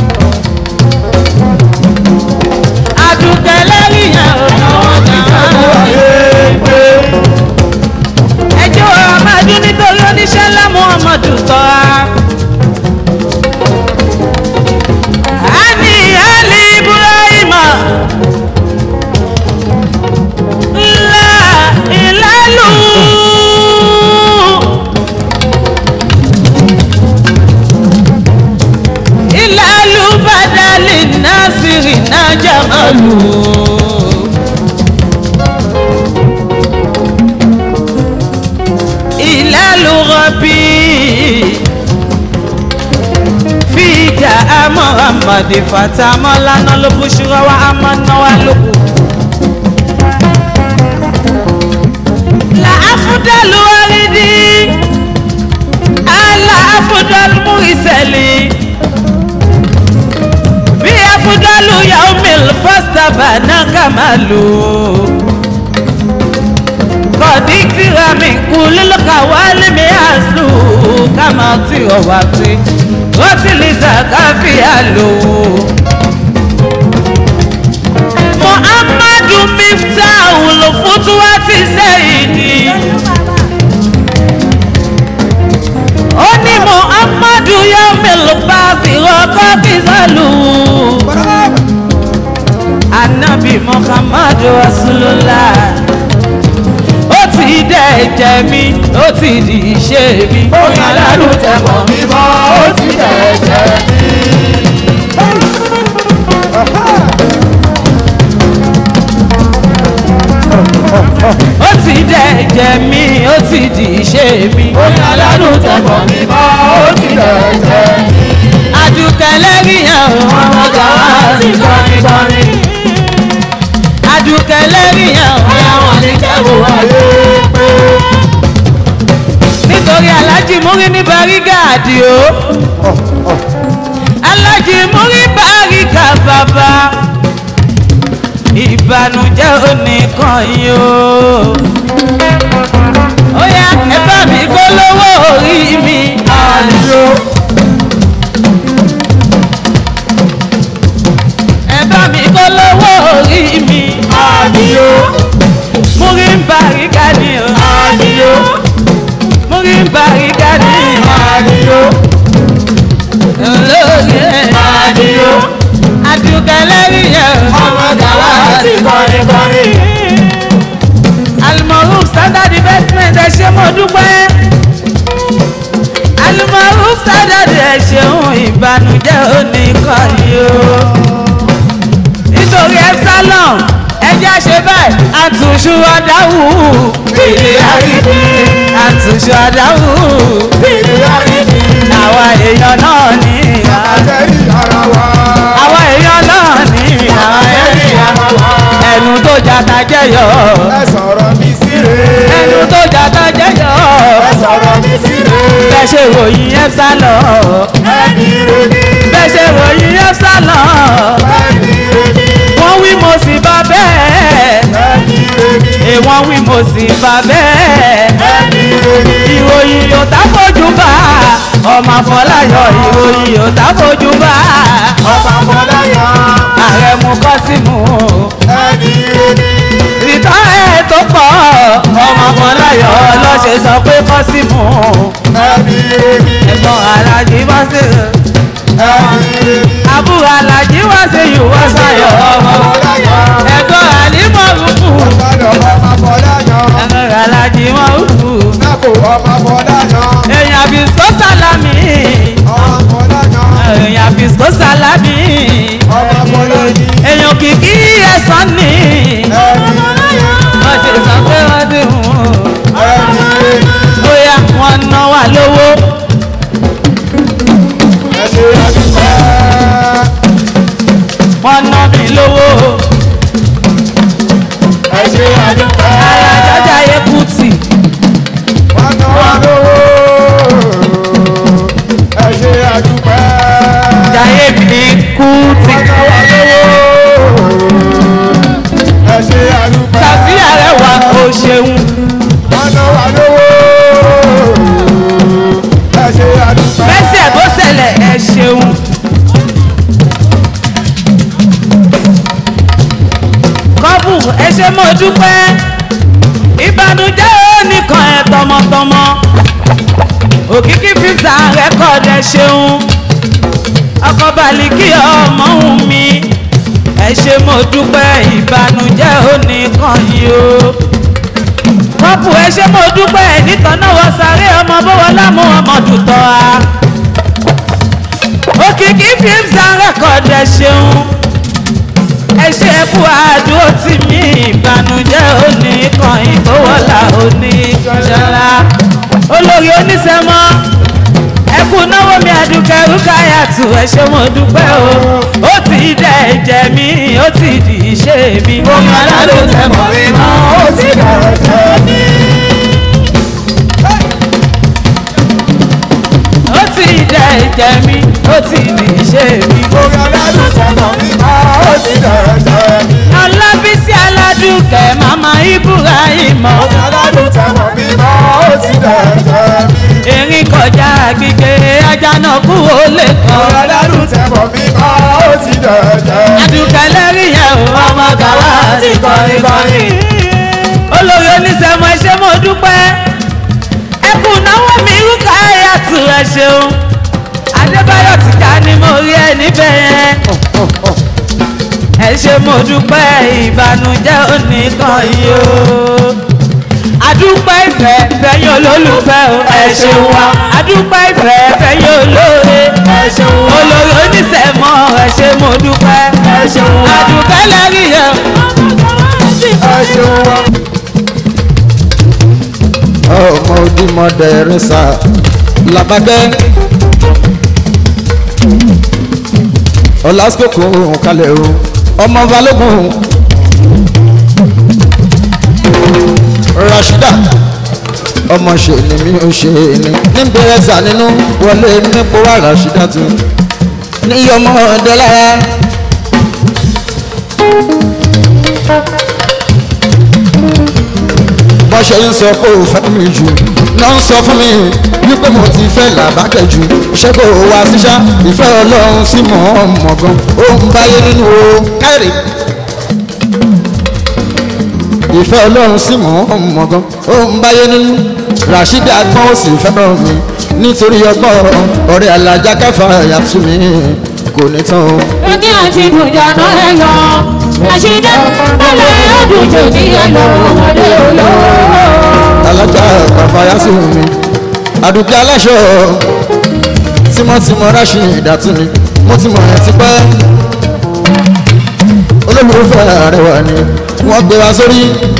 adúkẹ́ lẹ́yìn ẹ̀ o káwá ti kọrin kọrin. ẹjọ́ ọmọdún nítorí oníṣẹ́ ńlá muhammadu tọ́ra. ani ali ibrahima ńlá ìlàlú. ìlàlú badali nasiri najamalu. ìlàlú rọbì fìjà amọ̀hàmàdì fàtàmọ́lánà ló bú ṣúra wa amọ̀náwá lóko. la afudalu waridi ala afudalu muriseli bí afudalu yaumil fastaba nakamalu kọ̀dí tíra mi kú lílọ́ka wálé mi àṣù kàmá tí ò wá sí rọ́tìlì sàkáfíà lò. muhammadu miftahu ló fún tí wá ti sẹ́yìn ni. ó ní muhammadu yóò mélòó bá fi rọ́kọ́ bí sálù. anabi muhammadu rasulullah ó ti dẹ̀ ẹ̀jẹ̀ mi ó ti di iṣẹ́ mi. Oyin alárùn tẹ̀mọ̀ mi mọ́, ó ti dẹ̀ ẹ̀jẹ̀ mi. ó ti dẹ̀ ẹ̀jẹ̀ mi ó ti di iṣẹ́ mi. Oyin alárùn tẹ̀mọ̀ mi mọ́, ó ti dẹ̀ ẹ̀jẹ̀ mi. àdùkẹ́ lẹ́rìyàn Ọmọ gàwá ti kọrin kọrin. àdùkẹ́ lẹ́rìyàn Àwọn ní kẹ́wù ayé pé. nítorí alájí múrí ní barígáàdì o alájí múrí barígà bàbá ìbànújẹ́ oníkan yìí o ó yá ẹ bá mi gbólówó orí mi àlùyò. ẹ bá mi gbólówó orí mi àlùyò. múrí barígà ni o àlùyò múrí baríga ní àdìyó olóògbé àdìyó àdìgẹlẹ́rì yẹn Ọmọ gàwá ti kọrin kọrin. alimọ̀rún standard investment ẹ ṣe mo dúpẹ́ alimọ̀rún standard ẹ ṣeun ìbànújẹ́ oníkọ̀yí o nítorí epsilon ẹjẹ́ ṣe báyìí àtúnṣu ọ̀dáwù fìdí àrídì àtúnṣu ọ̀dáwù Fìdí àrídì. àwa èèyàn náà ní Àjẹ́rì ara wa. àwa èèyàn náà ní Àjẹ́rì ara wa. ẹnu tó jata jẹyọ Ẹ sọ̀rọ̀ mi síre. ẹnu tó jata jẹyọ Ẹ sọ̀rọ̀ mi síre. bẹ́ẹ̀ ṣe ròyìn epsilon Ẹni re ni. bẹ́ẹ̀ ṣe ròyìn epsilon Ẹni re ni. wọ́n wí mo sì bá bẹ́ẹ̀ Ẹni re ni. èèwọ̀n wí mo sì bá bẹ́ẹ̀ Ẹni re ni. ìròyìn yóò tá fojú bá ọmọ àfọláyọ ìròyìn yóò tá fojú bá Ọba Fọláyọ̀. ààrẹ mú kọ́símù Ẹni re ni. ìtàn ẹ̀ tó pọ̀ ọmọ àfọláyọ lọ́sẹ̀ sọ pé kọ́símù Ẹni re ni. ẹ̀gbọ́n alájí bọ́sẹ̀ àbúrò alájí wá sí ìwọ sayọ ọmọ ẹ̀gbọ́n àlímọ̀ rúkú ẹ̀gbọ́n alájí wọn rúkú èèyàn bìsó sálámì èèyàn bìsó sálámì èèyàn kìkì ẹ̀sán ni wọ́n ti sọ pé wọ́n ti hùn bóyá wọ́n ná wà lówó. wọ́n ná mi lówó. alájájá yẹ kùtì. jayé mi kùtì. sàtìyà rẹ̀ wà kó ṣeun. bẹ́sẹ̀ tó ṣẹlẹ̀ ẹ ṣeun. kọ́bù ẹ ṣe mo dúpẹ́ ìbànújẹ́ oníkan ẹ tọmọtọmọ òkìkí fífà rẹ́kọ̀dì ẹ ṣeun ọkọ̀ baliki ọmọ òun mi ẹ ṣe mo dúpẹ́ ìbànújẹ́ oníkan yìí o kọ́pù ẹ ṣe mo dúpẹ́ nìkan náà wọ́n sáré ọmọ bọ́wọ́ lámú ọmọ dùtọ́ a òkìkí fífà rẹ́kọ̀dì ẹ ṣeun ẹ ṣe kú àdúró tì mí ìbànújẹ́ òní kan ìgbówọ́lá òní ṣọlá olórí oníṣẹ́mọ́ ẹ kú náwó mi àdúkẹ́ rúkàyàtù ẹ ṣe mo dúpẹ́ o ó ti dẹ̀ ẹ̀jẹ̀ mi ó ti di iṣẹ́ mi. omi aládùn tẹ̀ mọ́ mi mọ́ ó ti dẹ̀ ẹ̀jẹ̀ mi. ó ti dẹ̀ ẹ̀jẹ̀ mi ó ti di iṣẹ́ mi. omi aládùn tẹ̀ mọ́ mi mọ́ ó ti dẹ̀ ẹ̀jẹ̀ mi. ọlábísí aládùkẹ́ màmá ibrahim. omi aládùn tẹ̀ mọ́ mi mọ́ ó ti dẹ̀ ẹ̀jẹ̀ mi. erin kọjá gbígbé ajá náà kú ó lè kọ́. omi aládùn tẹ̀ mọ́ mi mọ́ ó ti dẹ̀ ẹ̀jẹ̀ mi. àdùkẹ́ lẹ́rìí yẹn o ọmọ gàwá ti kọrin kọrin. olórí oníṣẹ́mọ̀ ẹ ṣé mo dúpẹ́ ẹkùn náwó mi rúkà ẹ̀yàtù ẹ ṣeun adébáyọ̀ ti ká ni mo rí ẹ níbẹ̀ yẹn ẹ ṣe mo dúpẹ́ ìbànújẹ́ oníkan yìí o adúpẹ́ ìfẹ́ fẹ́yìn olólùfẹ́ o ẹ ṣeun wa adúpẹ́ ìfẹ́ fẹ́yìn olóore ẹ ṣeun wa olóore oníṣẹ́mọ́ ẹ ṣe mo dúpẹ́ ẹ ṣeun wa adúpẹ́ lẹ́rìí yẹn ẹ ṣeun wa. ọmọ ojúmọdé rẹsà làbàgbẹ ọlásìkò kalẹ̀ o ọmọ balógun rashida ọmọ ṣe ni mi ò ṣe ni níbi rẹsà nínú wọlé nípò wà rashida tó ní ọmọ ọdẹ lára. bọ́n ṣe ń sọ pé ò fẹ́ mi jù náà ń sọ fún mi wípé mo ti fẹ́ làbákẹ́ jù ṣé kò wá síṣá ìfẹ́ ọlọ́run sí mọ̀ ọ́ mọ̀ gan ó ń báyé nínú o káyọ̀dé ìfẹ́ ọlọ́run sí mọ̀ ọ́ mọ̀ gan ó ń báyé nínú rasheed agbọ́n ó sì fẹ́ràn mi nítorí ọgbọ́n ọ̀rẹ́ alájà káfà yàtú mi kò ní tán o. Oge àti ìdùnnú ẹ lọ. Àṣìdá bẹ́lẹ̀ ọdún jò ní ẹlọ ọmọdé olówó. alájà kàfàyàsí mi àdùkẹ́ aláṣọ tímọ́tímọ́ ráṣì ìdàtún ni mo ti mọ̀ ẹ́ ti pẹ́ olólùfẹ́ àrẹwà ni wọ́n gbé wa sórí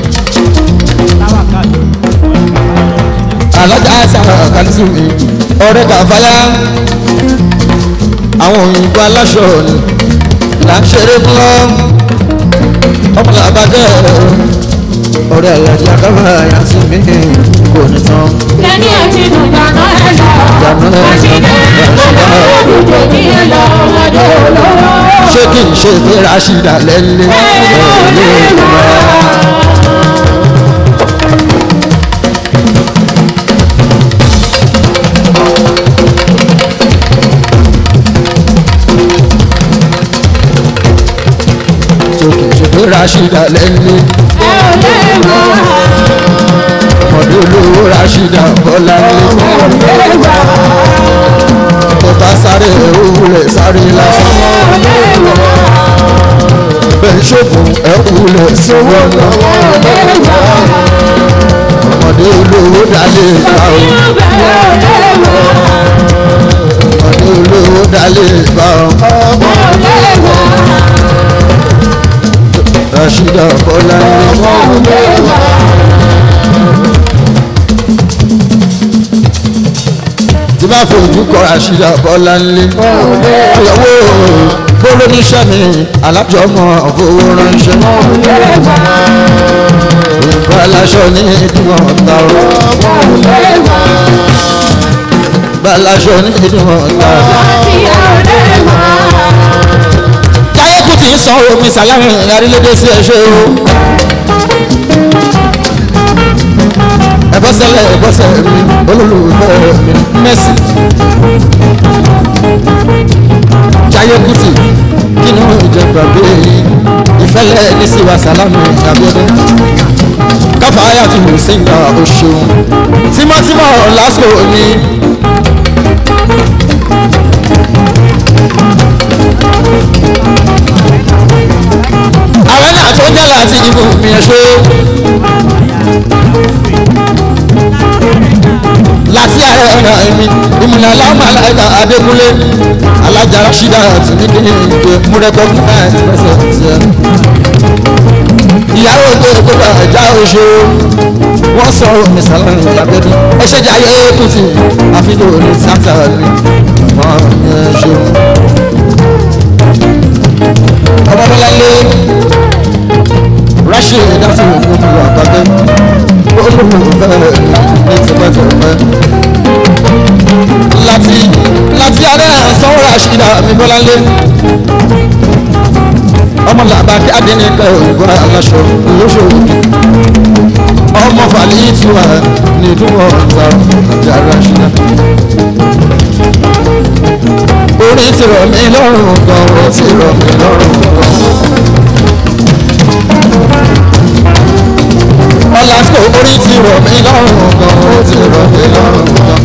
alájà sára kàlísù mi ọ̀rẹ́ kàfáyà àwọn òyìnbó aláṣọ ni là ń ṣeré fún ọ ọmọ làbàjẹ́ ọ̀rẹ́ àyàjẹ́ àkàfàyà sí mi kò ní tán. Lẹ́ni àti ìdùnnú ẹ lọ. Àṣìdá bẹ́lẹ̀ ọdún jò ní ẹlọ ọmọdé olówó. ṣé kì í ṣe pé rashida lẹ́lẹ́ ṣé kì í ṣe pé rashida lẹ́lẹ́ ọmọdé olówó rashida bọ́lá lé bá sáré òwúlẹ̀ sáré lásán. bẹ́ẹ̀ ṣògùn ẹ̀kúlẹ̀ sọ́wọ́ náà. ọmọdé olówó dalẹ̀ gbà ó. ọmọdé olówó dalẹ̀ gbà ó. Rashida Bọ́lá tí bá fojú kọ Rashida Bọ́lá ńlé ìyàwó gbóló níṣẹ́ mi alájọ ọmọ fowó ránṣẹ́ nǹkan aláṣọ ní ìdíwọ̀n ọ̀tá o balaṣọ ní ìdíwọ̀n ọ̀tá o táyé kù tí ń san omi sàlámì arílédé sí ẹṣẹ o. ẹbọsẹlẹ ẹbọsẹ mi olólùfẹ́ mi mẹsì. táyé kù tí kínú ìjọba bíi ìfẹ́lẹ́ ní síwá sàlámì abiodun. káfá ayàtú sínga oṣù tímọ́tímọ́ lásìkò ni. àwọn náà tó jẹ́ láti ìbò mi ẹ̀ ṣe. láti ààrẹ ọ̀nà ẹ̀mí ìmùnà aláwọ̀ aláìka adékúnlé alájà rashida àti nígbè múrẹ́kọ́ náà ti pẹ́sẹ̀ tiẹ̀. ìyàwó tó gbọ́dọ̀ ẹ̀já oṣù wọ́n sọ omi sàlẹ̀ ìyàgbẹ́dì ẹ̀ṣẹ̀ jẹ́ ayé kùtì àfihàn òní sáńtà ni wọ́n ẹ̀ ṣe. ọmọdéláńlé rashid dati ogun àgbàgbé olùfẹ́ ní tipẹ́tipẹ́ láti láti adé sanwó rashid amíbọ́láńlé ọmọ làbàkí adẹnikẹ òyìnbó aláṣọ olóṣòwò ọmọ fàlẹ́ ìtura ní ìdúró ọ̀tá àti arashida orí ti rọ̀ mí lọ́rùn gan orí ti rọ̀ mí lọ́rùn gan. ọ̀làsíkò orí ti rọ̀ mí lọ́rùn gan orí ti rọ̀ mí lọ́rùn gan.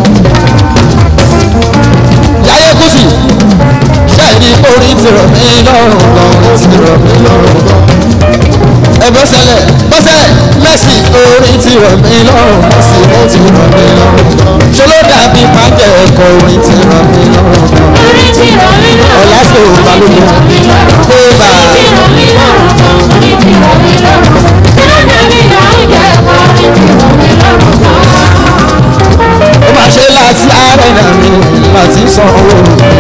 yáyé kùsì ṣẹ́ẹ̀dì orí ti rọ̀ mí lọ́rùn gan orí ti rọ̀ mí lọ́rùn gan. ẹ̀bọ́sẹ̀lẹ̀ bọ́sẹ̀ mẹ́sì orí ti rọ̀ mí lọ́rùn mẹ́sì orí ti rọ̀ mí lọ́rùn gan. ṣé ló dàbí pàjẹ́ ẹ̀kọ́ orí ti rọ̀ mí lọ́rùn gan. orí ti rọ̀ mí lọ́rùn ọ̀làsíkò balùwẹ̀ pé bá a. orí ti rọ̀ mí lọ́rùn orí ti rọ̀ mí lọ́rùn dáná mi là ń jẹ́ orí ti rọ̀ mí lọ́rùn gan. ó máa ṣe láti àárẹ̀ mi láti san owó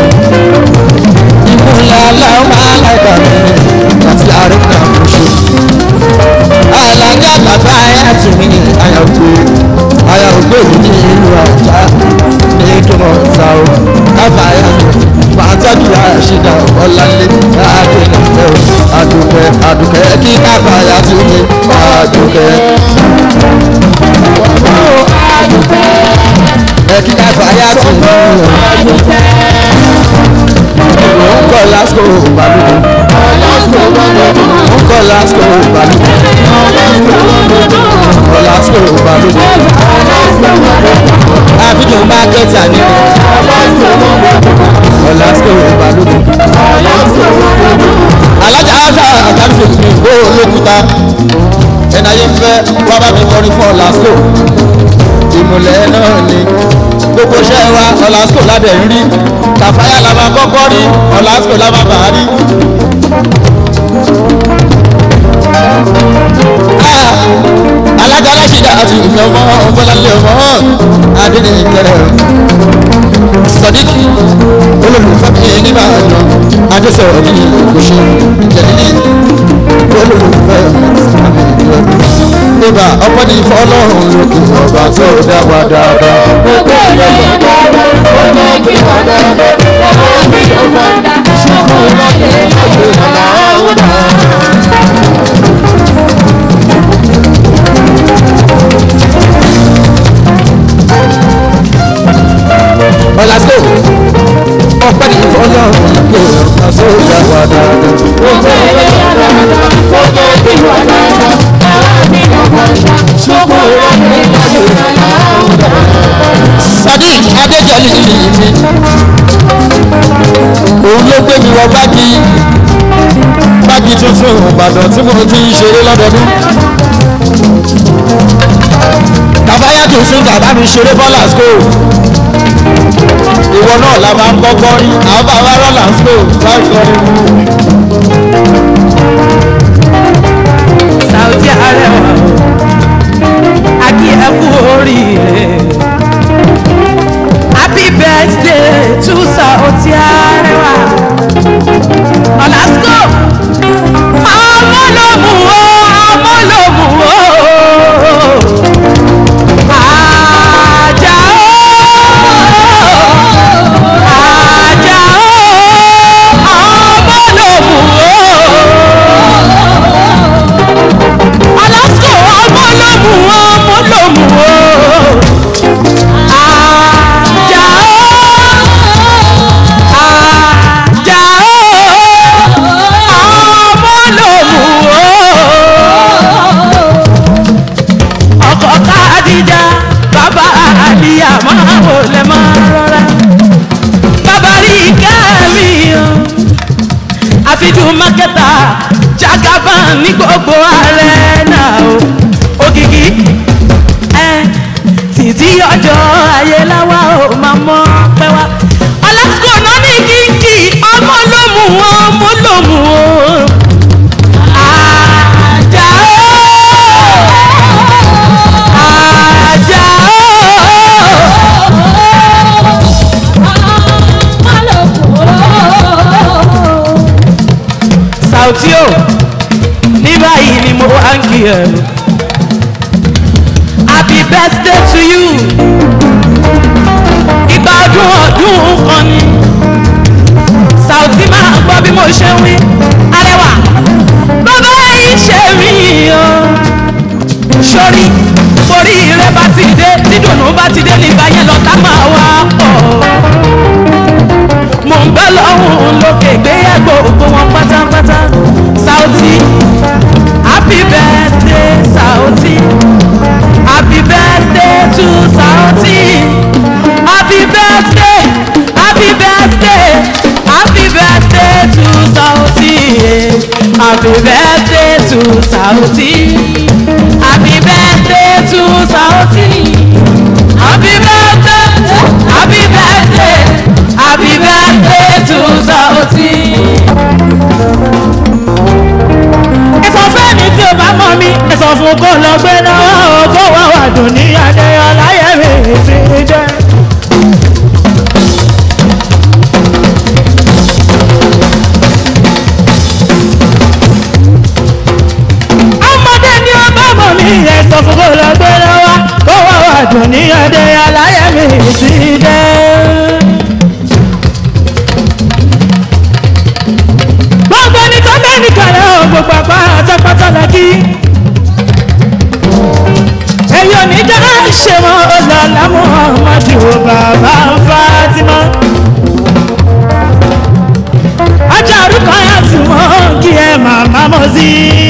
ìmúlẹ̀ aláwọ̀ máa láìka mi láti àárẹ̀ náà mo ṣe. alájà bàbá ayá tù mí àyà ògbé àyà ògbé mi ní ìlú àjà ní ìdúmọ̀ ọ̀tá o káfà ayá mi máa tọ́jú àṣìdá ọ̀làlẹ́ àdùnkẹ́ àdùnkẹ́ àdùnkẹ́ kí káfà ayá tù mí àdùnkẹ́ ẹ̀kí káfà ayá tù mí ń kọ́ lásìkò balùwẹ̀ ń kọ́ lásìkò balùwẹ̀ kọ́ lásìkò balùwẹ̀ àfihàn mákẹ́tà ni kọ́ lásìkò balùwẹ̀ alájà asa àtàlùfẹ́ mi ó olókùúta ẹ̀nà yẹn fẹ́ wá bá mi kọrin fún ọ̀làsíkò ìmùlẹ̀ náà ni gbogbo iṣẹ́ wa ọ̀làsíkò ládẹ̀ ń rí kàfáyà la máa kọ́kọ́ rí ọ̀làsíkò la máa bàá rí. alága aláṣẹjà àti ìfẹ́ ọmọ ọmọlálẹ́ ọmọ adédèkẹrẹ sọdíkì olólùfẹ́ mi nígbà náà adésọ̀rọ̀ ní ìkóṣe jẹ̀dídì olólùfẹ́ mi nígbà ọpẹ́ ní fọlọ́run lókè ọba tó dá wa dáadáa. gbogbo ènìyàn dáadáa ó ní kí wọ́n dáadáa wọ́n fi yóò fọ́ndà ṣọ́kù lọ́dẹ lójú ọ̀la ọ̀húnà. ọ̀làsíkò ọpẹ́ ní fọlọ́run lókè ọba tó dá wa dáadáa. gbogbo ènìyàn dáadáa ó ní kí wọ́n dáadáa wọ́n fi yóò fọ́ndà ṣọ́kù lọ́dẹ lójú ọ̀la ọ̀húnà. sadiq adéjọlì mi lọ́wọ́ gbági gbági tuntun ìbàdàn tí mo ti ń ṣeré lọ́dọọdún. kàfáyà tuntun bàbá mi ṣeré bọ́lá school ìwọ náà la máa ń kọ́kọ́ rí àwọn bàbá rọ́là school láti kọ́ rí. Saoty Arewa akí ẹ kú oríire happy birthday to Saoty Arewa ọ̀làsíkò ọmọ ló mú o ọmọ ló mú o àjà o àjà o ọmọ ló mú o alasco ọmọ lómù ọmọ lómù o ajá o ajá o ọmọ lómù o ọkọ kádìjà bàbá àdìyà máa wò lẹ máa rọra bàbá rí kẹ́mi o àfijù mákẹ́tà jagaban ní gbogbo ààrẹ náà o ògìgì ẹ títí ọjọ́ ayé láwa ò máa mọ pẹ́ wá ọlásìkò náà ní kíkì ọmọ ló mú wọn ọmọ ló mú wọn. Àjà o, àjà o. Saoty o ní báyìí ni mo wá ń kí ẹ happy birthday to you ìgbà ọdún ọdún kan ni Saoty máa gbọ́ bí mo ṣe ń wí arẹwà bàbá yìí ṣe mí o sórí orí rẹ bá ti dé dídùnnú bá ti dé nígbà yẹn lọ́tà máa wá pọ̀ mo ń bẹ́ lọ́hùn lókè gbéyàgbó gbogbo wọn pátápátá Saoty happy birthday Saoty happy birthday to Saoty happy birthday happy birthday happy birthday to Saoty happy birthday to Saoty happy birthday to Saoty happy birthday happy birthday happy birthday to Saoty. ẹ̀sọ́ fẹ́mi tí o bá mọ̀ mi ẹ̀sọ́ fún kó lọ gbé náà kó wá wà dùn ní adéyọlá yẹ̀mí ti jẹ́. ọmọdé ni ó bá mọ̀ mi ẹ̀sọ́ fún kó lọ gbé náà kó wá wà dùn ní adéyọlá yẹ̀mí ti jẹ́. gbogbo ní tó bẹ́ẹ̀ ní kàlẹ́ ò gbogbo àpá àtàpátá la kí. èyí ò ní já ṣe mọ́ ọlọ́lá muhammadu bàbá fatima. ajá orúkọ yà sí mọ́ kí ẹ màmá mọ́ sí i.